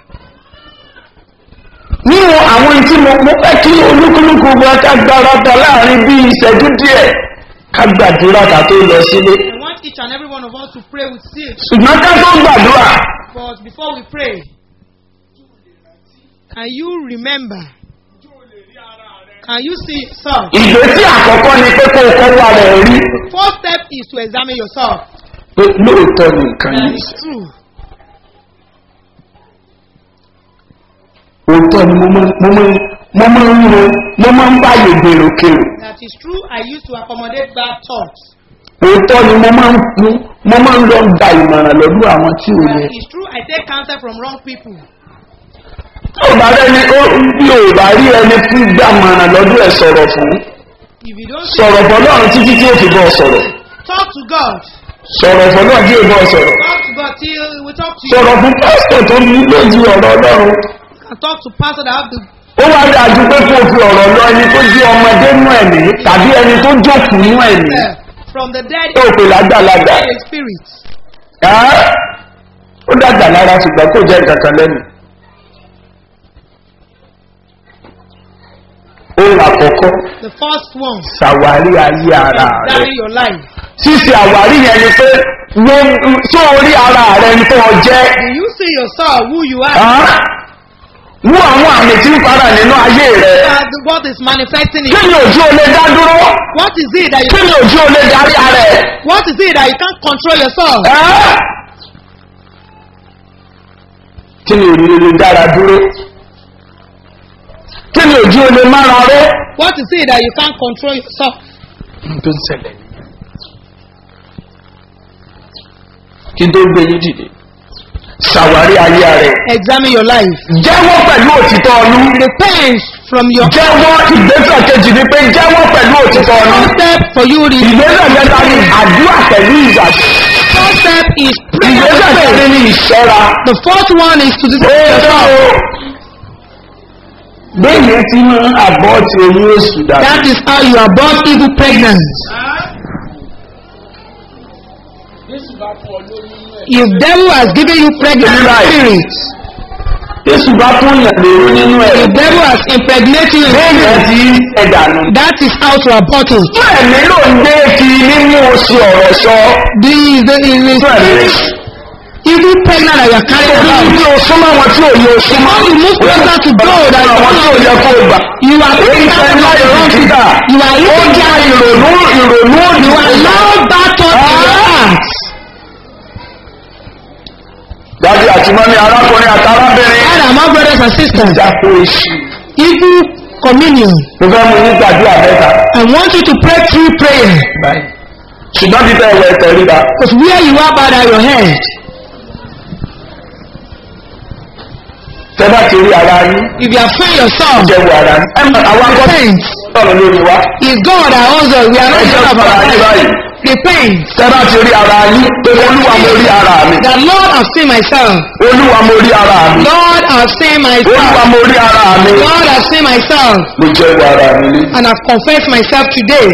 nínú àwọn tí mo mo fẹ́ kí olúkúlùkù wa ká gbára ta láàrin bí ìṣẹ́jú díẹ̀ ká gbàdúrà ká tó lọ sílé.
I want want each and every one of us to pray with zeal.
ṣùgbọ́n ká tó gbàdúrà
But before we pray, can you remember? Can you see yourself?
ìgbésí àkọ́kọ́ ni pé kó o kọ́kọ́ rẹ̀ rí
First step is to examine yourself.
pé lóòótọ́ ni nǹkan
That
yìí
is true.
òótọ́ ni mo máa mo máa mo máa ń ro mo máa ń báyè gbèrò kèrò
That is true. I used to accommodate bad thoughts.
òótọ́ ni mo máa ń mo- mo máa ń lọ gba ìmọ̀ràn lọ́dún àwọn tí ò yẹ.
That is true. I take counsel from wrong people.
tí ò bá rẹni ó bí ò bá rí ẹni fún gbàmọ̀ràn lọ́dún ẹ̀ sọ̀rọ̀ fún
If you don't see,
sọ̀rọ̀ fọ́ náà títí tí ó fi bọ́ sọ̀rọ̀
talk to God.
sọ̀rọ̀ fọ́ náà tí ò bọ́ sọ̀rọ̀
Talk to God till we talk to you.
sọ̀rọ̀ fún pásítọ̀ tó ní lójú ọ̀rọ̀ ọlọ́run
And talk to pastor that have the
ó wá dájú pé kó o fi ọ̀rọ̀ lọ ẹni tó jẹ́ ọmọdé nú ẹ̀mí tàbí ẹni tó jókòó nú ẹ̀mí
uh, from the dead
tó o pè lágbàlagbà
in the spirit.
Ẹ́, ó dàgbà lára ṣùgbọ́n kò jẹ́ nǹkan kan lẹ́nu. ohun àkọ́kọ́
The first one,
ṣàwárí ayé ara rẹ̀.
examine your life.
ṣíṣe àwárí yẹn ni pé wọ́n tó orí ara rẹ̀ ń tó ọ jẹ́.
Do you see yourself who you are?
Ẹ́, wú àwọn àmì tí ń fara nínú ayé rẹ̀.
As what is manifesting in
kí ni òjú o lè dá dúró?
What is it that you
kí ni òjú o lè darí ara ẹ̀?
What is it that you can't control yourself?
Ẹ́, kí ni òjú o lè dára dúró? kí ni òjú o lè mára rẹ̀?
What is it that you can't control yourself?
tó ń ṣẹlẹ̀ nìyẹn. kí n tó gbé yín dìde. ṣàwárí ayé rẹ̀.
Examine your life.
jẹ́wọ́ pẹ̀lú òtítọ́ ọlú.
Repent from your
jẹ́wọ́ ìgbésẹ̀ kejì ni pé jẹ́wọ́ pẹ̀lú òtítọ́ ọlú.
first step for you. The
ìgbésẹ̀ kẹta ni àdúrà pẹ̀lú ìgbàgbọ́.
first step is prayer with
ìgbésẹ̀
faith.
kẹrin ni ìṣọ́ra.
The fourth one is to
ó
discipline
dá
yourself.
o. béèyàn ti mú àbọ̀ tí oyún oṣù dà.
That is how you are born evil pregnant. If devil has given you pregnant
Right.
spirit,
jésù bá fún yàn lérò nínú ẹ̀.
if devil has impregnated you,
béèyàn ti ẹ̀dà nù.
that is how to abort it.
fún ẹ̀mí ló ń gbé kí mímú oṣù ọ̀rọ̀ sọ.
The, the, the,
fún ẹ̀mí.
evil pregnant that you are carrying
Orí
around.
ní o súnmọ́ wọn tí ò yẹ o súnmọ́.
How you move closer to God that you
àwọn tí ò yẹ kó o gbà.
You are
Èyí
taking
fẹ́
care
láyé
of your own
ìdíkà.
people. You are
Ó
eating
já
care of
ìrònú ìrònú
You
òdìwọ̀.
allow that thought in your heart.
Dájú àti mọ́mí arákùnrin àti arábìnrin.
Father, my brothers and sisters,
Ìjàpò èṣù.
evil communion.
Mo fẹ́ mu ní gbàdúrà mẹ́ta.
I want you to pray through prayer.
Báyìí. Ṣùgbọ́n bí bẹ́ẹ̀ wọ ẹ̀tẹ̀ ríra.
Because where you are, bow down your head.
Tẹ́ bá ti rí ara yín.
If you are feeling yourself,
Jẹ́ wo ara yín. Ẹ mọ̀ àwọn akọ́sí
repent.
sọ̀rọ̀ lórí wa.
It's God that owns us. We are not
Ẹ jẹ́
the of
fara
our
yín
life.
báyìí.
Repent.
Tẹ́ bá ti rí ara yín. Pé olúwa mo rí ara mi.
That Lord, I've seen myself.
Olúwa mo rí ara mi.
Lord, I've seen
Olúwa
myself.
mo rí ara mi.
Lord, I've seen myself.
Mo jẹ́ wo ara mi lé.
And I've confessed myself today.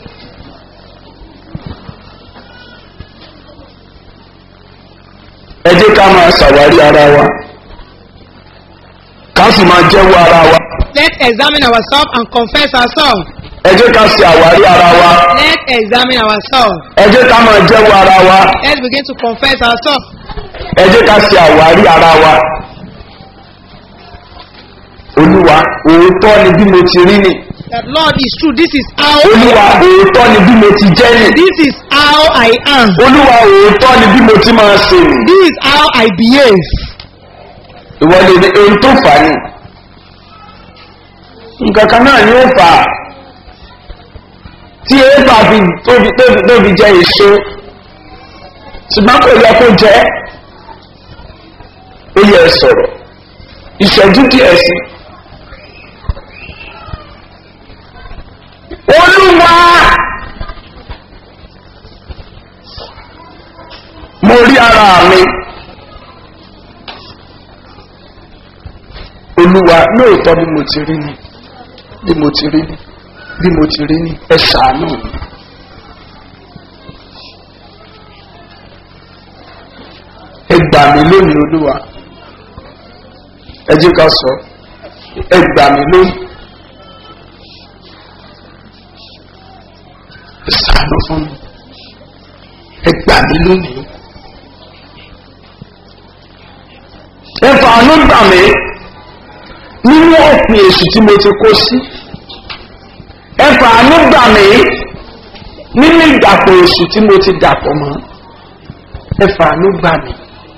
ẹ jẹ́ ká máa ṣàwárí ara wa ká sì máa jẹ́wọ́ ara wa
Let's examine ourselves and confess ourselves.
ẹ jẹ́ ká ṣe àwárí ara wa
Let's examine ourselves.
ẹ jẹ́ ká máa jẹ́wọ́ ara wa
Let's begin to confess ourselves.
ẹ jẹ́ ká ṣe àwárí ara wa olúwa òótọ́ ni bí mo ti rí nì
That Lord is true. This is how
olúwa
I am.
òótọ́ ni bí mo ti jẹ́ nì
This is how I am.
olúwa òótọ́ ni bí mo ti máa ṣe nì
This is how I behave.
ìwọ lè ní ohun tó fà á nì nǹkan kan náà ni ó fà á tí éèpà fi tóbi tóbi tóbi jẹ èso ṣùgbọ́n kò yẹ kó jẹ́ ó yẹ sọ̀rọ̀ ìṣẹ́jú díẹ̀ sí. olúwa mo rí ara mi olúwa lóòótọ́ bí mo ti rí ni bí mo ti rí ni bí mo ti rí ni ẹ ṣàánú mi. ẹ gbà mí lónìí olúwa ẹ jẹ́ ká sọ ẹ gbà mí lónìí ẹ ṣàánú fún mi ẹ mí lónìí. ẹ fàánú gbà mí nínú ọ̀pìn èṣù tí mo ti kó sí. ẹ fàánú gbà mí nínú ìdàpọ̀ èṣù tí mo ti dàpọ̀ mọ́. ẹ fàánú gbà mí.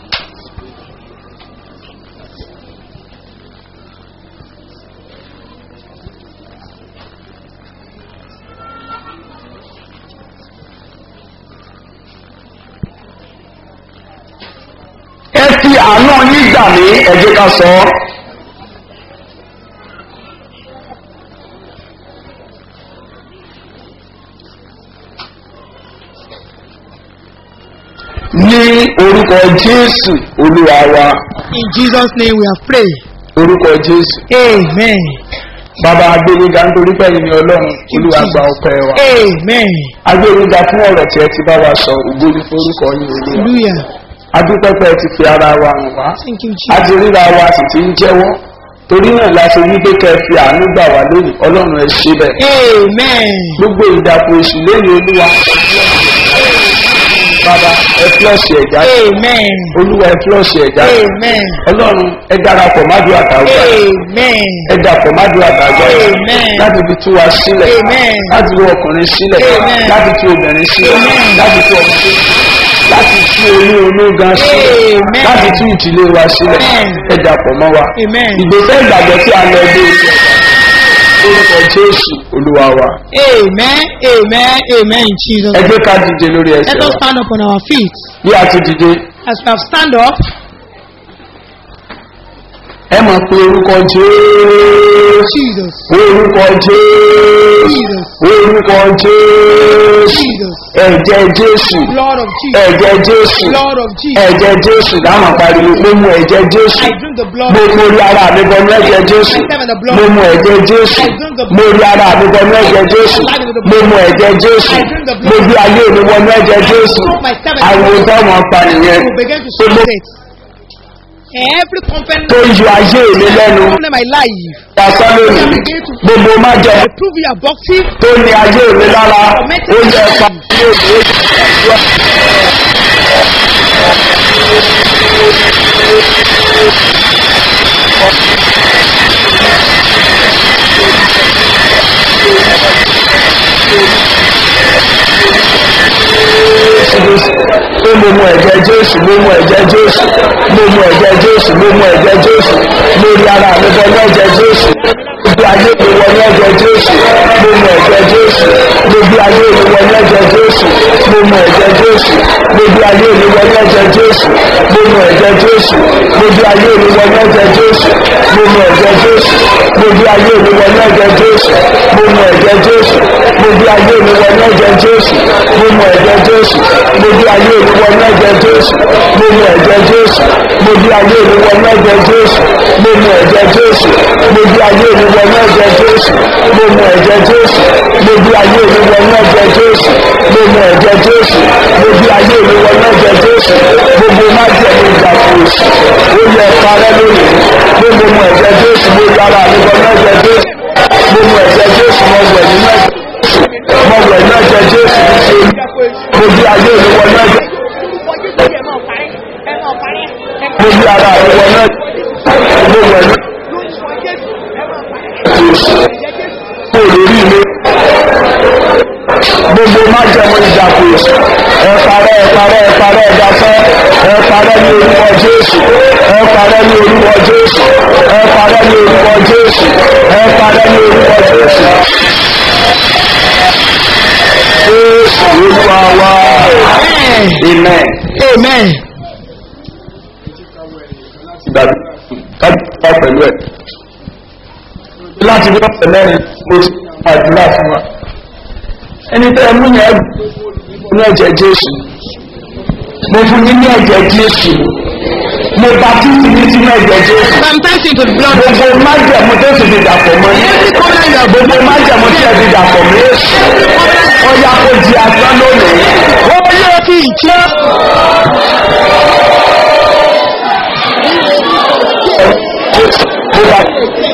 ẹ fi àánú yín gbà mí ẹ jẹ́ ká sọ ọ́. ní orúkọ jésù olúwa wa
In Jesus' name we have prayed.
orúkọ jésù
Amen.
bàbá agbẹ́niga nítorí pé ẹ̀yin ni ọlọ́run olúwa gba ọpẹ́ wa
Amen.
agbẹ́niga fún ọ̀rọ̀ tí ẹ ti bá wa sọ ògbó ní forúkọ yín olúwa
Hallelujah.
adúpẹ́pẹ́ ti fi ara wa hàn wá
Thank you,
a
Jesus.
ti ríra wa sì ti ń jẹ́wọ́ torí náà la ṣe wí pé kẹ́ ẹ fi àánú gbà wá lónìí ọlọ́run ẹ ṣe bẹ́ẹ̀
Amen.
gbogbo ìdàpọ̀ èṣù lẹ́yìn olúwa bàbá ẹ flọ́ọ̀ṣì ẹ̀já
Amen.
olúwa ẹ flọ́ọ̀ṣì ẹ̀já
Amen.
ọlọ́run ẹ darapọ̀ mádùú àtàwọn
Amen.
ẹ dàpọ̀ mádùú àtàwọn
Amen.
láti fi tú wa sílẹ̀
Amen.
láti tú ọkùnrin sílẹ̀
Amen.
láti tú obìnrin sílẹ̀
Amen.
láti tú ọmọ sílẹ̀ láti tú olú ológan sílẹ̀
Amen.
láti tú ìdílé wa sílẹ̀
Amen.
ẹ dàpọ̀ mọ́ wa
Amen.
ìgbésẹ̀ ìgbàgbọ́ tí a lọ dé oṣù orúkọ jésù olúwa wa
Amen. Amen. Amen. In Jesus'
ẹ
name.
gbé ká dìde lórí
Let
ẹsẹ̀
us
wa
stand up on our feet.
bí a ti dìde
As we have stand up,
ẹ mọ̀ pé orúkọ jésù
Jesus.
orúkọ jésù
Jesus.
orúkọ jésù
Jesus.
ẹ̀jẹ̀ jésù
Lord of Jesus.
ẹ̀jẹ̀ jésù
Lord of Jesus.
ẹ̀jẹ̀ jésù dáhùn pariwo mo mu ẹ̀jẹ̀ jésù
I drink the blood.
mo mo rí ara mi bọnú ẹ̀jẹ̀ jésù mo mu ẹ̀jẹ̀ jésù mo rí ara mi bọnú ẹ̀jẹ̀ jésù mo mu ẹ̀jẹ̀ jésù mo gbé ayé mi wọnú ẹ̀jẹ̀ jésù àwọn táwọn apànìyàn
will begin to
tó ló
it. Every company
tó yọ ayé mi lẹ́nu
in my life,
dasán lónìí gbogbo má jẹ
I prove you abortive.
tó ní ayé mi lára ó yẹ pa ní òde pé mo mu ẹ̀jẹ̀ jésù mo mu ẹ̀jẹ̀ jésù mo mu ẹ̀jẹ̀ jésù mo mu ẹ̀jẹ̀ jésù lórí ara mi bọ ní ẹ̀jẹ̀ jésù gbogbo ayé mi wọ ní ẹ̀jẹ̀ jésù mo mu ẹ̀jẹ̀ jésù gbogbo ayé mi wọ ní ẹ̀jẹ̀ jésù mo mu ẹ̀jẹ̀ jésù gbogbo ayé mi wọ ní ẹ̀jẹ̀ jésù mo mu ẹ̀jẹ̀ jésù gbogbo ayé mi wọ ní ẹ̀jẹ̀ jésù mo mu ẹ̀jẹ̀ jésù gbogbo ayé mi wọ ní ẹ̀jẹ̀ jésù mo mu ẹ̀jẹ̀ jésù gbogbo ayé mi wọ ní ẹ̀jẹ̀ jésù mo mu ẹ̀jẹ̀ jésù gbogbo ayé mi wọ ní ẹ̀jẹ̀ jésù mo mu ẹ̀jẹ̀ jésù gbogbo ayé mi wọ ní ẹ̀jẹ̀ jésù mo mu ẹ̀jẹ̀ jésù gbogbo ayé mi wọ ní ẹ̀jẹ̀ jésù mo mu ẹ̀jẹ̀ jésù gbogbo ayé mi wọ ní ẹ̀jẹ̀ jésù mo mu ẹ̀jẹ̀ jésù gbogbo ayé mi wọ ní ẹ̀jẹ̀ jésù gbogbo májẹ̀mú ìdàkùrọ̀sì ó yẹ parẹ́ lónìí gbogbo mu ẹ̀jẹ̀ jésù mo yára mi wọ ní ẹ̀jẹ̀ jésù mo mu ẹ̀jẹ̀ jésù mo wẹ̀ nínú ẹ̀jẹ̀ jésù mo wẹ̀ ní ẹ̀jẹ̀ jésù ní ṣe gbogbo ayé mi wọ ní ẹ̀jẹ̀ gbogbo ara mi wọ ní ẹ̀jẹ̀ mo wẹ̀ ní jésù kó lórí mi gbogbo májẹ̀mú ìdàkùrọ̀sì ẹ parẹ́ ẹ parẹ́ ẹ parẹ́ ẹ dasẹ́ ẹ parẹ́ ní orúkọ jésù ẹ parẹ́ ní orúkọ jésù ẹ parẹ́ ní orúkọ jésù ẹ parẹ́ ní orúkọ jésù. jésù olúwa wá amen.
Amen.
ìgbàgbọ́ kájúká pẹ̀lú ẹ̀. láti bí ọ̀sẹ̀ mẹ́rin mo ti àdúrà fún wa. ẹni tẹ́ ẹ mú yẹn ní ẹ̀jẹ̀ jésù mo fún yín ní ẹ̀jẹ̀ jésù mo bá títí ní sínú ẹ̀jẹ̀ jésù.
Sometimes into the blood.
gbogbo májẹ̀mú tó ti fi dàpọ̀ mọ́ yín. gbogbo májẹ̀mú tí ẹ fi dàpọ̀ mọ́ yín. ọ̀yà kò di asán lónìí. ó yẹ kí ìjẹ́. mo bá